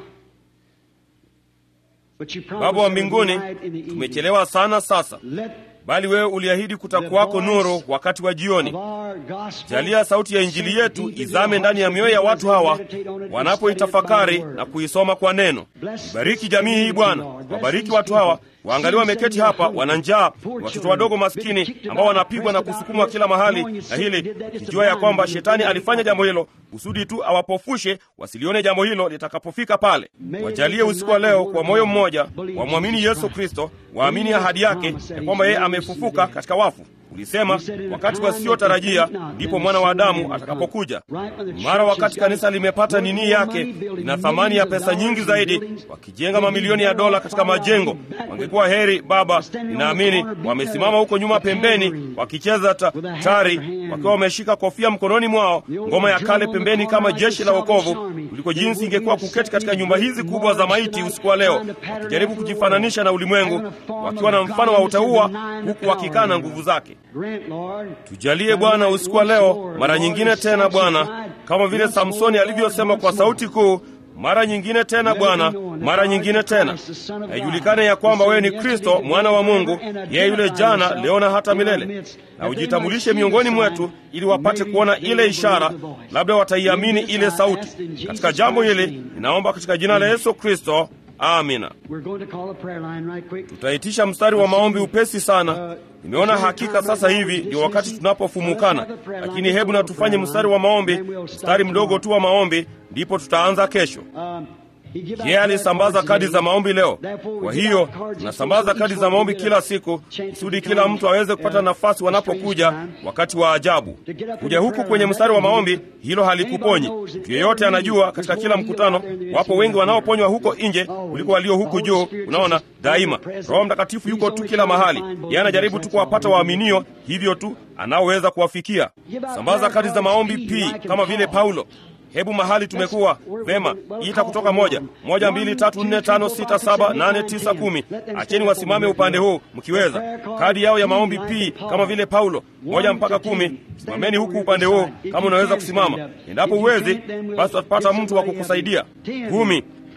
But you promised Baba wa there would be mbinguni, light in the evening. tumechelewa sana sasa, Let bali wewe uliahidi kutakuwako nuru wakati wa jioni. of our gospel Jalia sauti ya injili yetu izame ndani ya mioyo ya watu hawa wanapoitafakari na kuisoma kwa neno. Bariki jamii hii Bwana, wabariki watu hawa, waangalie wameketi hapa, wana njaa, watoto wadogo maskini ambao wanapigwa na kusukumwa kila mahali, na hili kijua ya kwamba shetani alifanya jambo hilo kusudi tu awapofushe wasilione jambo hilo litakapofika pale. Wajalie usiku wa leo kwa moyo mmoja wamwamini Yesu Kristo, waamini ahadi yake ya kwamba yeye amefufuka katika wafu. Ulisema wakati wasiotarajia ndipo mwana wa Adamu atakapokuja. Mara wakati kanisa limepata nini yake, lina thamani ya pesa nyingi zaidi, wakijenga mamilioni ya dola katika majengo. Wangekuwa heri Baba, ninaamini wamesimama huko nyuma pembeni, wakicheza ta, tari, wakiwa wameshika kofia mkononi mwao, ngoma ya kale pembeni, kama jeshi la wokovu, kuliko jinsi ingekuwa kuketi katika nyumba hizi kubwa za maiti usiku wa leo, wakijaribu kujifananisha na ulimwengu, wakiwa na mfano wa utauwa, huku wakikaa na nguvu zake. Grant, Lord, Tujalie Bwana usiku wa leo mara nyingine tena Bwana, kama vile Samsoni alivyosema kwa sauti kuu, mara nyingine tena Bwana, mara nyingine tena, na ijulikane ya kwamba wewe ni Kristo mwana wa Mungu, yeye yule jana, leo na hata milele, na ujitambulishe miongoni mwetu, ili wapate kuona ile ishara, labda wataiamini ile sauti. Katika jambo hili ninaomba katika jina la Yesu Kristo, amina. we're going to call a prayer line right quick. Tutaitisha mstari wa maombi upesi sana. Nimeona hakika sasa hivi ndio wakati tunapofumukana, lakini hebu na tufanye mstari wa maombi, mstari mdogo tu wa maombi, ndipo tutaanza kesho. Um, he give out Yeye alisambaza prayer kadi cards za maombi leo. Therefore, we Kwa give hiyo out cards tunasambaza each kadi one za maombi will get kila a siku, chance kusudi to kila come, mtu aweze kupata uh, nafasi a wanapokuja strange time. wakati wa ajabu. Kuja huku kwenye mstari wa maombi, hilo halikuponyi. Mtu yeyote anajua katika kila mkutano, wapo wengi wanaoponywa huko nje kuliko walio huku juu. Unaona, daima Roho Mtakatifu yuko tu kila mahali, yeye anajaribu tu kuwapata waaminio, hivyo tu anaoweza kuwafikia. Sambaza kadi za maombi pii kama vile Paulo. Hebu mahali tumekuwa vema, ita kutoka moja moja, mbili, tatu, nne, tano, sita, saba, nane, tisa, kumi. Acheni wasimame upande huu mkiweza. Kadi yao ya maombi pii kama vile Paulo, moja mpaka kumi. Simameni huku upande huu kama unaweza kusimama. Endapo uwezi, basi tutapata mtu wa kukusaidia. Kumi.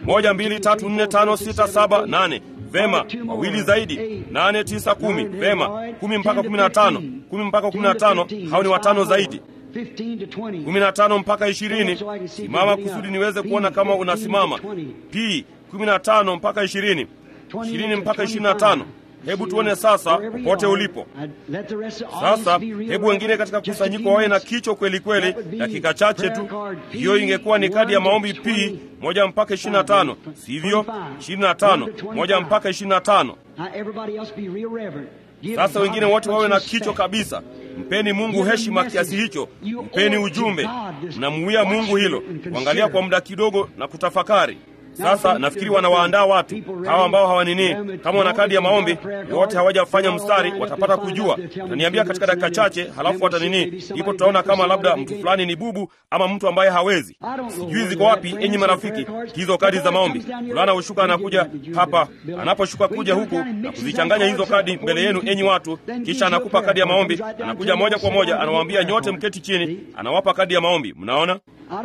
moja mbili tatu nne tano sita saba nane vema wawili zaidi nane tisa kumi vema kumi mpaka kumi na tano kumi mpaka kumi na tano hao ni watano zaidi kumi na tano mpaka ishirini simama kusudi niweze kuona kama unasimama p kumi na tano mpaka ishirini ishirini mpaka ishirini na tano hebu tuone sasa popote ulipo sasa hebu wengine katika kusanyiko wawe na kicho kweli kweli dakika chache tu hiyo ingekuwa ni kadi ya maombi p moja mpaka ishirini na tano sivyo ishirini na tano moja mpaka ishirini na tano sasa wengine wote wawe na kicho kabisa mpeni mungu heshima kiasi hicho mpeni ujumbe mnamuia mungu hilo kuangalia kwa muda kidogo na kutafakari sasa nafikiri wanawaandaa watu hawa ambao hawanini kama wana kadi ya maombi wote hawajafanya mstari watapata kujua utaniambia katika dakika chache halafu watanini ndipo tutaona kama labda mtu fulani ni bubu ama mtu ambaye hawezi sijui ziko wapi enyi marafiki hizo kadi za maombi fulana hushuka anakuja hapa anaposhuka kuja huku na kuzichanganya hizo kadi mbele yenu enyi watu kisha anakupa kadi ya maombi anakuja moja kwa moja anawaambia nyote mketi chini anawapa kadi ya maombi mnaona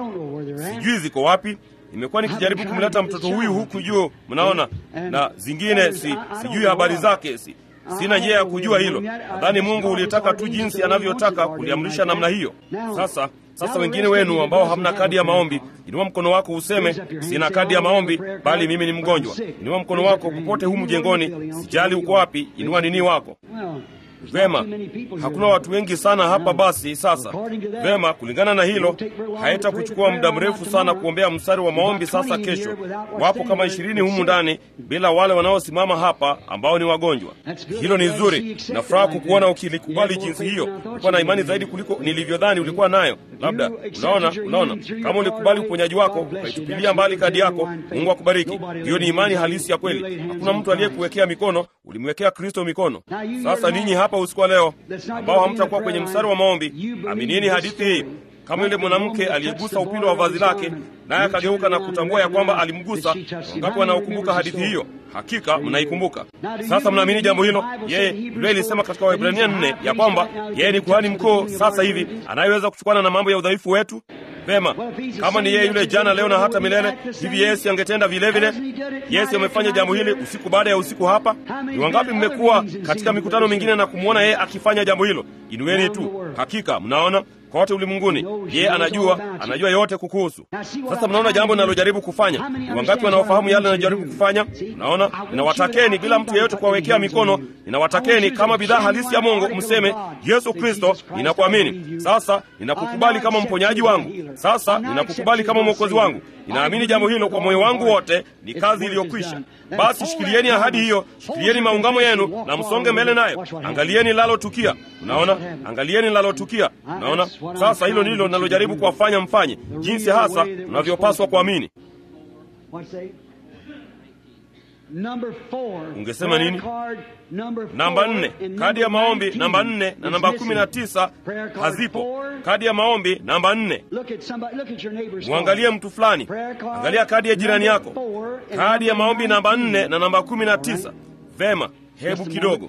sijui ziko wapi nimekuwa nikijaribu kumleta mtoto huyu huku juu mnaona na zingine si, sijui habari zake si, sina njia ya kujua hilo nadhani mungu ulitaka tu jinsi anavyotaka kuliamrisha namna hiyo sasa sasa wengine wenu ambao hamna kadi ya maombi inua mkono wako useme sina kadi ya maombi bali mimi ni mgonjwa inua mkono wako popote humu jengoni sijali uko wapi inua nini wako vema hakuna watu wengi sana hapa basi sasa vema kulingana na hilo haita kuchukua muda mrefu sana kuombea mstari wa maombi sasa kesho wapo kama ishirini humu ndani bila wale wanaosimama hapa ambao ni wagonjwa hilo ni zuri nafuraha kukuona ukilikubali jinsi hiyo ulikuwa na imani zaidi kuliko nilivyodhani ulikuwa nayo labda unaona unaona kama ulikubali uponyaji wako ukaitupilia mbali kadi yako mungu akubariki hiyo ni imani halisi ya kweli hakuna mtu aliyekuwekea mikono ulimwekea kristo mikono sasa ninyi hapa usiku wa leo ambao hamtakuwa kwenye mstari wa maombi aminini hadithi hii kama yule mwanamke aliyegusa upindo wa vazi lake naye akageuka na kutambua ya kwamba alimgusa wangapi wanaokumbuka hadithi hiyo hakika mnaikumbuka sasa mnaamini jambo hilo yeye biblia ilisema katika waibrania nne ya kwamba yeye ni kuhani mkuu sasa hivi anayeweza kuchukana na mambo ya udhaifu wetu vema kama ni yeye yule jana leo na hata milele hivi yesu angetenda vile vile yesu amefanya jambo hili usiku baada ya usiku hapa ni wangapi mmekuwa katika mikutano mingine na kumwona yeye akifanya jambo hilo inueni tu hakika mnaona kote ulimwenguni yeye anajua anajua yote kukuhusu sasa mnaona jambo linalojaribu kufanya ni wangapi wanaofahamu yale linalojaribu kufanya mnaona ninawatakeni bila mtu yeyote kuwawekea mikono ninawatakeni kama bidhaa halisi ya mungu mseme yesu kristo ninakuamini sasa ninakukubali kama mponyaji wangu sasa ninakukubali kama mwokozi wangu ninaamini jambo hilo kwa moyo wangu wote ni kazi iliyokwisha basi shikilieni ahadi hiyo shikilieni maungamo yenu na msonge mbele nayo angalieni lalotukia unaona angalieni lalotukia unaona sasa hilo ndilo linalojaribu kuwafanya mfanye jinsi hasa unavyopaswa kuamini ungesema nini namba nne kadi ya maombi namba nne na namba kumi na tisa hazipo kadi ya maombi namba nne mwangalie mtu fulani angalia kadi ya jirani yako kadi ya maombi namba nne na namba kumi na tisa vema hebu kidogo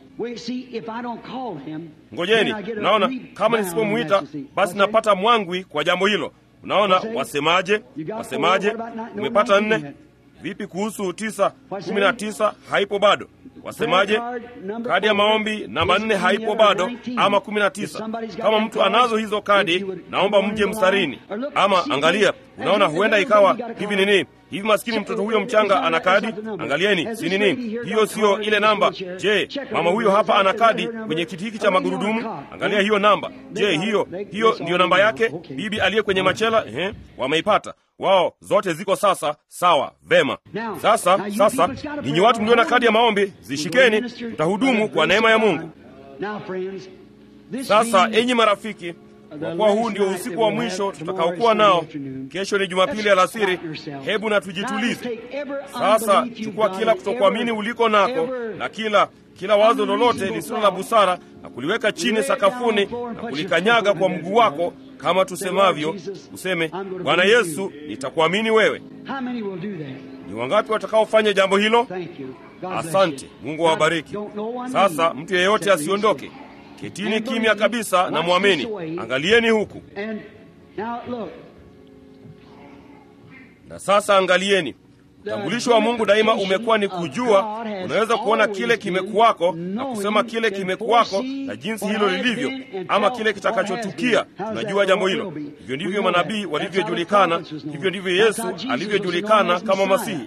ngojeni unaona kama nisipomwita basi napata mwangwi kwa jambo hilo unaona wasemaje wasemaje umepata nne vipi kuhusu tisa kumi na tisa haipo bado wasemaje kadi ya maombi namba nne haipo bado ama kumi na tisa kama mtu anazo hizo kadi naomba mje mstarini ama angalia unaona huenda ikawa hivi nini hivi maskini mtoto huyo mchanga ana kadi angalieni si nini hiyo siyo ile namba je mama huyo hapa ana kadi kwenye kiti hiki cha magurudumu angalia hiyo namba je hiyo hiyo ndiyo namba yake bibi aliye kwenye machela ehe wameipata wao zote ziko sasa sawa vema sasa sasa ninyi watu mlio na kadi ya maombi zishikeni mtahudumu kwa neema ya mungu sasa enyi marafiki kwa kuwa huu ndio usiku wa mwisho tutakaokuwa nao kesho ni jumapili alasiri hebu na tujitulize sasa chukua kila kutokuamini uliko nako na kila kila wazo lolote lisilo la busara na kuliweka chini sakafuni na kulikanyaga kwa mguu wako kama tusemavyo useme bwana yesu nitakuamini wewe ni wangapi watakaofanya jambo hilo asante mungu awabariki sasa mtu yeyote asiondoke ketini kimya kabisa na mwamini angalieni huku na sasa angalieni Utambulisho wa Mungu daima umekuwa ni kujua. Unaweza kuona kile kimekuwako na kusema kile kimekuwako na jinsi hilo lilivyo, ama kile kitakachotukia. Tunajua jambo hilo. Hivyo ndivyo manabii walivyojulikana, hivyo ndivyo Yesu alivyojulikana kama Masihi.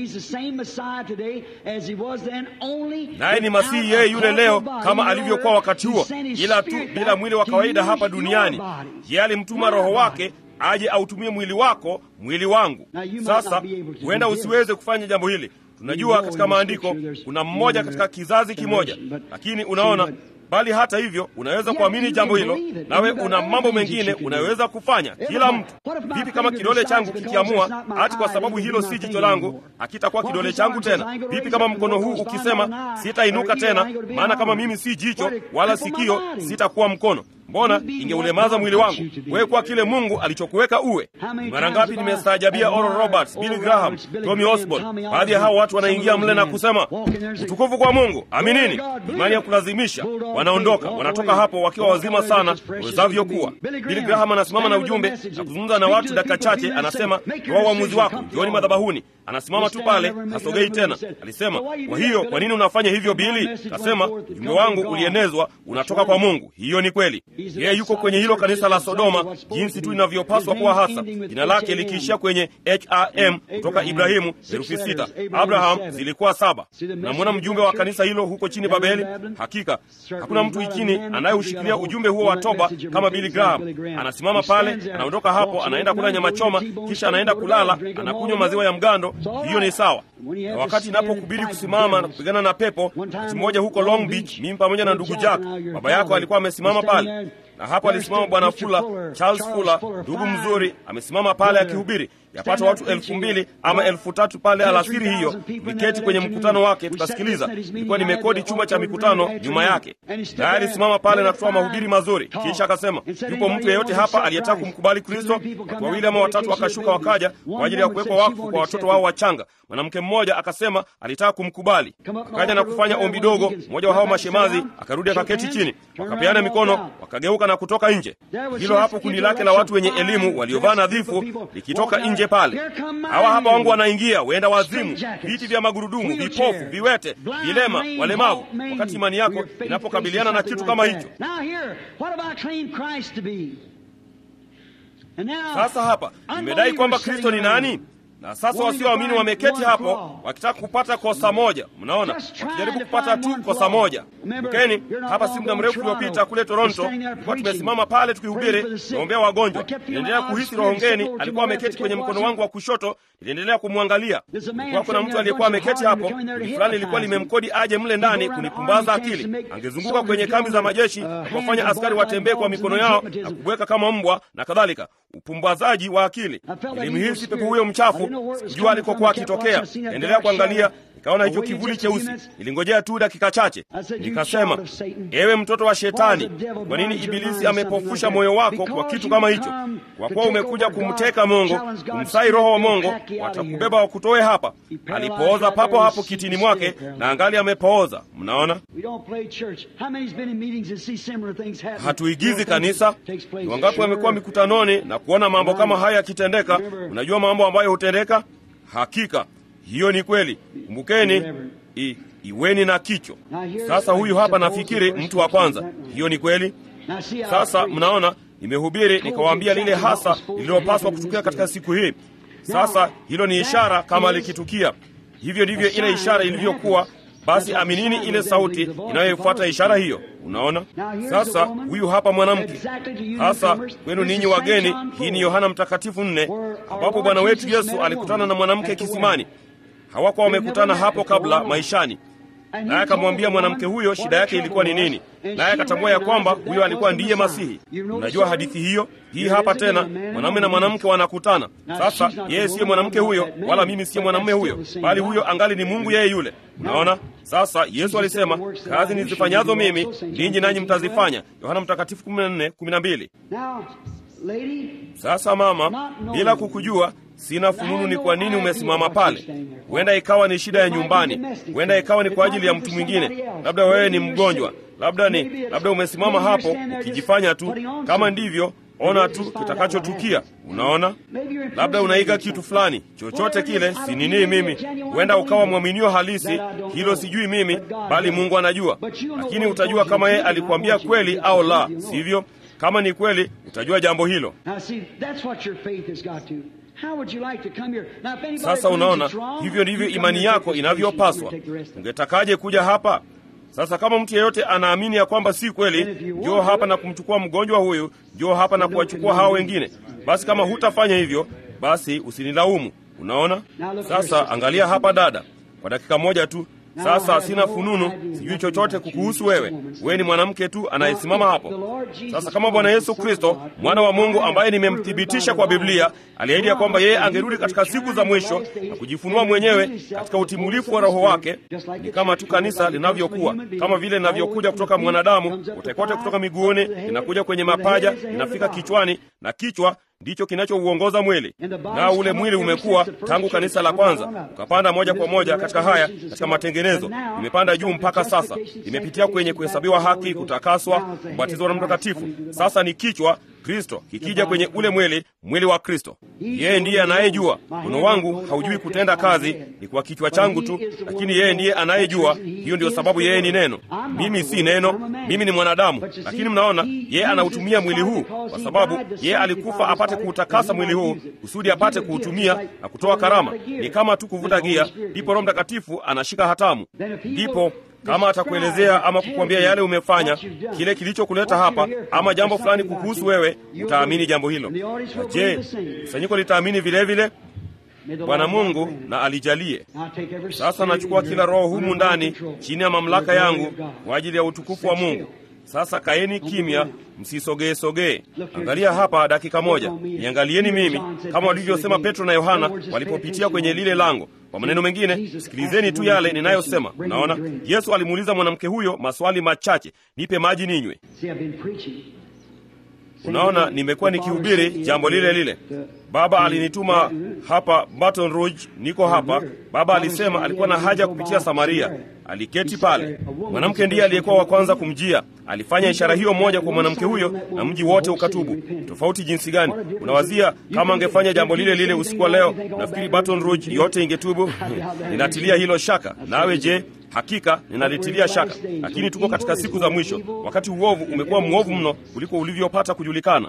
Naye ni Masihi yeye yule leo kama alivyokuwa wakati huo, ila tu bila mwili wa kawaida hapa duniani. Yeye alimtuma Roho wake aje autumie mwili wako, mwili wangu. Sasa huenda usiweze kufanya jambo hili. Tunajua katika maandiko kuna mmoja katika kizazi kimoja, lakini unaona bali hata hivyo unaweza kuamini jambo hilo, nawe una mambo mengine unayoweza kufanya. Kila mtu. Vipi kama kidole changu kikiamua ati kwa sababu hilo si jicho langu hakitakuwa kidole changu tena? Vipi kama mkono huu ukisema sitainuka tena, maana kama mimi si jicho wala sikio, sitakuwa mkono? Mbona ingeulemaza mwili wangu? Wewe kwa kile Mungu alichokuweka uwe. Mara ngapi nimestaajabia Oral Roberts, Billy Graham, Tommy Osborne. Baadhi ya hao watu wanaingia mle na kusema utukufu kwa Mungu, aminini. Imani ya kulazimisha, wanaondoka, wanatoka hapo wakiwa wazima sana wezavyo kuwa. Billy Graham anasimama na ujumbe na kuzungumza na watu dakika chache, anasema toa uamuzi wako, jioni madhabahuni. Anasimama tu pale, hasogei tena. Alisema, kwa hiyo kwa nini unafanya hivyo Billy? Kasema, ujumbe wangu ulienezwa, unatoka kwa Mungu. Hiyo ni kweli. Yeye yuko kwenye hilo kanisa la Sodoma, jinsi tu inavyopaswa kuwa hasa, jina lake likiishia kwenye ham kutoka Ibrahimu, herufi sita. Abraham zilikuwa saba. Namwona mjumbe wa kanisa hilo huko chini Babeli. Hakika hakuna mtu chini anayeushikilia ujumbe huo wa toba kama Billy Graham. Anasimama pale, anaondoka hapo, anaenda kula nyama choma, kisha anaenda kulala, anakunywa maziwa ya mgando. Hiyo ni sawa. Na wakati inapokuhubiri kusimama na kupigana na pepo, wakati mmoja huko Long Beach, mimi pamoja na ndugu Jack, baba yako alikuwa amesimama pale na hapo alisimama bwana Fula, Charles Fula, ndugu mzuri, amesimama pale akihubiri. Yapata watu elfu mbili ama elfu tatu pale alasiri hiyo, niketi kwenye mkutano wake tukasikiliza. Ilikuwa nimekodi chumba cha mikutano nyuma yake, naye alisimama pale na kutoa mahubiri mazuri. Kisha akasema, yupo mtu yeyote hapa aliyetaka kumkubali Kristo? Watu wawili ama watatu wakashuka wakaja kwa ajili ya kuwekwa wakfu kwa watoto wao wachanga. Mwanamke mmoja akasema alitaka kumkubali, akaja na kufanya ombi dogo. Mmoja wa hao mashemazi akarudi akaketi chini, wakapeana mikono, wakageuka na kutoka nje. Hilo hapo kundi lake la watu wenye elimu waliovaa nadhifu likitoka nje pale. Hawa hapa wangu wanaingia, wenda wazimu, viti vya magurudumu, vipofu, viwete, vilema, walemavu, wakati imani yako inapokabiliana na kitu kama hicho. Sasa hapa nimedai kwamba Kristo ni nani? Na sasa wasioamini wameketi hapo wakitaka kupata kosa moja. Mnaona, wakijaribu kupata tu kosa moja. Kumbukeni, hapa si muda mrefu uliopita kule Toronto, tulikuwa tumesimama pale tukihubiri, naombea wagonjwa. Niliendelea kuhisi roho ngeni alikuwa ameketi kwenye mkono wangu wa kushoto. Niliendelea kumwangalia. Kulikuwa kuna mtu aliyekuwa ameketi hapo, kundi fulani lilikuwa limemkodi aje mle ndani kunipumbaza akili. Angezunguka kwenye kambi za majeshi na kuwafanya askari watembee kwa mikono yao na kubweka kama mbwa na kadhalika. Upumbazaji wa akili. Nilimhisi pepo huyo mchafu Sikujua alikokuwa akitokea. Endelea kuangalia, nikaona hicho kivuli cheusi. Nilingojea tu dakika chache, nikasema, ewe mtoto wa Shetani, kwa nini Ibilisi amepofusha moyo wako kwa kitu kama hicho? Kwa kuwa umekuja kumteka Mungu, kumsai Roho wa Mungu, watakubeba wakutoe hapa. Alipooza papo hapo kitini mwake, na angali amepooza. Mnaona, hatuigizi kanisa. Ni wangapi wamekuwa mikutanoni na kuona mambo kama haya yakitendeka? Unajua mambo ambayo hutendeka. Hakika hiyo ni kweli. Kumbukeni, i, iweni na kicho. Sasa huyu hapa, nafikiri mtu wa kwanza. Hiyo ni kweli. Sasa mnaona, nimehubiri nikawaambia lile hasa lililopaswa kutukia katika siku hii. Sasa hilo ni ishara kama likitukia. Hivyo ndivyo ile ishara ilivyokuwa. Basi aminini ile sauti inayoifuata ishara hiyo. Unaona, sasa huyu hapa mwanamke hasa kwenu ninyi wageni. Hii ni Yohana Mtakatifu nne, ambapo Bwana wetu Yesu alikutana na mwanamke kisimani. Hawakuwa wamekutana hapo kabla maishani, naye akamwambia mwanamke huyo shida yake ilikuwa ni nini, naye akatambua ya kwamba huyo alikuwa ndiye Masihi. Unajua hadithi hiyo. Hii hapa tena, mwanamume na mwanamke wanakutana. Sasa yeye siye mwanamke huyo, wala mimi siye mwanamume huyo, bali huyo angali ni Mungu yeye yule. Unaona, sasa Yesu alisema kazi nizifanyazo mimi ninyi nanyi mtazifanya, Yohana Mtakatifu 14:12. Sasa mama, bila kukujua sina fununu ni kwa nini umesimama pale. Huenda ikawa ni shida ya nyumbani, huenda ikawa ni kwa ajili ya mtu mwingine, labda wewe ni mgonjwa, labda ni labda umesimama hapo ukijifanya tu. Kama ndivyo, ona tu kitakachotukia. Unaona, labda unaiga kitu fulani, chochote kile, si nini mimi, huenda ukawa mwaminio halisi, hilo sijui mimi, bali Mungu anajua. Lakini utajua kama yeye alikwambia kweli au la, sivyo? Kama ni kweli, utajua jambo hilo. Sasa unaona, hivyo ndivyo imani yako inavyopaswa. Ungetakaje kuja hapa sasa? Kama mtu yeyote anaamini ya kwamba si kweli, njoo hapa na kumchukua mgonjwa huyu, njoo hapa na kuwachukua hao wengine. Basi kama hutafanya hivyo, basi usinilaumu. Unaona? Sasa angalia hapa, dada, kwa dakika moja tu. Sasa sina fununu, sijui chochote kukuhusu wewe. Wewe ni mwanamke tu anayesimama hapo. Sasa kama Bwana Yesu Kristo, mwana wa Mungu ambaye nimemthibitisha kwa Biblia, aliahidi ya kwamba yeye angerudi katika siku za mwisho na kujifunua mwenyewe katika utimulifu wa Roho wake, ni kama tu kanisa linavyokuwa, kama vile linavyokuja kutoka mwanadamu, utekote kutoka miguuni, linakuja kwenye mapaja, linafika kichwani, na kichwa ndicho kinachouongoza mwili, nao ule mwili umekuwa tangu kanisa la kwanza, ukapanda moja kwa moja katika haya, katika matengenezo, imepanda juu mpaka sasa, imepitia kwenye kuhesabiwa haki, kutakaswa, kubatizwa na Mtakatifu. Sasa ni kichwa Kristo kikija kwenye ule mwili, mwili wa Kristo. Yeye ndiye anayejua. Mkono wangu haujui kutenda kazi, ni kwa kichwa changu tu, lakini yeye ndiye anayejua. Hiyo ndiyo sababu yeye ni neno. Mimi si neno, mimi ni mwanadamu, lakini mnaona, yeye anautumia mwili huu kwa sababu yeye alikufa apate kuutakasa mwili huu kusudi apate kuutumia na kutoa karama. Ni kama tu kuvuta gia, ndipo Roho Mtakatifu anashika hatamu, ndipo kama atakuelezea ama kukwambia yale umefanya, kile kilichokuleta hapa, ama jambo fulani kukuhusu wewe, utaamini jambo hilo. Na je, kusanyiko litaamini vile vile? Bwana Mungu na alijalie. Sasa nachukua kila roho humu ndani chini ya mamlaka yangu kwa ajili ya utukufu wa Mungu. Sasa kaeni kimya, msisogee sogee. Angalia hapa dakika moja, niangalieni mimi, kama walivyosema Petro na Yohana walipopitia kwenye lile lango. Kwa maneno mengine, sikilizeni tu yale ninayosema. Naona Yesu alimuuliza mwanamke huyo maswali machache, nipe maji ninywe. Unaona, nimekuwa nikihubiri jambo lile lile. Baba alinituma hapa Baton Rouge, niko hapa. Baba alisema alikuwa na haja kupitia Samaria. Aliketi pale, mwanamke ndiye aliyekuwa wa kwanza kumjia. Alifanya ishara hiyo moja kwa mwanamke huyo, na mji wote ukatubu. Tofauti jinsi gani! Unawazia kama angefanya jambo lile lile usiku wa leo, nafikiri Baton Rouge yote ingetubu? Ninatilia hilo shaka. Nawe je? Hakika ninalitilia shaka, lakini tuko katika siku za mwisho, wakati uovu umekuwa mwovu mno kuliko ulivyopata kujulikana.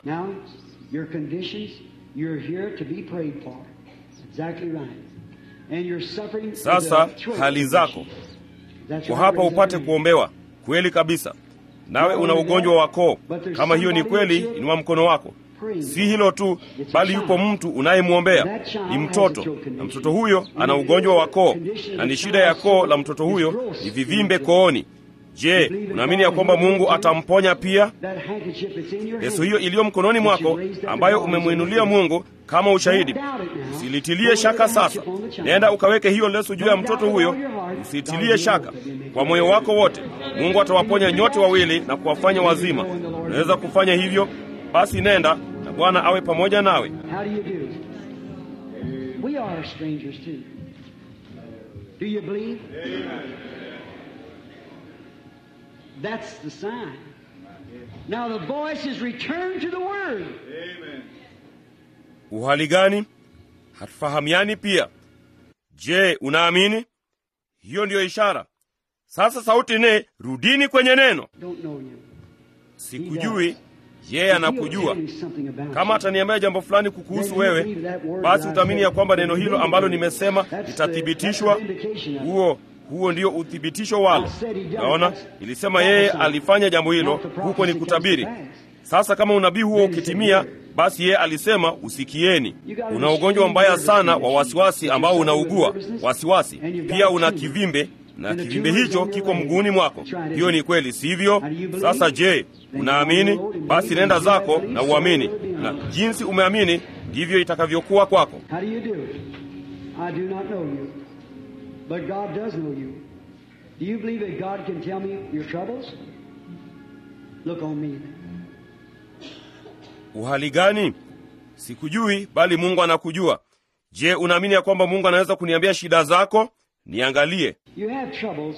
Sasa hali zako kwa hapa upate kuombewa kweli kabisa, nawe una ugonjwa wa koo. Kama hiyo ni kweli, inua mkono wako. Si hilo tu, bali yupo mtu unayemwombea, ni mtoto, na mtoto huyo ana ugonjwa wa koo, na ni shida ya koo la mtoto huyo ni vivimbe kooni. Je, unaamini ya kwamba Mungu atamponya pia? Leso hiyo iliyo mkononi mwako ambayo umemwinulia Mungu kama ushahidi, usilitilie shaka. Sasa nenda ukaweke hiyo leso juu ya mtoto huyo, usitilie shaka kwa moyo wako wote. Mungu atawaponya nyote wawili na kuwafanya wazima. Unaweza kufanya hivyo? Basi nenda na Bwana awe pamoja nawe. That's the sign. Now the voice is returned to the word. Uhali gani? Hatufahamiani pia. Je, unaamini? Hiyo ndiyo ishara. Sasa sauti ne, rudini kwenye neno. Don't know you. Sikujui, yeye anakujua. Kama ataniambia jambo fulani kukuhusu wewe, basi utaamini ya kwamba neno hilo ambalo nimesema litathibitishwa. Huo huo ndio uthibitisho walo. Naona ilisema yeye alifanya jambo hilo, huko ni kutabiri. Sasa kama unabii huo ukitimia, basi yeye alisema usikieni. Una ugonjwa mbaya sana wa wasiwasi ambao unaugua wasiwasi, pia una kivimbe na kivimbe hicho kiko mguuni mwako. Hiyo ni kweli, sivyo? Sasa je, unaamini? Basi nenda zako na uamini, na jinsi umeamini ndivyo itakavyokuwa kwako. How do you do? I do not know you, but God does know you. Do you believe that God can tell me your troubles? Look on me. Uhali gani? Sikujui, bali Mungu anakujua. Je, unaamini ya kwamba Mungu anaweza kuniambia shida zako? Niangalie. You have troubles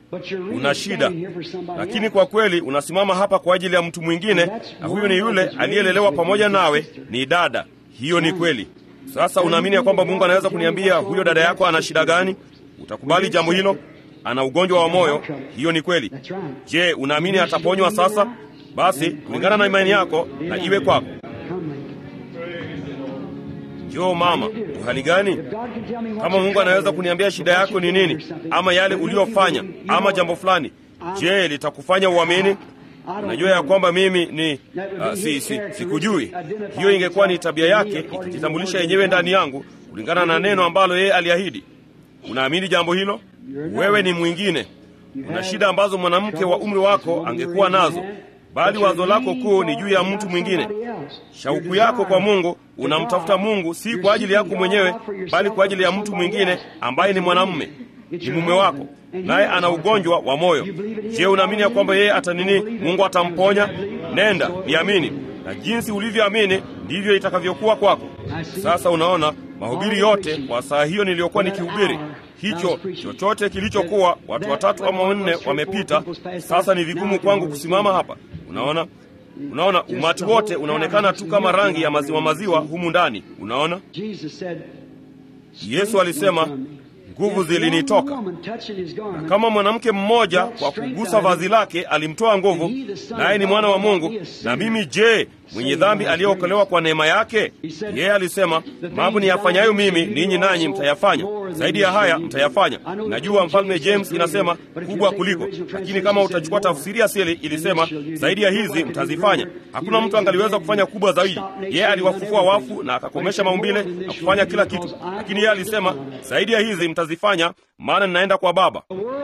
But you're really una shida, standing here for somebody lakini else. kwa kweli unasimama hapa kwa ajili ya mtu mwingine, na huyo ni yule aliyelelewa pamoja nawe, ni dada. Hiyo ni kweli. Sasa unaamini ya kwamba Mungu anaweza kuniambia huyo dada yako ana shida gani? Utakubali jambo hilo? Ana ugonjwa wa moyo. Hiyo ni kweli. That's right. Je, unaamini ataponywa sasa? Basi kulingana na imani yako na iwe kwako. Come, lady. Njoo mama, uhali gani? If God can tell me what Kama your Mungu anaweza trouble kuniambia is, shida what yako you ni did nini, or something, ama yale then uliyofanya, you know, ama jambo fulani, je, litakufanya uamini? Unajua ya kwamba mimi ni uh, si, si, sikujui. Hiyo ingekuwa ni tabia yake ikijitambulisha yenyewe ndani yangu kulingana na neno ambalo yeye aliahidi. Unaamini jambo hilo? Wewe ni mwingine. Una shida ambazo mwanamke wa umri wako angekuwa nazo, bali wazo lako kuu ni juu ya mtu mwingine. Shauku yako kwa Mungu, unamtafuta Mungu si kwa ajili yako mwenyewe, bali kwa ajili ya mtu mwingine ambaye ni mwanamume, ni mume wako, naye ana ugonjwa wa moyo. Je, unaamini ya kwamba yeye atanini, Mungu atamponya? Nenda niamini, na jinsi ulivyoamini ndivyo itakavyokuwa kwako. Sasa unaona mahubiri yote kwa saa hiyo niliyokuwa nikihubiri hicho chochote kilichokuwa watu watatu ama wanne wamepita. Sasa ni vigumu kwangu kusimama hapa. Unaona, unaona umati wote unaonekana tu kama rangi ya maziwa maziwa humu ndani. Unaona, Jesus said, Yesu alisema nguvu zilinitoka. Na kama mwanamke mmoja kwa kugusa vazi lake alimtoa nguvu, naye ni mwana wa Mungu, na mimi je, mwenye dhambi aliyeokolewa kwa neema yake? Yeye alisema mambo niyafanyayo mimi ninyi nanyi mtayafanya, zaidi ya haya mtayafanya. Najua mfalme James inasema kubwa kuliko, lakini kama utachukua tafsiri asili ilisema zaidi ya hizi mtazifanya. Hakuna mtu angaliweza kufanya kubwa zaidi. Yeye aliwafufua wafu na akakomesha maumbile na kufanya kila kitu, lakini yeye alisema zaidi ya hizi mtazifanya, maana ninaenda kwa Baba.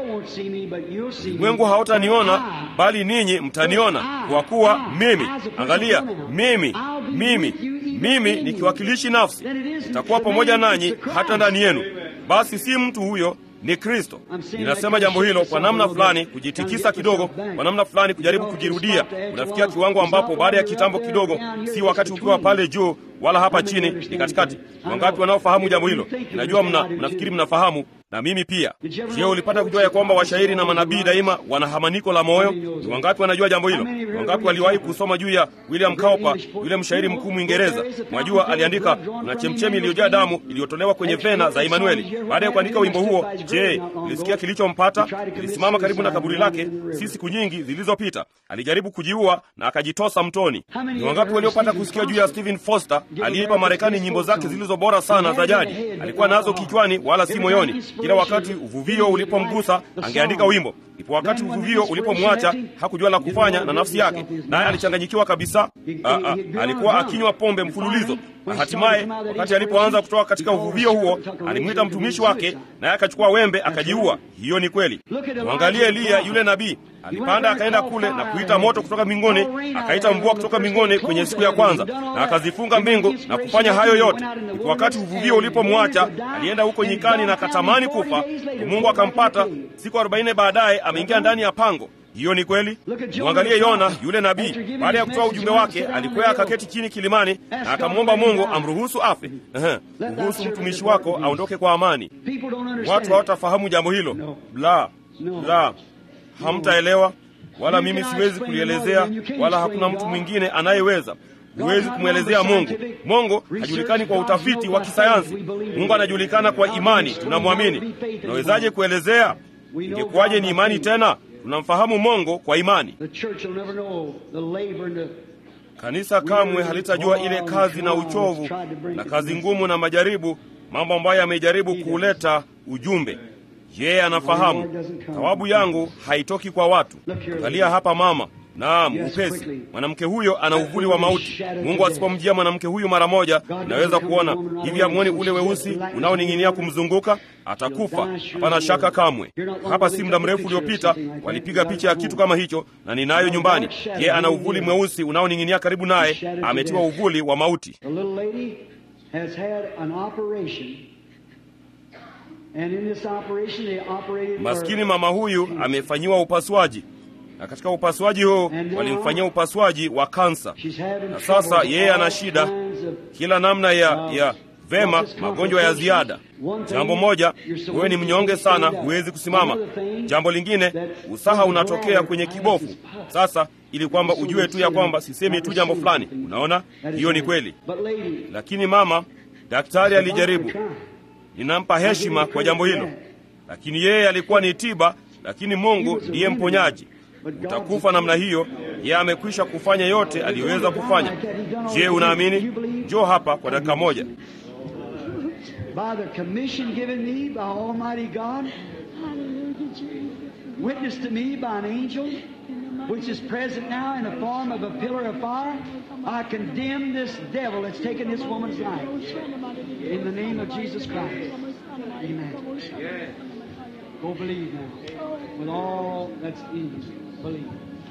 Ulimwengu hautaniona bali ninyi mtaniona, kwa kuwa mimi, angalia, mimi, mimi, mimi ni kiwakilishi nafsi, nitakuwa pamoja nanyi hata ndani yenu. Basi si mtu huyo ni Kristo. Ninasema jambo hilo kwa namna fulani kujitikisa kidogo, kwa namna fulani kujaribu kujirudia. Unafikia kiwango ambapo baada ya kitambo kidogo, si wakati ukiwa pale juu wala hapa chini, ni katikati. Wangapi wanaofahamu jambo hilo? Ninajua mna, mnafikiri mnafahamu na mimi pia. Je, ulipata kujua ya kwamba washairi na manabii daima wana hamaniko la moyo? Ni wangapi wanajua jambo hilo? Ni wangapi waliwahi kusoma juu ya William Cowper, yule mshairi mkuu Mwingereza? Mwajua aliandika kuna chemchemi iliyojaa damu iliyotolewa kwenye vena za Emanueli. Baada ya kuandika wimbo huo, je, ulisikia kilichompata? Ilisimama karibu na kaburi lake si siku nyingi zilizopita. Alijaribu kujiua na akajitosa mtoni. Ni wangapi waliopata kusikia juu ya Stephen Foster aliyeipa Marekani nyimbo zake zilizo bora sana za jadi? Alikuwa nazo kichwani wala si moyoni. Kila wakati uvuvio ulipomgusa angeandika wimbo. Ipo wakati uvuvio ulipomwacha hakujua la kufanya na nafsi yake, naye alichanganyikiwa kabisa. A, a, alikuwa akinywa pombe mfululizo, na hatimaye wakati alipoanza kutoka katika uvuvio huo, alimwita mtumishi wake, naye akachukua wembe akajiua. Hiyo ni kweli. Mwangalie Eliya yule nabii alipanda akaenda kule na kuita moto kutoka mbinguni, akaita mvua kutoka mbinguni kwenye siku ya kwanza, na akazifunga mbingu na kufanya hayo yote. Ipo wakati uvuvio ulipomwacha, alienda huko nyikani na akatamani kufa, Mungu akampata. Siku arobaini baadaye ameingia ndani ya pango. Hiyo ni kweli. Mwangalie Yona yule nabii, baada ya kutoa ujumbe wake, alikwea akaketi chini kilimani na akamwomba Mungu amruhusu afe. Ehe, ruhusu mtumishi wako aondoke kwa amani. Watu hawatafahamu jambo hilo. La, la, hamtaelewa, wala mimi siwezi kulielezea, wala hakuna mtu mwingine anayeweza. Huwezi kumwelezea Mungu. Mungu hajulikani kwa utafiti wa kisayansi. Mungu anajulikana kwa imani, tunamwamini. Unawezaje kuelezea? Ingekuwaje ni imani tena? Tunamfahamu Mungu kwa imani. Kanisa kamwe halitajua ile kazi na uchovu na kazi ngumu na majaribu, mambo ambayo yamejaribu kuleta ujumbe. Yeye anafahamu. Thawabu yangu haitoki kwa watu. Angalia hapa mama. Naam, upesi. Mwanamke huyo ana uvuli wa mauti. Mungu asipomjia mwanamke huyu mara moja, naweza kuona hivi, amwoni ule weusi unaoning'inia kumzunguka, atakufa. Hapana shaka kamwe. Hapa si muda mrefu uliopita walipiga picha ya kitu kama hicho, na ninayo nyumbani. Yeye ana uvuli mweusi unaoning'inia karibu naye, ametiwa uvuli wa mauti. Maskini mama huyu amefanyiwa upasuaji na katika upasuaji huo walimfanyia upasuaji wa kansa, na sasa yeye ana shida kila namna ya, ya Vema, magonjwa ya ziada. Jambo moja, wewe ni mnyonge sana, huwezi kusimama. Jambo lingine, usaha unatokea kwenye kibofu. Sasa ili kwamba ujue tu ya kwamba sisemi tu jambo fulani, unaona, hiyo ni kweli. Lakini mama, daktari alijaribu, ninampa heshima kwa jambo hilo, lakini yeye alikuwa ni tiba, lakini Mungu ndiye mponyaji. Utakufa namna hiyo. Yeye amekwisha kufanya yote aliyoweza kufanya. Je, unaamini? Njoo hapa kwa dakika moja. By the commission given me by Almighty God, witnessed to me by an angel, which is present now in the form of a pillar of fire, I condemn this devil that's taken this woman's life. In the name of Jesus Christ. Amen. Go believe now. With all that's in you. Believe.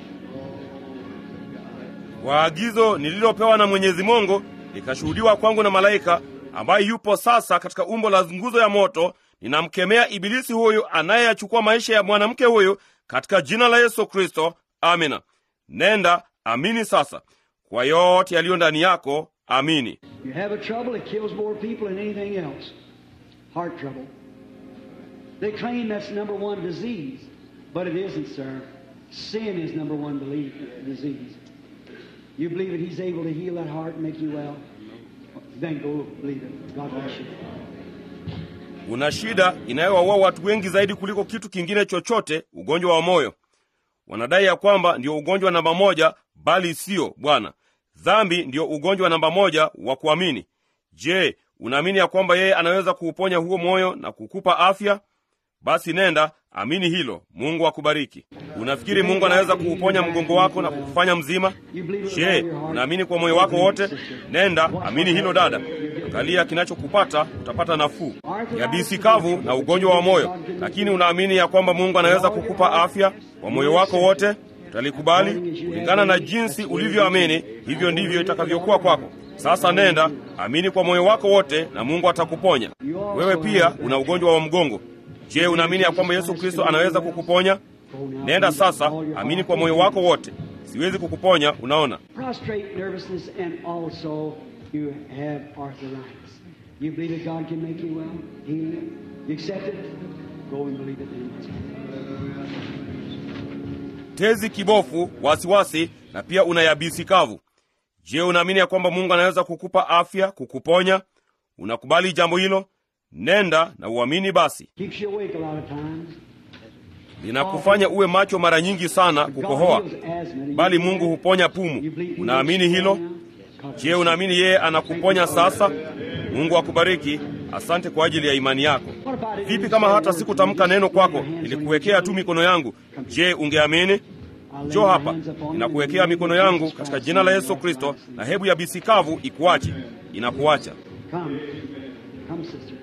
Kwa agizo nililopewa na Mwenyezi Mungu likashuhudiwa kwangu na malaika ambaye yupo sasa katika umbo la nguzo ya moto, ninamkemea ibilisi huyu anayeyachukua maisha ya mwanamke huyu katika jina la Yesu Kristo. Amina. Nenda amini sasa kwa yote yaliyo ndani yako. Amini. You have a trouble that kills more people than anything else. Heart trouble. They claim that's number one disease, but it isn't, sir. Sin is number one belief, disease. You believe that He's able to heal that heart and make you well? Then go believe it. God bless you. Una shida inayowaua watu wengi zaidi kuliko kitu kingine chochote, ugonjwa wa moyo. Wanadai ya kwamba ndio ugonjwa namba moja, bali siyo Bwana. Dhambi ndiyo ugonjwa namba moja wa kuamini. Je, unaamini ya kwamba yeye anaweza kuuponya huo moyo na kukupa afya? Basi nenda amini hilo. Mungu akubariki. Unafikiri Mungu anaweza kuuponya mgongo wako na kukufanya mzima? Je, unaamini kwa moyo wako wote? Nenda amini hilo, dada. Angalia kinachokupata, utapata nafuu. Yabisi kavu na ugonjwa wa moyo, lakini unaamini ya kwamba Mungu anaweza kukupa afya kwa moyo wako wote? Utalikubali kulingana na jinsi ulivyoamini, hivyo ndivyo itakavyokuwa kwako. Sasa nenda amini kwa moyo wako wote, na Mungu atakuponya. Wewe pia una ugonjwa wa mgongo. Je, unaamini ya kwamba Yesu Kristo anaweza kukuponya? Nenda sasa, amini kwa moyo wako wote. Siwezi kukuponya, unaona. Prostrate nervousness and also you have arthritis. You believe that God can make you well? Heal you? You accept it? Go and believe it then. Tezi kibofu, wasiwasi na pia una yabisi kavu. Je, unaamini ya kwamba Mungu anaweza kukupa afya, kukuponya? Unakubali jambo hilo? Nenda na uamini basi. Keeps you awake a lot of times. Linakufanya uwe macho mara nyingi sana kukohoa, God heals asthma. bali Mungu huponya pumu. You believe he Unaamini heals hilo? now? Je, unaamini yeye anakuponya sasa? Mungu akubariki. Asante kwa ajili ya imani yako. Vipi kama hata sikutamka neno kwako, nilikuwekea tu mikono yangu? Je, ungeamini? Njoo hapa, ninakuwekea mikono yangu katika jina la Yesu Kristo, na hebu yabisi kavu ikuache. Inakuacha. Come. Come, sister.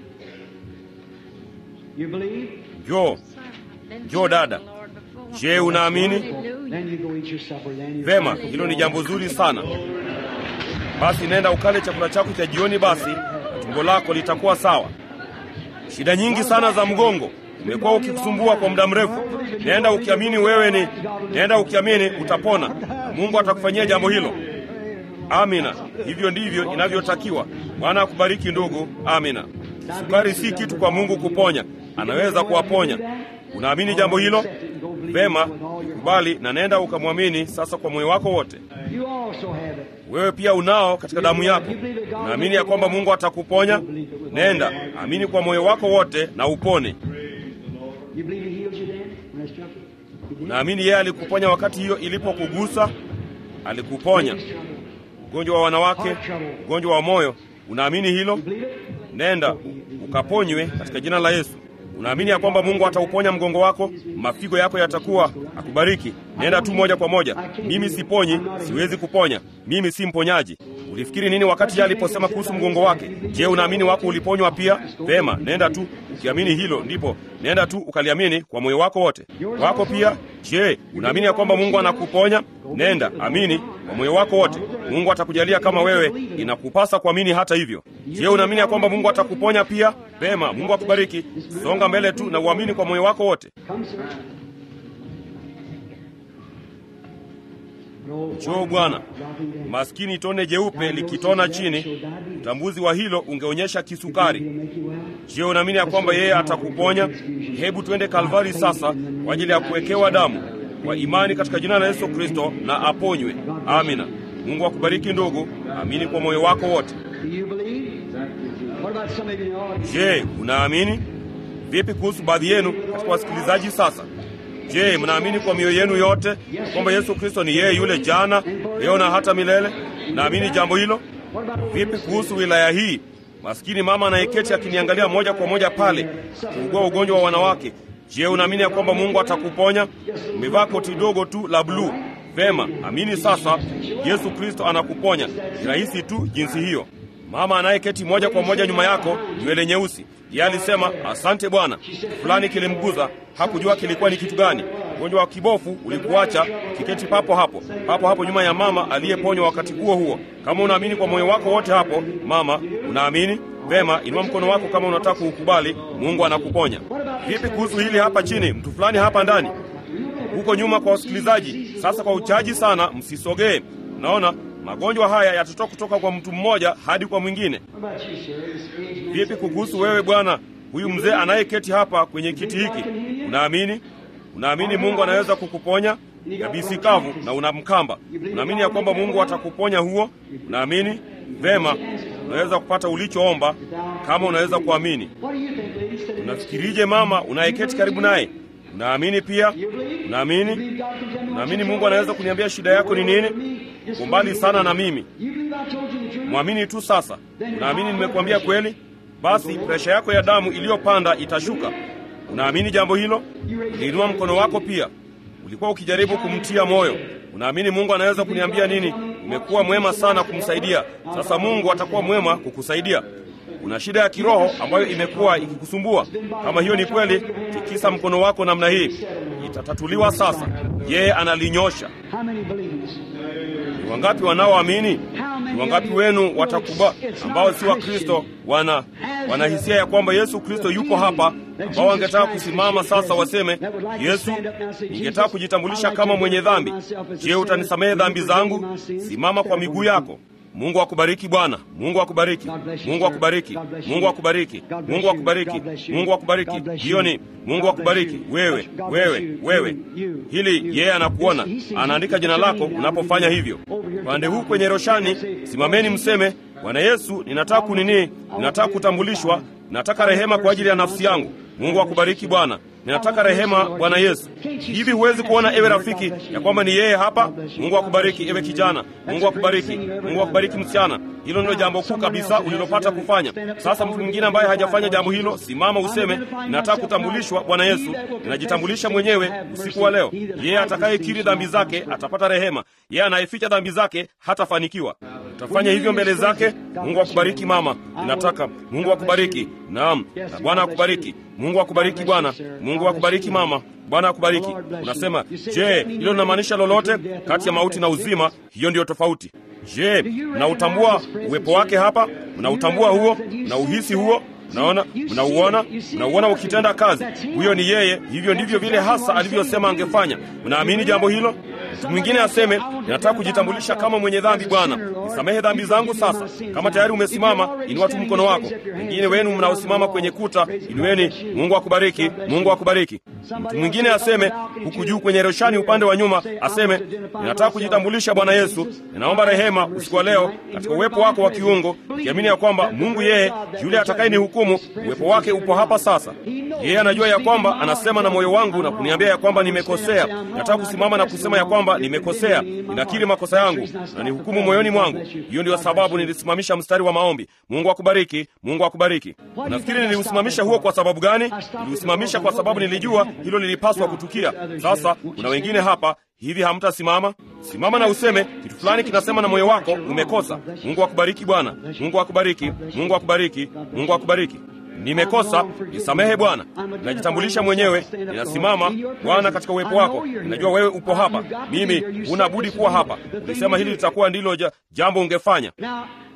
You believe? Njoo, njoo dada. Je, unaamini? Then you go eat your supper. Then you Vema, hilo ni jambo zuri sana. Basi nenda ukale chakula chako cha jioni, basi na tumbo lako litakuwa sawa. Shida nyingi sana za mgongo umekuwa ukikusumbua kwa muda mrefu. Nenda ukiamini wewe ni, nenda ukiamini utapona, na Mungu atakufanyia jambo hilo. Amina, hivyo ndivyo inavyotakiwa. Bwana akubariki ndugu. Amina. Sukari si kitu kwa Mungu kuponya, anaweza kuwaponya. Unaamini jambo hilo? Vema, kubali na nenda ukamwamini sasa kwa moyo wako wote. You also have it. Wewe pia unao katika damu yako. Unaamini ya kwamba Mungu atakuponya? Nenda amini kwa moyo wako wote na upone. You believe he healed you then when I struck you? He did. Unaamini yeye alikuponya wakati hiyo ilipokugusa? Alikuponya. Ugonjwa wa wanawake, ugonjwa wa moyo, unaamini hilo? You believe it? Nenda ukaponywe katika jina la Yesu. Unaamini ya kwamba Mungu atauponya mgongo wako, mafigo yako yatakuwa. Akubariki. Nenda tu moja kwa moja. Mimi siponyi, siwezi kuponya. Mimi si mponyaji. Ulifikiri nini wakati yeye aliposema kuhusu mgongo wake? Je, unaamini wako uliponywa pia? Vema, nenda tu ukiamini hilo, ndipo nenda tu ukaliamini kwa moyo wako wote. Wako pia, je, unaamini ya kwamba Mungu anakuponya? Nenda amini kwa moyo wako wote. Mungu atakujalia kama wewe inakupasa kuamini. Hata hivyo, je, unaamini ya kwamba Mungu atakuponya pia? Vema, Mungu akubariki. Songa mbele tu na uamini kwa moyo wako wote. Come, sir. Njoo Bwana. Maskini tone jeupe likitona chini, utambuzi wa hilo ungeonyesha kisukari. Je, unaamini ya kwamba yeye atakuponya? Hebu tuende Kalvari sasa kwa ajili ya kuwekewa damu kwa imani katika jina la Yesu Kristo na aponywe. Amina. Mungu akubariki ndugu, amini kwa moyo wako wote. Je, unaamini? Vipi kuhusu baadhi yenu katika wasikilizaji sasa? Je, mnaamini kwa mioyo yenu yote kwamba Yesu Kristo ni yeye yule jana, leo na hata milele? Naamini jambo hilo. Vipi kuhusu wilaya hii? Maskini mama anayeketi akiniangalia moja kwa moja pale, kuugua ugonjwa wa wanawake. Je, unaamini ya kwamba Mungu atakuponya? Umevaa koti dogo tu la bluu. Vema, amini sasa, Yesu Kristo anakuponya. Ni rahisi tu jinsi hiyo. Mama anayeketi moja kwa moja nyuma yako, nywele nyeusi, yeye alisema asante Bwana. Fulani kilimguza, hakujua kilikuwa ni kitu gani. Ugonjwa wa kibofu ulikuacha kiketi papo hapo papo hapo nyuma ya mama aliyeponywa wakati huo huo. Kama unaamini kwa moyo wako wote hapo, mama, unaamini vema, inua mkono wako kama unataka kuukubali. Mungu anakuponya. Vipi kuhusu hili hapa chini, mtu fulani hapa ndani, huko nyuma? Kwa wasikilizaji sasa, kwa uchaji sana, msisogee. Naona magonjwa haya yatatoka kutoka kwa mtu mmoja hadi kwa mwingine. Vipi kuhusu wewe bwana, huyu mzee anayeketi hapa kwenye kiti hiki, unaamini? Unaamini Mungu anaweza kukuponya yabisi kavu na una mkamba? Unaamini ya kwamba Mungu atakuponya huo? Unaamini? Vema, unaweza kupata ulichoomba kama unaweza kuamini. Unafikirije mama unayeketi karibu naye? Unaamini pia? Unaamini? Unaamini Mungu anaweza kuniambia shida yako ni nini? Uko mbali sana na mimi. Mwamini tu sasa. Unaamini nimekuambia kweli? Basi presha yako ya damu iliyopanda itashuka. Unaamini jambo hilo? Uliinua mkono wako pia, ulikuwa ukijaribu kumtia moyo. Unaamini Mungu anaweza kuniambia nini? Umekuwa mwema sana kumsaidia, sasa Mungu atakuwa mwema kukusaidia. Una shida ya kiroho ambayo imekuwa ikikusumbua. Kama hiyo ni kweli, tikisa mkono wako namna hii, itatatuliwa sasa. Yeye analinyosha. Ni wangapi wanaoamini? Ni wangapi wenu watakuba ambao si wa Kristo wana wanahisia ya kwamba Yesu Kristo yuko hapa, ambao wangetaka kusimama sasa waseme, Yesu, ningetaka kujitambulisha kama mwenye dhambi. Je, utanisamehe dhambi zangu? Simama kwa miguu yako. Mungu akubariki bwana. Mungu akubariki. Mungu akubariki. Mungu akubariki. Mungu akubariki. Mungu akubariki. Hiyo ni Mungu akubariki wewe, wewe, wewe. Hili yeye anakuona, anaandika jina lako unapofanya hivyo. Pande huu kwenye roshani, simameni mseme, Bwana Yesu, ninataka kunini, ninataka kutambulishwa, ninataka rehema kwa ajili ya nafsi yangu. Mungu akubariki Bwana. Ninataka rehema Bwana Yesu. Hivi huwezi kuona ewe rafiki ya kwamba ni yeye hapa? Mungu akubariki ewe kijana. Mungu akubariki. Mungu akubariki msichana. Hilo ndilo jambo kuu kabisa ulilopata kufanya. Sasa mtu mwingine ambaye hajafanya jambo hilo, simama useme, ninataka kutambulishwa Bwana Yesu. Ninajitambulisha mwenyewe usiku wa leo. Yeye atakayekiri dhambi zake atapata rehema. Yeye anayeficha dhambi zake hatafanikiwa. Utafanya hivyo mbele zake. Mungu akubariki mama. Ninataka Mungu akubariki. Naam. Na Bwana akubariki. Mungu akubariki bwana. Mungu akubariki mama. Bwana akubariki. Unasema, je, hilo linamaanisha lolote kati ya mauti na uzima? Hiyo ndiyo tofauti. Je, mnautambua uwepo wake hapa? Mnautambua huo? Mnauhisi huo? Unaona, mnauona, mnauona ukitenda kazi. Huyo ni yeye. Hivyo ndivyo vile hasa alivyosema angefanya. Mnaamini jambo hilo? Mtu mwingine aseme, ninataka kujitambulisha kama mwenye dhambi. Bwana, nisamehe dhambi zangu. Sasa kama tayari umesimama, inua tu mkono wako. Wengine wenu mnaosimama kwenye kuta, inueni. Mungu akubariki, Mungu akubariki. Mtu mwingine aseme huku juu kwenye roshani upande wa nyuma, aseme, ninataka kujitambulisha Bwana Yesu, ninaomba rehema usiku wa leo katika uwepo wako wa kiungo, ikiamini ya kwamba Mungu yeye yule atakaye ni hukumu, uwepo wake upo hapa sasa. Yeye anajua ya kwamba anasema na moyo wangu na kuniambia ya kwamba nimekosea. Nataka kusimama na kusema ya kwamba nimekosea, ninakiri makosa yangu na ni hukumu moyoni mwangu. Hiyo ndio sababu nilisimamisha mstari wa maombi. Mungu akubariki, Mungu akubariki. Nafikiri niliusimamisha huo kwa sababu gani? Niliusimamisha kwa sababu nilijua hilo lilipaswa kutukia. Sasa kuna wengine hapa hivi hamtasimama? Simama na useme kitu fulani kinasema na moyo wako umekosa. Mungu akubariki bwana. Mungu akubariki. Mungu akubariki. Mungu akubariki. Nimekosa, nisamehe Bwana. Najitambulisha mwenyewe, ninasimama Bwana katika uwepo wako. Ninajua wewe upo hapa, mimi huna budi kuwa hapa. Ulisema hili litakuwa ndilo ja, jambo ungefanya.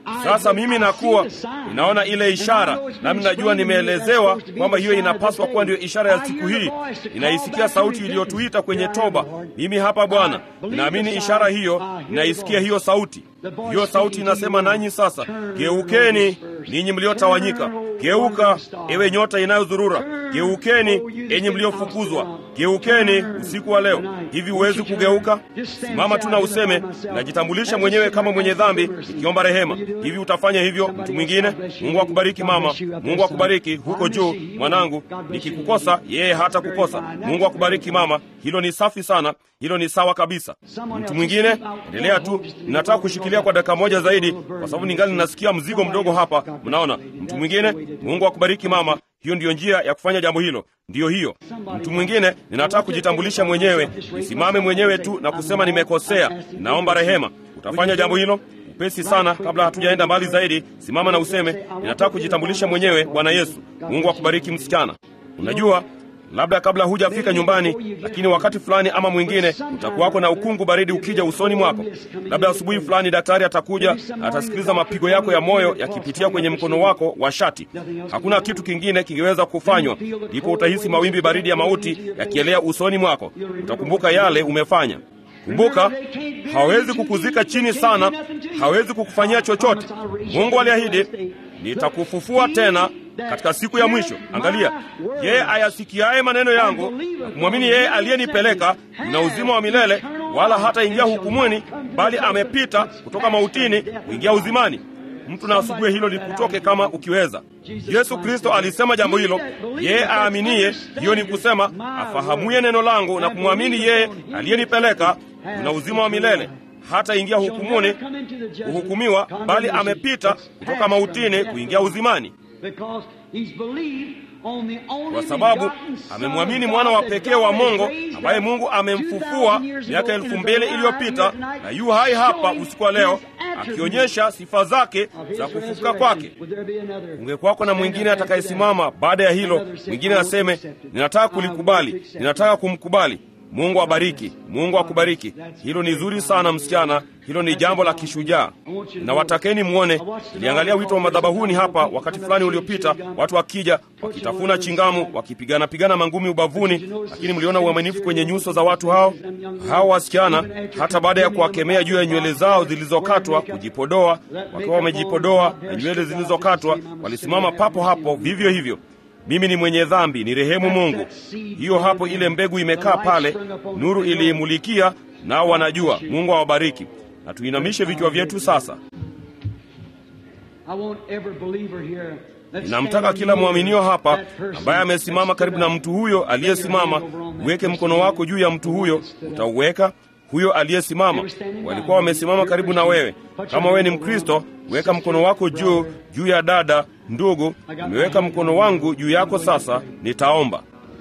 Sasa mimi nakuwa ninaona ile ishara, nami najua nimeelezewa kwamba hiyo inapaswa kuwa ndiyo ishara ya siku hii. Ninaisikia sauti iliyotuita kwenye toba. Mimi hapa Bwana, ninaamini ishara hiyo, ninaisikia hiyo sauti. Hiyo sauti inasema nanyi sasa, geukeni ninyi mliotawanyika, geuka ewe nyota inayozurura, geukeni enyi mliofukuzwa, geukeni usiku wa leo. Hivi huwezi kugeuka? Simama tu na useme, najitambulisha mwenyewe kama mwenye dhambi, nikiomba rehema. Hivi utafanya hivyo mtu mwingine? Mungu akubariki mama, Mungu akubariki huko juu mwanangu. Nikikukosa yeye hata kukosa. Mungu akubariki mama, hilo ni safi sana, hilo ni sawa kabisa. Mtu mwingine, endelea tu. Ninataka kushikilia kwa dakika moja zaidi, kwa sababu ningali ninasikia mzigo mdogo hapa. Mnaona, mtu mwingine. Mungu akubariki mama, hiyo ndiyo njia ya kufanya jambo hilo, ndiyo hiyo. Mtu mwingine, ninataka kujitambulisha mwenyewe, nisimame mwenyewe tu na kusema nimekosea, naomba rehema. Utafanya jambo hilo upesi sana. Kabla hatujaenda mbali zaidi, simama na useme ninataka kujitambulisha mwenyewe, Bwana Yesu. Mungu akubariki msichana. Unajua, labda kabla hujafika nyumbani, lakini wakati fulani ama mwingine utakuwako na ukungu baridi ukija usoni mwako. Labda asubuhi fulani daktari atakuja na atasikiliza mapigo yako ya moyo yakipitia kwenye mkono wako wa shati. Hakuna kitu kingine kingeweza kufanywa, ndipo utahisi mawimbi baridi ya mauti yakielea usoni mwako. Utakumbuka yale umefanya. Kumbuka, hawezi kukuzika chini sana, hawezi kukufanyia chochote. Mungu aliahidi, nitakufufua tena katika siku ya mwisho. Angalia, yeye ayasikiaye maneno yangu na kumwamini yeye aliyenipeleka na uzima wa milele, wala hataingia hukumuni, bali amepita kutoka mautini kuingia uzimani. Mtu na asubuhi hilo likutoke kama ukiweza. Yesu Kristo alisema jambo hilo, yeye aaminiye, hiyo ni kusema afahamuye neno langu na kumwamini yeye aliyenipeleka, na uzima wa milele hata ingia hukumuni kuhukumiwa, bali amepita kutoka mautini kuingia uzimani, kwa sababu amemwamini mwana wa pekee wa Mungu ambaye Mungu amemfufua miaka elfu mbili iliyopita na yu hai hapa usiku wa leo akionyesha sifa zake za kufufuka kwake. Ungekuwako na mwingine atakayesimama baada ya hilo, mwingine aseme ninataka kulikubali, ninataka kumkubali. Mungu abariki, Mungu akubariki. Hilo ni zuri sana msichana, hilo ni jambo la kishujaa. Na watakeni mwone, niliangalia wito wa madhabahuni hapa wakati fulani uliopita, watu wakija wakitafuna chingamu, wakipigana pigana mangumi ubavuni, lakini mliona uaminifu kwenye nyuso za watu hao hao wasichana, hata baada ya kuwakemea juu ya nywele zao zilizokatwa, kujipodoa, wakiwa wamejipodoa na nywele zilizokatwa, walisimama papo hapo vivyo hivyo. Mimi ni mwenye dhambi, ni rehemu Mungu. Hiyo hapo, ile mbegu imekaa pale, nuru iliimulikia, nao wanajua. Mungu awabariki. Na tuinamishe vichwa vyetu sasa. Ninamtaka kila mwaminio hapa ambaye amesimama karibu na mtu huyo aliyesimama, uweke mkono wako juu ya mtu huyo. Utauweka huyo aliyesimama. Walikuwa wamesimama karibu na wewe. Kama wewe ni Mkristo, weka mkono wako juu juu ya dada. Ndugu, nimeweka mkono wangu juu yako. Sasa nitaomba.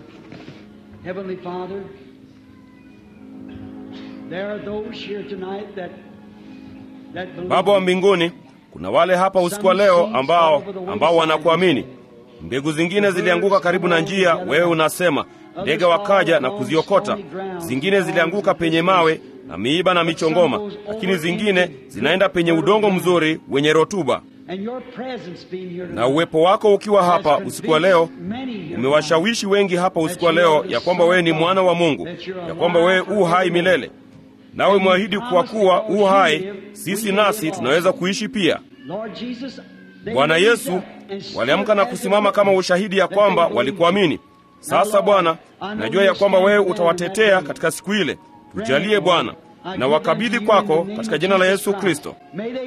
Baba wa mbinguni, kuna wale hapa usiku wa leo ambao ambao wanakuamini. Mbegu zingine zilianguka karibu na njia, wewe unasema ndege wakaja na kuziokota. Zingine zilianguka penye mawe na miiba na michongoma, lakini zingine zinaenda penye udongo mzuri wenye rotuba. Na uwepo wako ukiwa hapa usiku wa leo umewashawishi wengi hapa usiku wa leo ya kwamba wewe ni mwana wa Mungu, ya kwamba wewe u hai milele, nawe mwahidi kwa kuwa u hai, sisi nasi tunaweza kuishi pia. Bwana Yesu, waliamka na kusimama kama ushahidi ya kwamba walikuamini. Sasa Bwana, najua ya kwamba wewe utawatetea katika siku ile. Tujalie Bwana, na wakabidhi kwako katika jina la Yesu Kristo.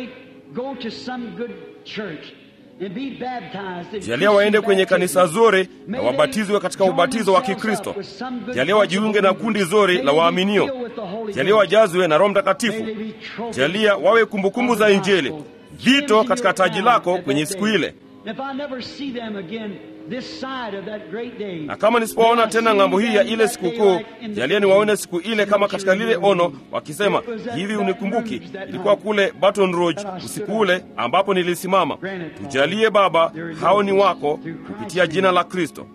Jalia waende kwenye kanisa zuri na wabatizwe katika ubatizo wa Kikristo. Jalia wajiunge na kundi zuri la waaminio. Jalia wajazwe na Roho Mtakatifu. Jalia wawe kumbukumbu za Injili, vito katika taji lako kwenye siku ile. Na kama nisipoona tena ng'ambo hii ya ile sikukuu, jalia niwaone siku ile kama katika lile ono, wakisema hivi, unikumbuki ilikuwa kule Baton Rouge usiku ule ambapo nilisimama. Tujalie Baba, hao ni wako kupitia jina la Kristo.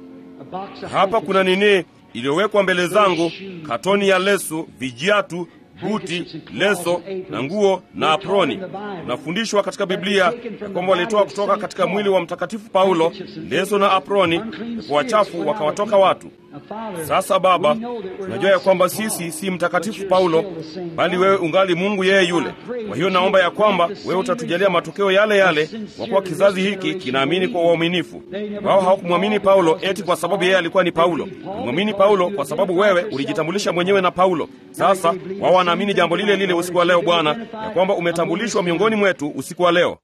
Hapa kuna nini iliyowekwa mbele zangu, katoni ya lesu, vijiatu, buti, leso na nguo na aproni. Tunafundishwa katika Biblia ya kwamba walitoa kutoka katika mwili wa Mtakatifu Paulo leso na aproni, kwa wachafu wakawatoka watu. Sasa Baba, tunajua ya kwamba sisi si Mtakatifu Paulo, bali wewe ungali Mungu yeye yule. Kwa hiyo naomba ya kwamba wewe utatujalia matokeo yale yale, kwa kuwa kizazi hiki kinaamini kwa uaminifu. Wao hawakumwamini Paulo eti kwa sababu yeye alikuwa ni Paulo, kumwamini Paulo kwa sababu wewe ulijitambulisha mwenyewe na Paulo. Sasa wao wanaamini jambo lile lile usiku wa leo, Bwana, ya kwamba umetambulishwa miongoni mwetu usiku wa leo.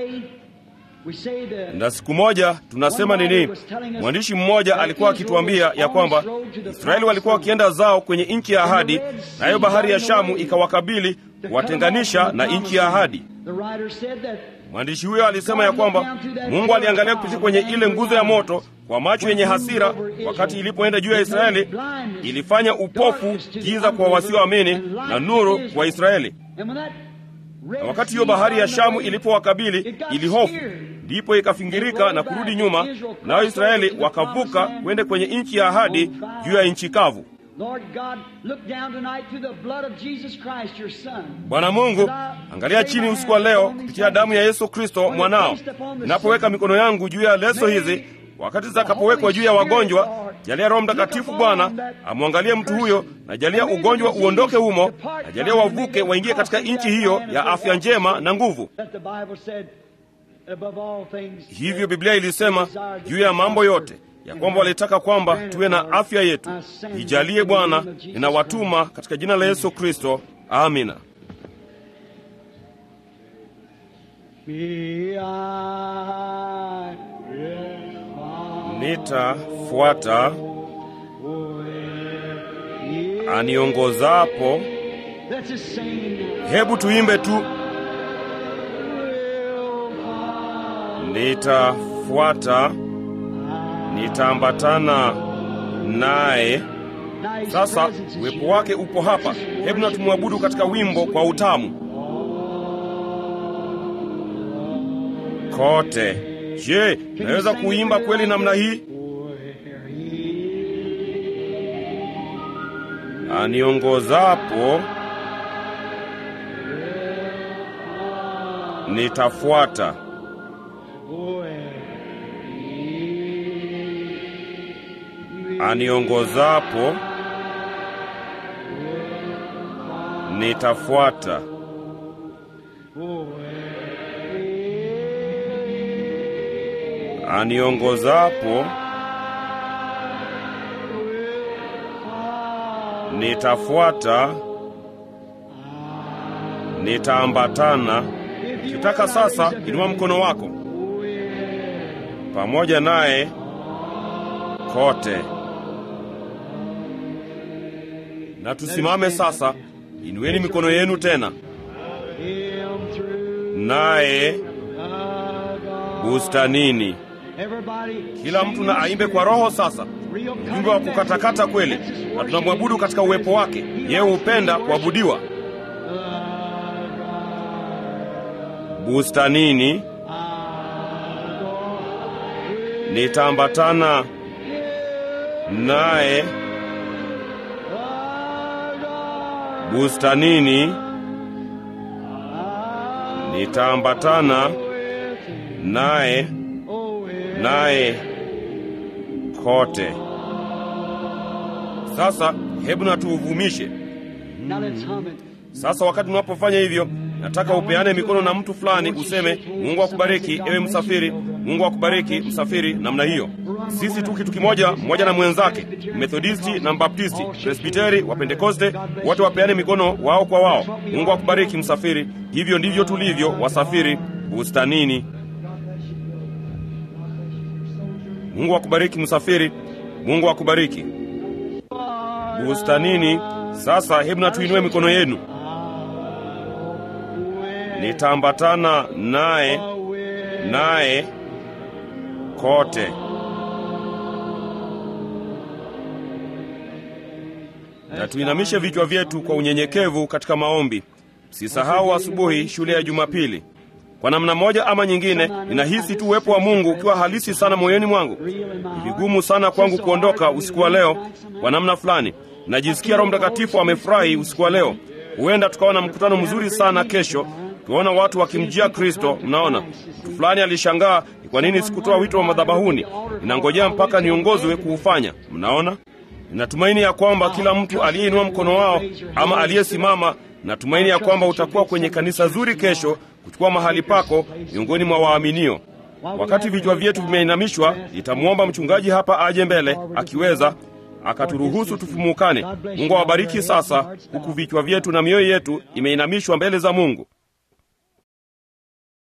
Na siku moja tunasema nini? Mwandishi mmoja alikuwa akituambia ya kwamba Israeli walikuwa wakienda zao kwenye nchi ya ahadi, nayo bahari ya Shamu ikawakabili kuwatenganisha na nchi ya ahadi. Mwandishi huyo alisema ya kwamba Mungu aliangalia kupitia kwenye ile nguzo ya moto kwa macho yenye hasira, wakati ilipoenda juu ya Israeli, ilifanya upofu, giza kwa wasioamini na nuru kwa Israeli. Na wakati hiyo bahari ya Shamu ilipowakabili ilihofu, ndipo ikafingirika na kurudi nyuma, nao Israeli wakavuka kwenda kwenye nchi ya ahadi juu ya nchi kavu. Bwana Mungu, angalia chini usiku wa leo kupitia damu ya Yesu Kristo mwanao. Ninapoweka mikono yangu juu ya leso hizi, wakati zitakapowekwa juu ya wagonjwa, jalia Roho Mtakatifu Bwana amwangalie mtu huyo, na jalia ugonjwa uondoke humo, na jalia wavuke waingie katika nchi hiyo ya afya njema na nguvu. Hivyo Biblia ilisema juu ya mambo yote ya kwamba walitaka kwamba tuwe na afya yetu. Ijalie Bwana, ninawatuma katika jina la Yesu Kristo, amina. Nitafuata aniongozapo. Hebu tuimbe tu, nitafuata nitaambatana naye. Sasa uwepo wake upo hapa. Hebu na tumwabudu katika wimbo kwa utamu kote. Je, naweza kuimba kweli namna hii? Aniongozapo nitafuata aniongozapo nitafuata. Aniongozapo nitafuata, nitaambatana. Kitaka sasa, inua mkono wako pamoja naye kote na tusimame sasa. Inueni mikono yenu tena. Naye bustanini, kila mtu na aimbe kwa roho sasa, ujumbe wa kukatakata kweli, na tunamwabudu katika uwepo wake. Yeye hupenda kuabudiwa. Bustanini nitaambatana naye bustanini nitaambatana naye naye kote. Sasa hebu na tuuvumishe sasa. Wakati unapofanya hivyo, nataka upeane mikono na mtu fulani, useme Mungu akubariki ewe msafiri, Mungu akubariki msafiri, namna hiyo. Sisi tu kitu kimoja, mmoja na mwenzake, Methodisti na Mbaptisti, Presbiteri, Wapentekoste, wote wapeane mikono wao kwa wao. Mungu akubariki msafiri. Hivyo ndivyo tulivyo wasafiri bustanini. Mungu akubariki msafiri. Mungu akubariki bustanini. Sasa hebu na tuinue mikono yenu. Nitaambatana naye naye kote. Na tuinamishe vichwa vyetu kwa unyenyekevu katika maombi. Msisahau asubuhi shule ya Jumapili. Kwa namna moja ama nyingine, ninahisi tu uwepo wa Mungu ukiwa halisi sana moyoni mwangu. Ni vigumu sana kwangu kuondoka usiku wa leo. Kwa namna fulani, najisikia Roho Mtakatifu amefurahi usiku wa leo. huenda tukawa na mkutano mzuri sana kesho tuwaona watu wakimjia kristo mnaona mtu fulani alishangaa ni kwa nini sikutoa wito wa madhabahuni ninangojea mpaka niongozwe kuufanya mnaona ninatumaini ya kwamba kila mtu aliyeinua mkono wao ama aliyesimama natumaini ya kwamba utakuwa kwenye kanisa zuri kesho kuchukua mahali pako miongoni mwa waaminio wakati vichwa vyetu vimeinamishwa nitamwomba mchungaji hapa aje mbele akiweza akaturuhusu tufumukane mungu awabariki sasa huku vichwa vyetu na mioyo yetu imeinamishwa mbele za mungu